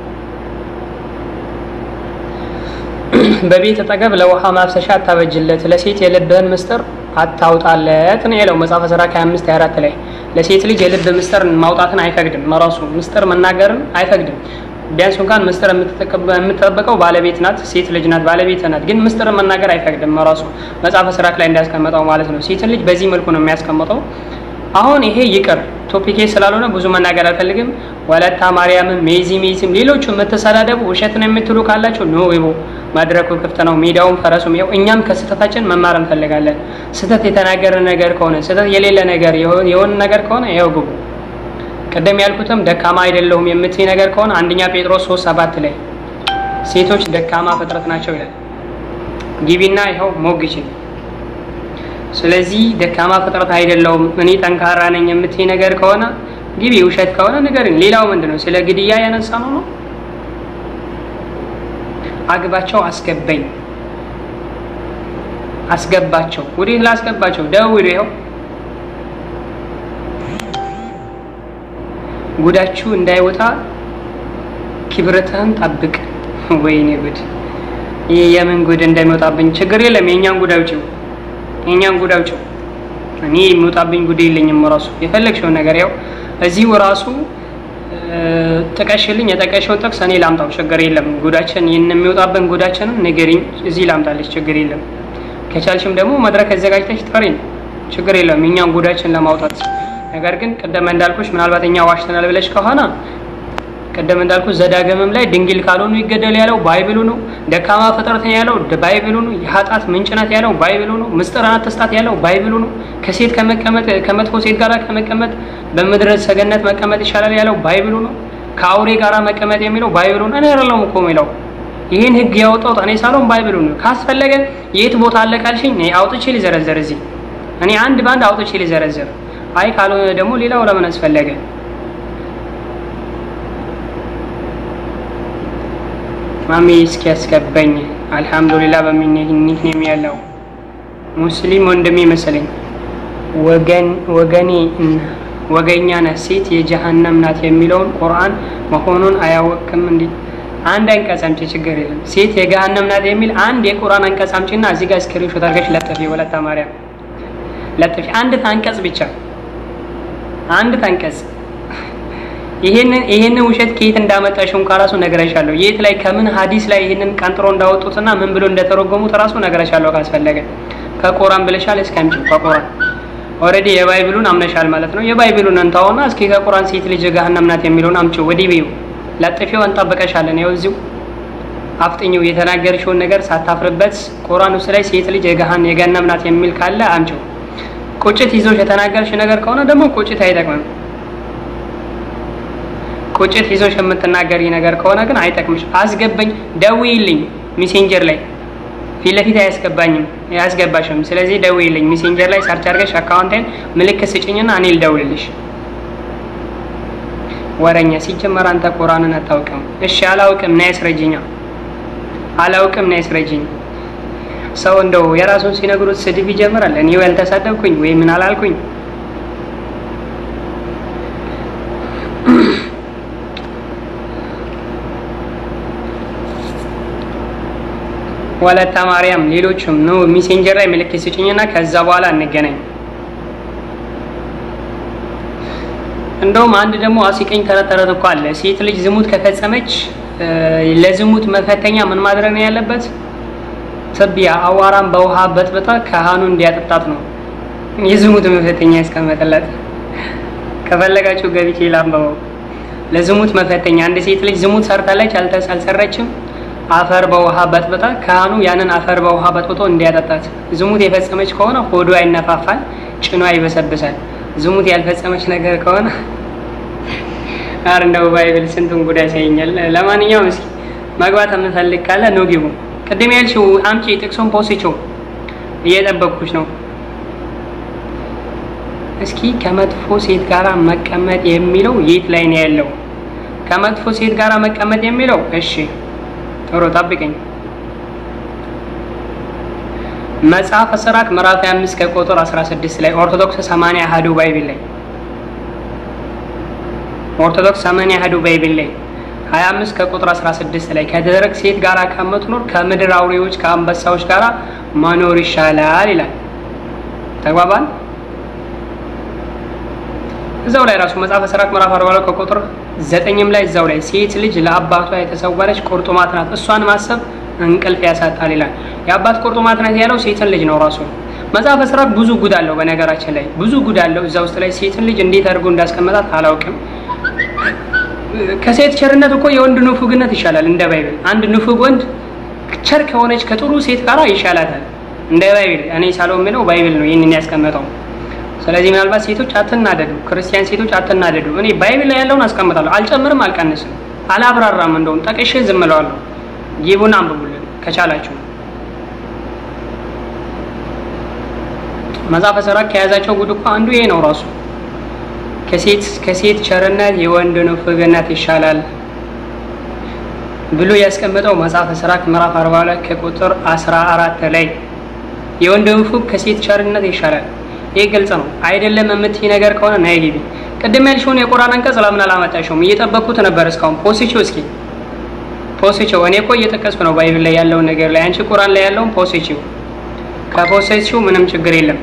በቤት አጠገብ ለውሃ ማፍሰሻ አታበጅለት፣ ለሴት የልብህን ምስጢር አታውጣለት ነው ያለው መጽሐፈ ሲራክ 25 24 ላይ ለሴት ልጅ የልብ ምስጢር ማውጣትን አይፈቅድም። መራሱ ምስጢር መናገርን አይፈቅድም። ቢያንስ እንኳን ምስጢር የምትጠበቀው ባለቤት ናት፣ ሴት ልጅ ናት፣ ባለቤት ናት። ግን ምስጢር መናገር አይፈቅድም መራሱ መጽሐፈ ሲራክ ላይ እንዳስቀመጠው ማለት ነው። ሴትን ልጅ በዚህ መልኩ ነው የሚያስቀምጠው። አሁን ይሄ ይቅር ቶፒኬ ስላልሆነ ብዙ መናገር አልፈልግም። ወለታ ማርያምም ሜዚ ሜዚም ሌሎቹ የምትሰዳደቡ ውሸት ነው የምትሉ ካላችሁ ኖ ይቦ መድረኩ ክፍት ነው፣ ሜዳውም ፈረሱም ይኸው። እኛም ከስህተታችን መማር እንፈልጋለን። ስህተት የተናገረ ነገር ከሆነ ስህተት የሌለ ነገር የሆነ ነገር ከሆነ ይኸው ግቡ። ቅድም ያልኩትም ደካማ አይደለሁም የምትይ ነገር ከሆነ አንደኛ ጴጥሮስ ሶስት ሰባት ላይ ሴቶች ደካማ ፍጥረት ናቸው ይላል። ግቢና ይኸው ሞግች። ስለዚህ ደካማ ፍጥረት አይደለሁም እኔ ጠንካራ ነኝ የምትይ ነገር ከሆነ ግቢ። ውሸት ከሆነ ንገሪን። ሌላው ምንድን ነው? ስለ ግድያ ያነሳ ነው ነው አግባቸው፣ አስገባኝ፣ አስገባቸው። ወዴት ላስገባቸው? ደውሉ። ይኸው ጉዳችሁ እንዳይወጣ ክብረትህን ጠብቅ። ወይኔ ጉድ! ይህ የምን ጉድ እንደሚወጣብኝ ችግር የለም። የእኛን ጉድ አውጪው፣ የእኛን ጉድ አውጪው። እኔ የሚወጣብኝ ጉድ የለኝም። ራሱ የፈለግሽውን ነገር ያው እዚሁ ራሱ ጥቀሽልኝ የጠቀሽውን ጥቅስ እኔ ላምጣው፣ ችግር የለም። ጉዳችን ይህን የሚወጣብን ጉዳችንን ንገሪኝ፣ እዚህ ላምጣለች፣ ችግር የለም። ከቻልሽም ደግሞ መድረክ አዘጋጅተሽ ጥሪኝ፣ ችግር የለም፣ እኛን ጉዳችን ለማውጣት። ነገር ግን ቅደም እንዳልኩሽ ምናልባት እኛ ዋሽተናል ብለሽ ከሆነ ቅደም እንዳልኩሽ ዘዳግምም ላይ ድንግል ካልሆኑ ይገደል ያለው ባይብሉ ነው። ደካማ ፍጥረት ያለው ባይብሉ ነው። የኃጢአት ምንጭ ናት ያለው ባይብሉ ነው። ምስጢርን አትስጣት ያለው ባይብሉ ነው። ከሴት ከመቀመጥ ከመጥፎ ሴት ጋር ከመቀመጥ በምድረ ሰገነት መቀመጥ ይሻላል ያለው ባይብሉ ነው። ከአውሬ ጋር መቀመጥ የሚለው ባይብሉ ነው። እኔ አይደለሁም እኮ የሚለው ይህን ህግ ያወጣሁት እኔ ሳልሆን ባይብሉ ነው። ካስፈለገ የት ቦታ አለ ካልሽኝ እኔ አውጥቼ ሊዘረዘር እዚህ እኔ አንድ በአንድ አውጥቼ ሊዘረዘር። አይ ካልሆነ ደግሞ ሌላው ለምን አስፈለገ? ማሚ እስኪ ያስገባኝ። አልሐምዱሊላህ በሚኒክ ኔም ያለው ሙስሊም ወንድሜ መሰለኝ። ወገን ወገኔ ወገኛ ነህ ሴት የጀሃነም ናት የሚለውን ቁርአን መሆኑን አያወቅም እንዴ? አንድ አንቀጽ አምጪ፣ ችግር የለም። ሴት የገሃነም ናት የሚል አንድ የቁርአን አንቀጽ አምጪና እዚህ ጋር ስክሪንሾት አድርገሽ ለጥፊ። ወለታ ማርያም ለጥፊ። አንድ አንቀጽ ብቻ አንድ አንቀጽ ይሄንን ይሄንን ውሸት ከየት እንዳመጣሽው እንኳን ራሱ ነግረሻለሁ። የት ላይ ከምን ሀዲስ ላይ ይሄንን ቀንጥሮ እንዳወጡትና ምን ብሎ እንደተረጎሙት ራሱ ነግረሻለሁ። ካስፈለገ ከቁርአን ብለሻል። እስኪ አምጪው ከቁርአን ኦልሬዲ የባይብሉን አምነሻል ማለት ነው። የባይብሉን እንታውና እስኪ ከቁርአን ሴት ልጅ ገሃነም ናት የሚለውን አምጪው። ወዲህ በይው ለጥፊው እንጠብቀሻለን። ያው እዚሁ አፍጥኝው የተናገርሽውን ነገር ሳታፍርበት ቁርአን ውስጥ ላይ ሴት ልጅ የገሃን የገሃነም ናት የሚል ካለ አምጪው። ቁጭት ይዞሽ የተናገርሽ ነገር ከሆነ ደግሞ ቁጭት አይጠቅምም። ቁጭት ይዞሽ የምትናገሪ ነገር ከሆነ ግን አይጠቅምሽ። አስገባኝ፣ ደውይልኝ ሜሴንጀር ላይ ፊት ለፊት አያስገባኝም አያስገባሽም። ስለዚህ ደውይልኝ ሜሴንጀር ላይ ሰርች አድርገሽ አካውንቴን ምልክት ስጭኝና እኔ ልደውልልሽ። ወረኛ ሲጀመር አንተ ቁርአንን አታውቅም። እሺ አላውቅም፣ ና ያስረጅኛ። አላውቅም፣ ና ያስረጅኝ። ሰው እንደው የራሱን ሲነግሩት ስድብ ይጀምራል። እኔ ያልተሳደብኩኝ ወይ ምን አላልኩኝ ወለታ ማርያም ሌሎችም ነው። ሜሴንጀር ላይ ምልክት ስጭኝና ከዛ በኋላ እንገናኝ። እንደውም አንድ ደግሞ አሲቀኝ ተረት ተረት እኮ አለ። ሴት ልጅ ዝሙት ከፈጸመች ለዝሙት መፈተኛ ምን ማድረግ ነው ያለበት? ትቢያ አዋራም በውሃ በጥብጣ ካህኑ እንዲያጠጣት ነው የዝሙት መፈተኛ ያስቀመጠላት። ከፈለጋችሁ ገብቼ ላንበበው። ለዝሙት መፈተኛ አንድ ሴት ልጅ ዝሙት ሰርታለች አልሰረችም አፈር በውሃ በጥብጣ ካህኑ ያንን አፈር በውሃ በጥብጦ እንዲያጠጣት። ዝሙት የፈጸመች ከሆነ ሆዷ ይነፋፋል፣ ጭኗ ይበሰብሳል። ዝሙት ያልፈጸመች ነገር ከሆነ አር እንደው ባይብል ስንቱን ጉዳይ ያሳየኛል። ለማንኛውም እስኪ መግባት የምፈልግ ካለ ኑ ግቡ። ቅድም ያልሽው አምጪ ጥቅሱን ፖስችው እየጠበቅኩሽ ነው። እስኪ ከመጥፎ ሴት ጋራ መቀመጥ የሚለው የት ላይ ነው ያለው? ከመጥፎ ሴት ጋራ መቀመጥ የሚለው እሺ ጥሩ ጠብቀኝ። መጽሐፈ ሲራክ ምዕራፍ 25 ከቁጥር 16 ላይ ኦርቶዶክስ 80 አሐዱ ባይብል ላይ ኦርቶዶክስ 80 አሐዱ ባይብል ላይ 25 ከቁጥር 16 ላይ ከደረቅ ሴት ጋር ከምትኖር ከምድር አውሬዎች ከአንበሳዎች ጋር መኖር ይሻላል ይላል። ተግባባን? እዛው ላይ ራሱ መጽሐፈ ሲራክ ምዕራፍ 42 ከቁጥር ዘጠኝም ላይ እዛው ላይ ሴት ልጅ ለአባቷ የተሰወረች ቁርጥማት ናት፣ እሷን ማሰብ እንቅልፍ ያሳጣል ይላል። የአባት ቁርጥማት ናት ያለው ሴትን ልጅ ነው ራሱ። መጽሐፈ ሲራክ ብዙ ጉድ አለው፣ በነገራችን ላይ ብዙ ጉድ አለው እዛ ውስጥ ላይ ሴትን ልጅ እንዴት አድርጎ እንዳስቀመጣት አላውቅም። ከሴት ቸርነት እኮ የወንድ ንፉግነት ይሻላል እንደ ባይብል። አንድ ንፉግ ወንድ ቸር ከሆነች ከጥሩ ሴት ጋር ይሻላታል። እንደ ባይብል እኔ ሳለው የሚለው ባይብል ነው ይህንን ያስቀመጠው። ስለዚህ ምናልባት ሴቶች አትናደዱ፣ ክርስቲያን ሴቶች አትናደዱ። እኔ ባይብል ላይ ያለውን አስቀምጣለሁ፣ አልጨምርም፣ አልቀንስም፣ አላብራራም። እንደውም ጠቅሼ ዝም እለዋለሁ። ጊቡን አንብቡልን ከቻላችሁ። መጽሐፈ ሲራክ ከያዛቸው ጉድ እኮ አንዱ ይሄ ነው ራሱ ከሴት ከሴት ቸርነት የወንድ ንፍግነት ይሻላል ብሎ ያስቀመጠው መጽሐፈ ሲራክ ምዕራፍ 42 ከቁጥር 14 ላይ የወንድ ንፉግ ከሴት ቸርነት ይሻላል። ይህ ግልጽ ነው አይደለም የምትይ ነገር ከሆነ ነይ ግቢ። ቅድም ያልሽውን የቁርአን አንቀጽ ለምን አላመጣሽውም? እየጠበቅኩት ነበር እስካሁን። ፖስቺው እስኪ ፖስቺው። እኔ እኮ እየጠቀስኩ ነው ባይብል ላይ ያለውን ነገር ላይ፣ አንቺ ቁርአን ላይ ያለውን ፖስቺው። ከፖስቺው ምንም ችግር የለም።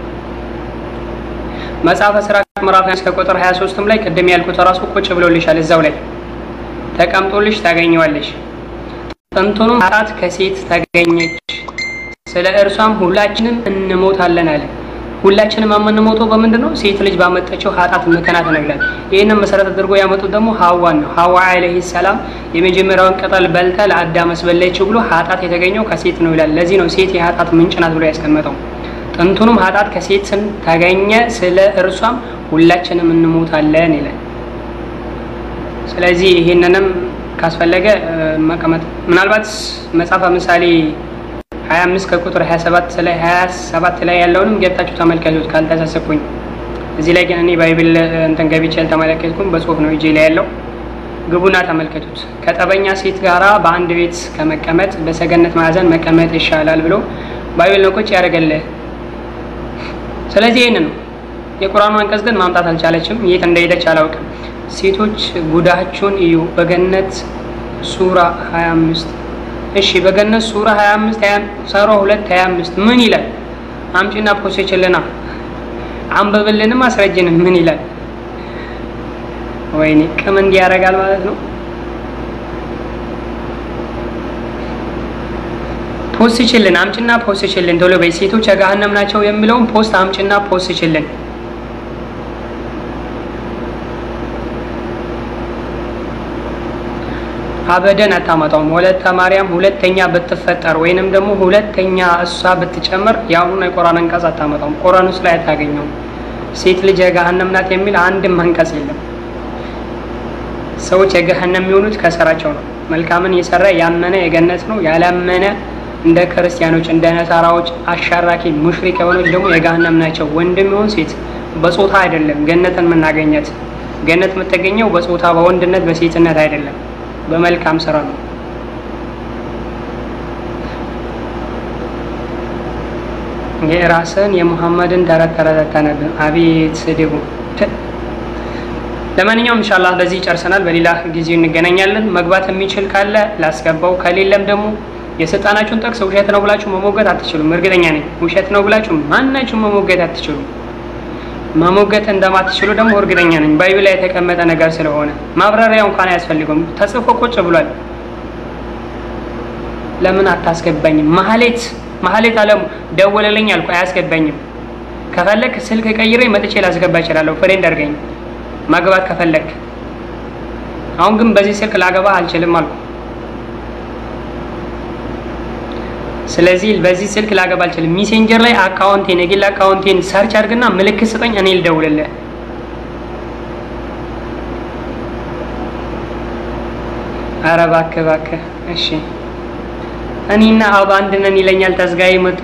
መጽሐፈ ሲራክ ምዕራፍ 1 ከቁጥር 23ም ላይ ቅድም ያልኩት ራሱ ቁጭ ብሎልሻል እዛው ላይ ተቀምጦልሽ ታገኘዋለሽ። ጥንቱንም ኃጢአት ከሴት ተገኘች፣ ስለ እርሷም ሁላችንም እንሞታለን አለ። ሁላችንም የምንሞተው በምንድን ነው? ሴት ልጅ ባመጠችው ኃጢአት ምክንያት ነው ይላል። ይህንን መሰረት አድርጎ ያመጡት ደግሞ ሀዋን ነው። ሀዋ አለይሂ ሰላም የመጀመሪያውን ቅጠል በልታ ለአዳም አስበላችው ብሎ ኃጢአት የተገኘው ከሴት ነው ይላል። ለዚህ ነው ሴት የኃጢአት ምንጭ ናት ብሎ ያስቀመጠው። ጥንቱንም ኃጢአት ከሴት ተገኘ፣ ስለ እርሷም ሁላችንም እንሞታለን ይላል። ስለዚህ ይሄንንም ካስፈለገ መቀመጥ ምናልባት መጽሐፈ ምሳሌ 25 ከቁጥር 27 ላይ 27 ላይ ያለውንም ገብታችሁ ተመልከቱት ካልተሳሰብኩኝ። እዚህ ላይ ግን እኔ ባይብል እንትን ገብቼ አልተመለከትኩም፣ በጽሁፍ ነው እጄ ላይ ያለው። ግቡና ተመልከቱት። ከጠበኛ ሴት ጋራ በአንድ ቤት ከመቀመጥ በሰገነት ማዕዘን መቀመጥ ይሻላል ብሎ ባይብል ነው ቁጭ ያደርገልህ። ስለዚህ ይህን ነው የቁርአኑ አንቀጽ ግን ማምጣት አልቻለችም። የት እንደሄደች አላውቅም። ሴቶች ጉዳችሁን እዩ። በገነት ሱራ 25 እሺ፣ በገነት ሱራ 25 ሰሮ 2 25 ምን ይላል? አምጪና ፖሴችልና አንብብልንም አስረጅንም ምን ይላል? ወይኔ ቅም እንዲህ ያደርጋል ማለት ነው። ፖስት ችልን አምጭና ፖስት ችልን ቶሎ በይ። ሴቶች የገሃነም ናቸው የሚለውን ፖስት አምጭና ፖስት ችልን አበደን አታመጣውም። ወለተ ማርያም ሁለተኛ ብትፈጠር ወይንም ደግሞ ሁለተኛ እሷ ብትጨምር የአሁኑን የቁርአን አንቀጽ አታመጣውም። ቁርአን ውስጥ ላይ አታገኘውም። ሴት ልጅ የገሃነም ናት የሚል አንድም አንቀጽ የለም። ሰዎች የገሃነም የሚሆኑት ከስራቸው ነው። መልካምን የሰራ ያመነ የገነት ነው፣ ያላመነ እንደ ክርስቲያኖች እንደ ነሳራዎች አሻራኪ ሙሽሪክ የሆነች ደግሞ የገሃነም ናቸው። ወንድም ይሁን ሴት በጾታ አይደለም ገነትን የምናገኘት። ገነት የምትገኘው በጾታ በወንድነት በሴትነት አይደለም በመልካም ስራ ነው። የራስን የሙሐመድን ተረት ተረት አታነብም። አቤት ስድቡ። ለማንኛውም ኢንሻአላህ በዚህ ጨርሰናል። በሌላ ጊዜ እንገናኛለን። መግባት የሚችል ካለ ላስገባው፣ ከሌለም ደግሞ የሰጣናችሁን ጥቅስ ውሸት ነው ብላችሁ መሞገት አትችሉም። እርግጠኛ ነኝ ውሸት ነው ብላችሁ ማናችሁ መሞገት አትችሉም። መሞገት እንደማትችሉ ደግሞ እርግጠኛ ነኝ። ባይብል ላይ የተቀመጠ ነገር ስለሆነ ማብራሪያ እንኳን አያስፈልገውም። ተጽፎ ቁጭ ብሏል። ለምን አታስገባኝም? ማህሌት ማህሌት አለሙ ደወለልኝ አልኩ፣ አያስገባኝም። ከፈለክ ስልክ ቀይሬ መጥቼ ላስገባ እችላለሁ። ፍሬንድ አድርገኝ ማግባት ከፈለክ። አሁን ግን በዚህ ስልክ ላገባ አልችልም አልኩ። ስለዚህ በዚህ ስልክ ላገባ አልችልም። ሚሴንጀር ላይ አካውንቴን የግል አካውንቴን ሰርች አድርግና ምልክት ስጠኝ፣ እኔ ልደውልልህ። ኧረ እባክህ እባክህ። እሺ እኔና አብ አንድ ነን ይለኛል። ተዝጋይ መጡ።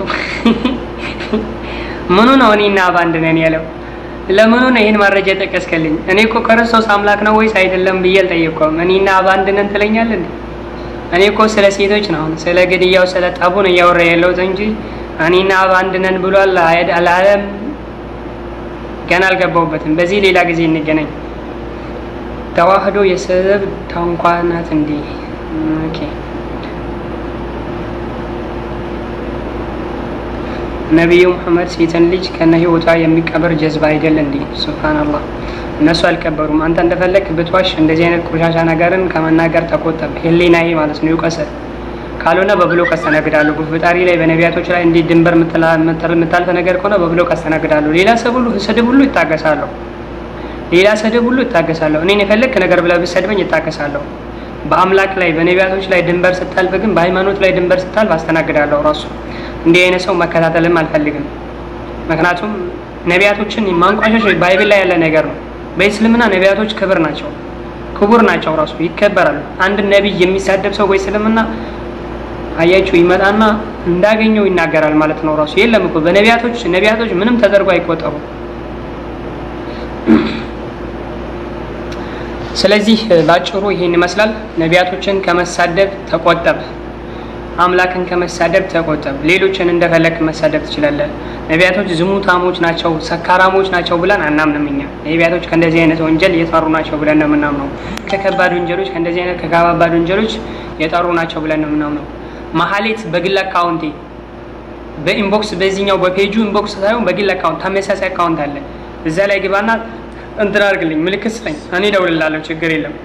ምኑ ነው እኔና አብ አንድ ነን ያለው? ለምኑ ነው ይህን ማረጃ ጠቀስከልኝ? እኔ እኮ ክርስቶስ አምላክ ነው ወይስ አይደለም ብዬ አልጠየቅኩም። እኔና አብ አንድ ነን ትለኛለህ እንዴ? እኔ እኮ ስለ ሴቶች ነው ስለ ግድያው ስለ ጠቡ ነው እያወራ ያለሁት እንጂ እኔና አብ አንድ ነን ብሏል አላለም። ገና አልገባሁበትም። በዚህ ሌላ ጊዜ እንገናኝ። ተዋህዶ የስድብ ታንኳ ናት እንዴ? ኦኬ ነቢዩ ሙሐመድ ሴትን ልጅ ከነ ህይወቷ የሚቀበር ጀዝባ አይደል እንዴ? ሱብሃንአላህ እነሱ አልቀበሩም። አንተ እንደፈለግ ብትዋሽ እንደዚህ አይነት ቆሻሻ ነገርን ከመናገር ተቆጠብ። ህሊናዬ ማለት ነው ይውቀስህ። ካልሆነ በብሎክ አስተናግዳለሁ። በፈጣሪ ላይ በነቢያቶች ላይ እንዲህ ድንበር የምታልፈ ነገር ከሆነ በብሎክ አስተናግዳለሁ። ሌላ ሰብ ሁሉ ስድብ ሁሉ ይታገሳለሁ። ሌላ ስድብ ሁሉ ይታገሳለሁ። እኔን የፈለግክ ነገር ብለህ ብትሰድበኝ ይታገሳለሁ። በአምላክ ላይ በነቢያቶች ላይ ድንበር ስታልፍ ግን በሃይማኖት ላይ ድንበር ስታልፍ አስተናግዳለሁ ራሱ እንዲህ አይነት ሰው መከታተልም አልፈልግም። ምክንያቱም ነቢያቶችን ማንቋሸሽ ባይብል ላይ ያለ ነገር ነው። በእስልምና ነቢያቶች ክብር ናቸው፣ ክቡር ናቸው፣ ራሱ ይከበራሉ። አንድ ነቢይ የሚሳደብ ሰው በእስልምና አያችሁ ይመጣና እንዳገኘው ይናገራል ማለት ነው። ራሱ የለም እኮ በነቢያቶች ነቢያቶች ምንም ተደርጎ አይቆጠሩ። ስለዚህ ባጭሩ ይሄን ይመስላል። ነቢያቶችን ከመሳደብ ተቆጠብ፣ አምላክን ከመሳደብ ተቆጠብ። ሌሎችን እንደፈለግ መሳደብ ትችላለህ። ነቢያቶች ዝሙታሞች ናቸው፣ ሰካራሞች ናቸው ብለን አናምንም። እኛ ነቢያቶች ከእንደዚህ አይነት ወንጀል የጠሩ ናቸው ብለን ነው የምናምነው። ከከባድ ወንጀሎች ከእንደዚህ አይነት ከከባባድ ወንጀሎች የጠሩ ናቸው ብለን ነው የምናምነው። መሀሌት በግል አካውንቴ በኢንቦክስ በዚህኛው በፔጁ ኢንቦክስ ሳይሆን በግል አካውንት ተመሳሳይ አካውንት አለ። እዛ ላይ ግባና እንትን አድርግልኝ፣ ምልክት ስጠኝ፣ እኔ እደውልልሃለሁ። ችግር የለም።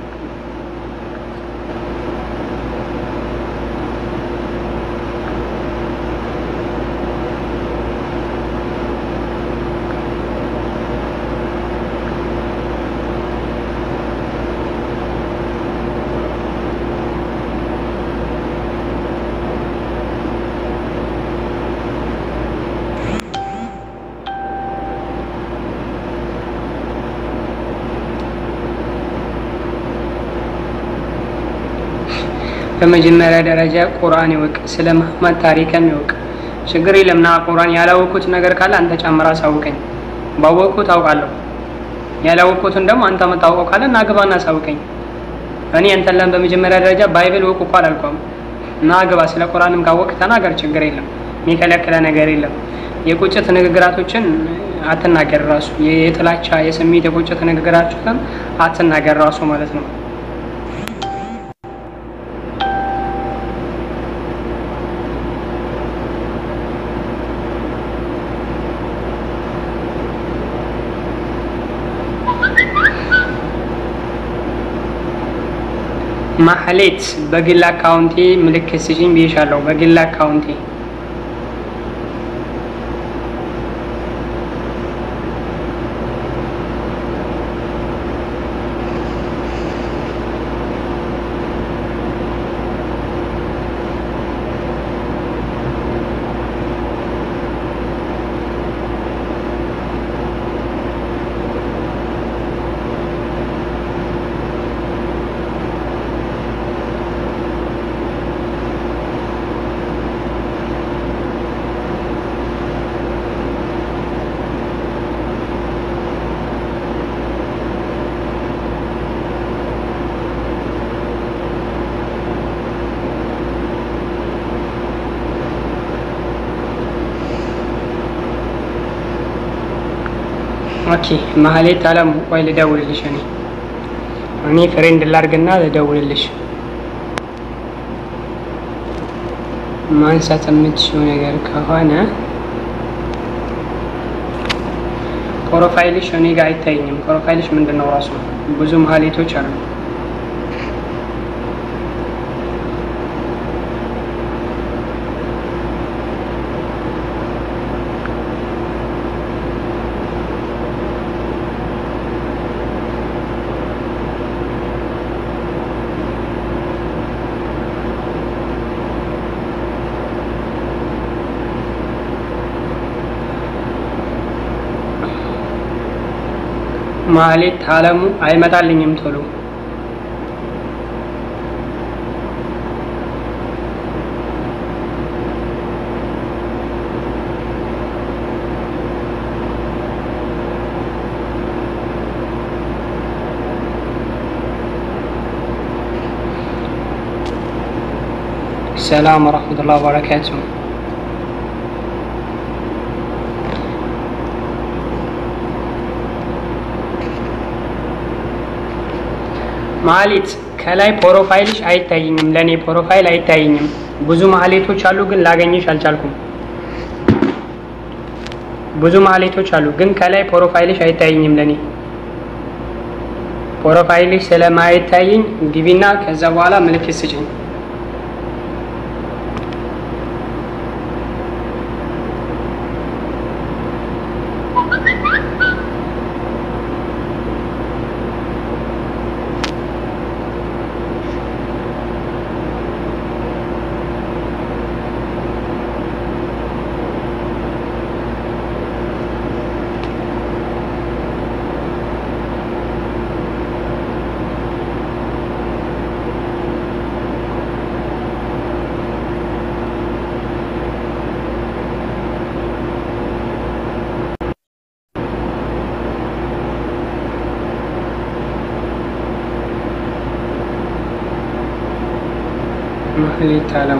በመጀመሪያ ደረጃ ቁርአን ይወቅ፣ ስለ መሐመድ ታሪክም ይወቅ። ችግር የለም ና ቁርአን ያላወቅኩት ነገር ካለ አንተ ጨምራ አሳውቀኝ። ባወቅኩት አውቃለሁ። ያላወቅኩትን ደግሞ አንተ መታወቀው ካለ ና ግባና አሳውቀኝ። እኔ አንተን ለም በመጀመሪያ ደረጃ ባይብል ወቁ እኮ አላልኩም። ና ግባ፣ ስለ ቁርአንም ካወቅ ተናገር። ችግር የለም፣ የሚከለክለ ነገር የለም። የቁጭት ንግግራቶችን አትናገር ራሱ የጥላቻ የስሜት የቁጭት ንግግራቶችን አትናገር ራሱ ማለት ነው። ማህሌት በግል አካውንቴ ምልክት ስጪኝ ብዬሻለሁ። በግል አካውንቴ ኦኬ ማህሌት አለም ቆይ ልደውልልሽ። እኔ እኔ ፍሬንድ ላርግና ልደውልልሽ። ማንሳት የምትችው ነገር ከሆነ ፕሮፋይልሽ እኔ ጋር አይታይኝም። ፕሮፋይልሽ ምንድን ነው ራሱ? ብዙ ማህሌቶች አሉ። ማህሌት አለሙ አይመጣልኝም ቶሎ ሰላም ወረሕመቱላህ ወበረካቱ ማህሌት ከላይ ፕሮፋይልሽ አይታይኝም። ለእኔ ፕሮፋይል አይታይኝም። ብዙ ማህሌቶች አሉ፣ ግን ላገኝሽ አልቻልኩም። ብዙ ማህሌቶች አሉ፣ ግን ከላይ ፕሮፋይልሽ አይታይኝም። ለእኔ ፕሮፋይልሽ ስለማይታይኝ ግቢና ከዛ በኋላ ምልክት ስጭኝ። ማህሌት አለሙ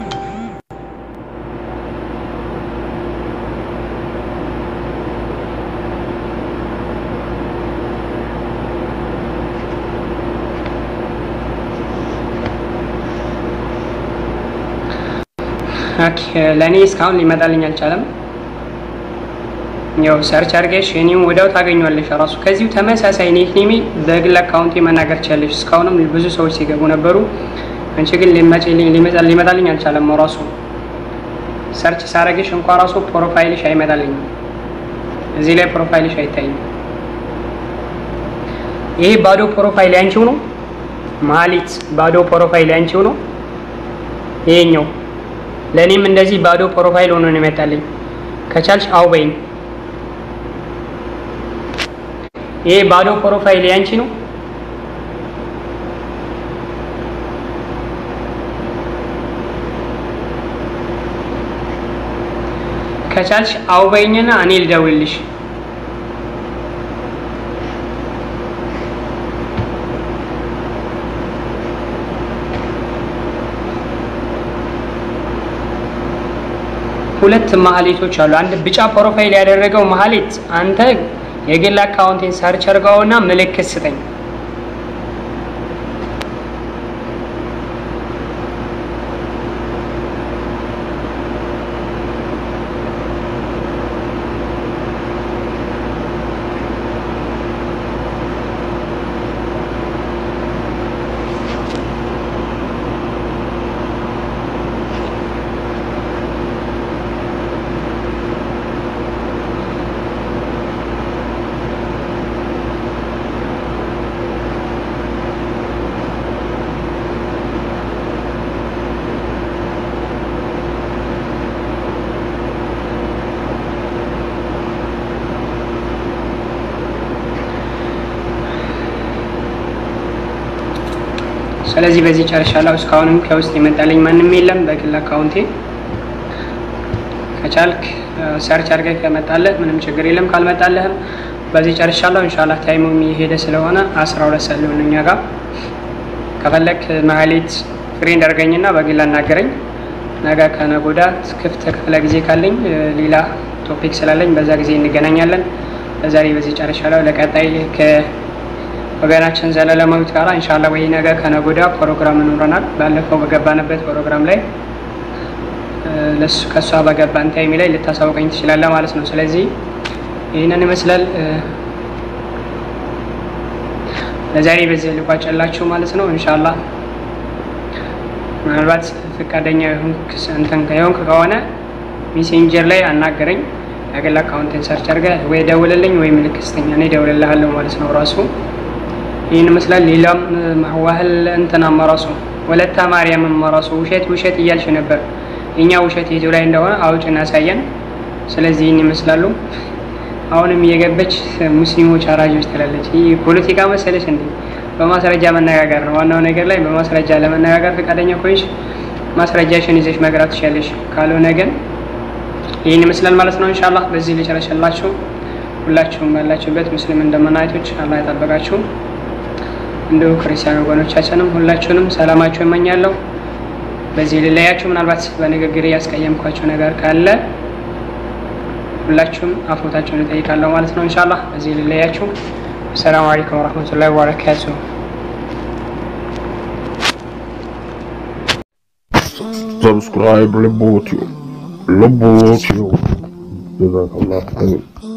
ለእኔ እስካሁን ሊመጣልኝ አልቻለም። ያው ሰርች አድርገሽ እኔም ወዲያው ታገኟለሽ። ራሱ ከዚሁ ተመሳሳይ ኔት ኔሜ በግል አካውንቴ መናገር ቻለሽ። እስካሁንም ብዙ ሰዎች ሲገቡ ነበሩ። አንቺ ግን ሊመጣልኝ አልቻለም። ራሱ ሰርች ሳረግሽ እንኳ ራሱ ፕሮፋይልሽ አይመጣልኝም። እዚህ ላይ ፕሮፋይልሽ አይታይም። ይሄ ባዶ ፕሮፋይል ያንቺው ነው ማሊት፣ ባዶ ፕሮፋይል ያንቺው ነው ይሄኛው ለእኔም እንደዚህ ባዶ ፕሮፋይል ሆኖ ነው ይመጣልኝ። ከቻልሽ አው በይኝ። ይሄ ባዶ ፕሮፋይል ያንቺ ነው። ከቻልሽ አው በይኝና እኔ ልደውልልሽ። ሁለት ማህሌቶች አሉ። አንድ ቢጫ ፕሮፋይል ያደረገው ማህሌት አንተ የግል አካውንቴን ሰርች አድርገውና ምልክት ስጠኝ። ስለዚህ በዚህ ጨርሻለሁ። እስካሁንም ከውስጥ የመጣልኝ ማንም የለም በግል አካውንቴ። ከቻልክ ሰርች አድርገህ ከመጣለህ ምንም ችግር የለም። ካልመጣለህም በዚህ ጨርሻለሁ። ኢንሻላህ ታይሙ የሄደ ስለሆነ አስራ ሁለት ሰዓት ሊሆን እኛ ጋር ከፈለክ ማህሌት ፍሬንድ አድርገኝና በግል አናገረኝ። ነገ ከነገ ወዲያ ክፍት ክፍለ ጊዜ ካለኝ ሌላ ቶፒክ ስላለኝ በዛ ጊዜ እንገናኛለን። ለዛሬ በዚህ ጨርሻለሁ። ለቀጣይ ወገናችን ዘላለማዊት ጋራ እንሻላ ወይ ነገ ከነገ ወዲያ ፕሮግራም ይኖረናል። ባለፈው በገባንበት ፕሮግራም ላይ ለሱ ከእሷ በገባን ታይም ላይ ልታሳውቀኝ ትችላለህ ማለት ነው። ስለዚህ ይህንን ይመስላል። ለዛሬ በዚህ ልቋጨላችሁ ማለት ነው። እንሻላ ምናልባት ፈቃደኛ እንትን ከሆንክ ከሆነ ሜሴንጀር ላይ አናገረኝ። የግል አካውንትን ሰርች አድርገህ ወይ ደውልልኝ ወይ ምልክት ስተኛ እኔ እደውልልሃለሁ ማለት ነው ራሱ ይህን ይመስላል። ሌላም ዋህል እንትና መራሱ ወለታ ማርያም መራሱ ውሸት ውሸት እያልሽ ነበር። እኛ ውሸት የቱ ላይ እንደሆነ አውጭ እናሳየን። ስለዚህ ይህን ይመስላሉ። አሁንም እየገበች ሙስሊሞች አራጆች ትላለች። ይህ ፖለቲካ መሰለች እንዴ? በማስረጃ መነጋገር ነው ዋናው ነገር ላይ በማስረጃ ለመነጋገር ፈቃደኛ ኮይሽ ማስረጃሽን ይዘሽ መግራት ትችላለሽ። ካልሆነ ግን ይህን ይመስላል ማለት ነው። ኢንሻአላህ በዚህ ልጨረሰላችሁ። ሁላችሁም ባላችሁበት ሙስሊም እንደመናየቶች አላህ ያጠበቃችሁ። እንዲሁ ክርስቲያን ወገኖቻችንም ሁላችሁንም ሰላማችሁ እመኛለሁ። በዚህ ልለያችሁ። ምናልባት በንግግር ያስቀየምኳችሁ ነገር ካለ ሁላችሁም አፎታችሁን እጠይቃለሁ ማለት ነው። ኢንሻአላህ በዚህ ልለያችሁ። ሰላም አለይኩም ወራህመቱላሂ ወበረካቱ። Subscribe Lebotio. Lebotio. Jazakallah.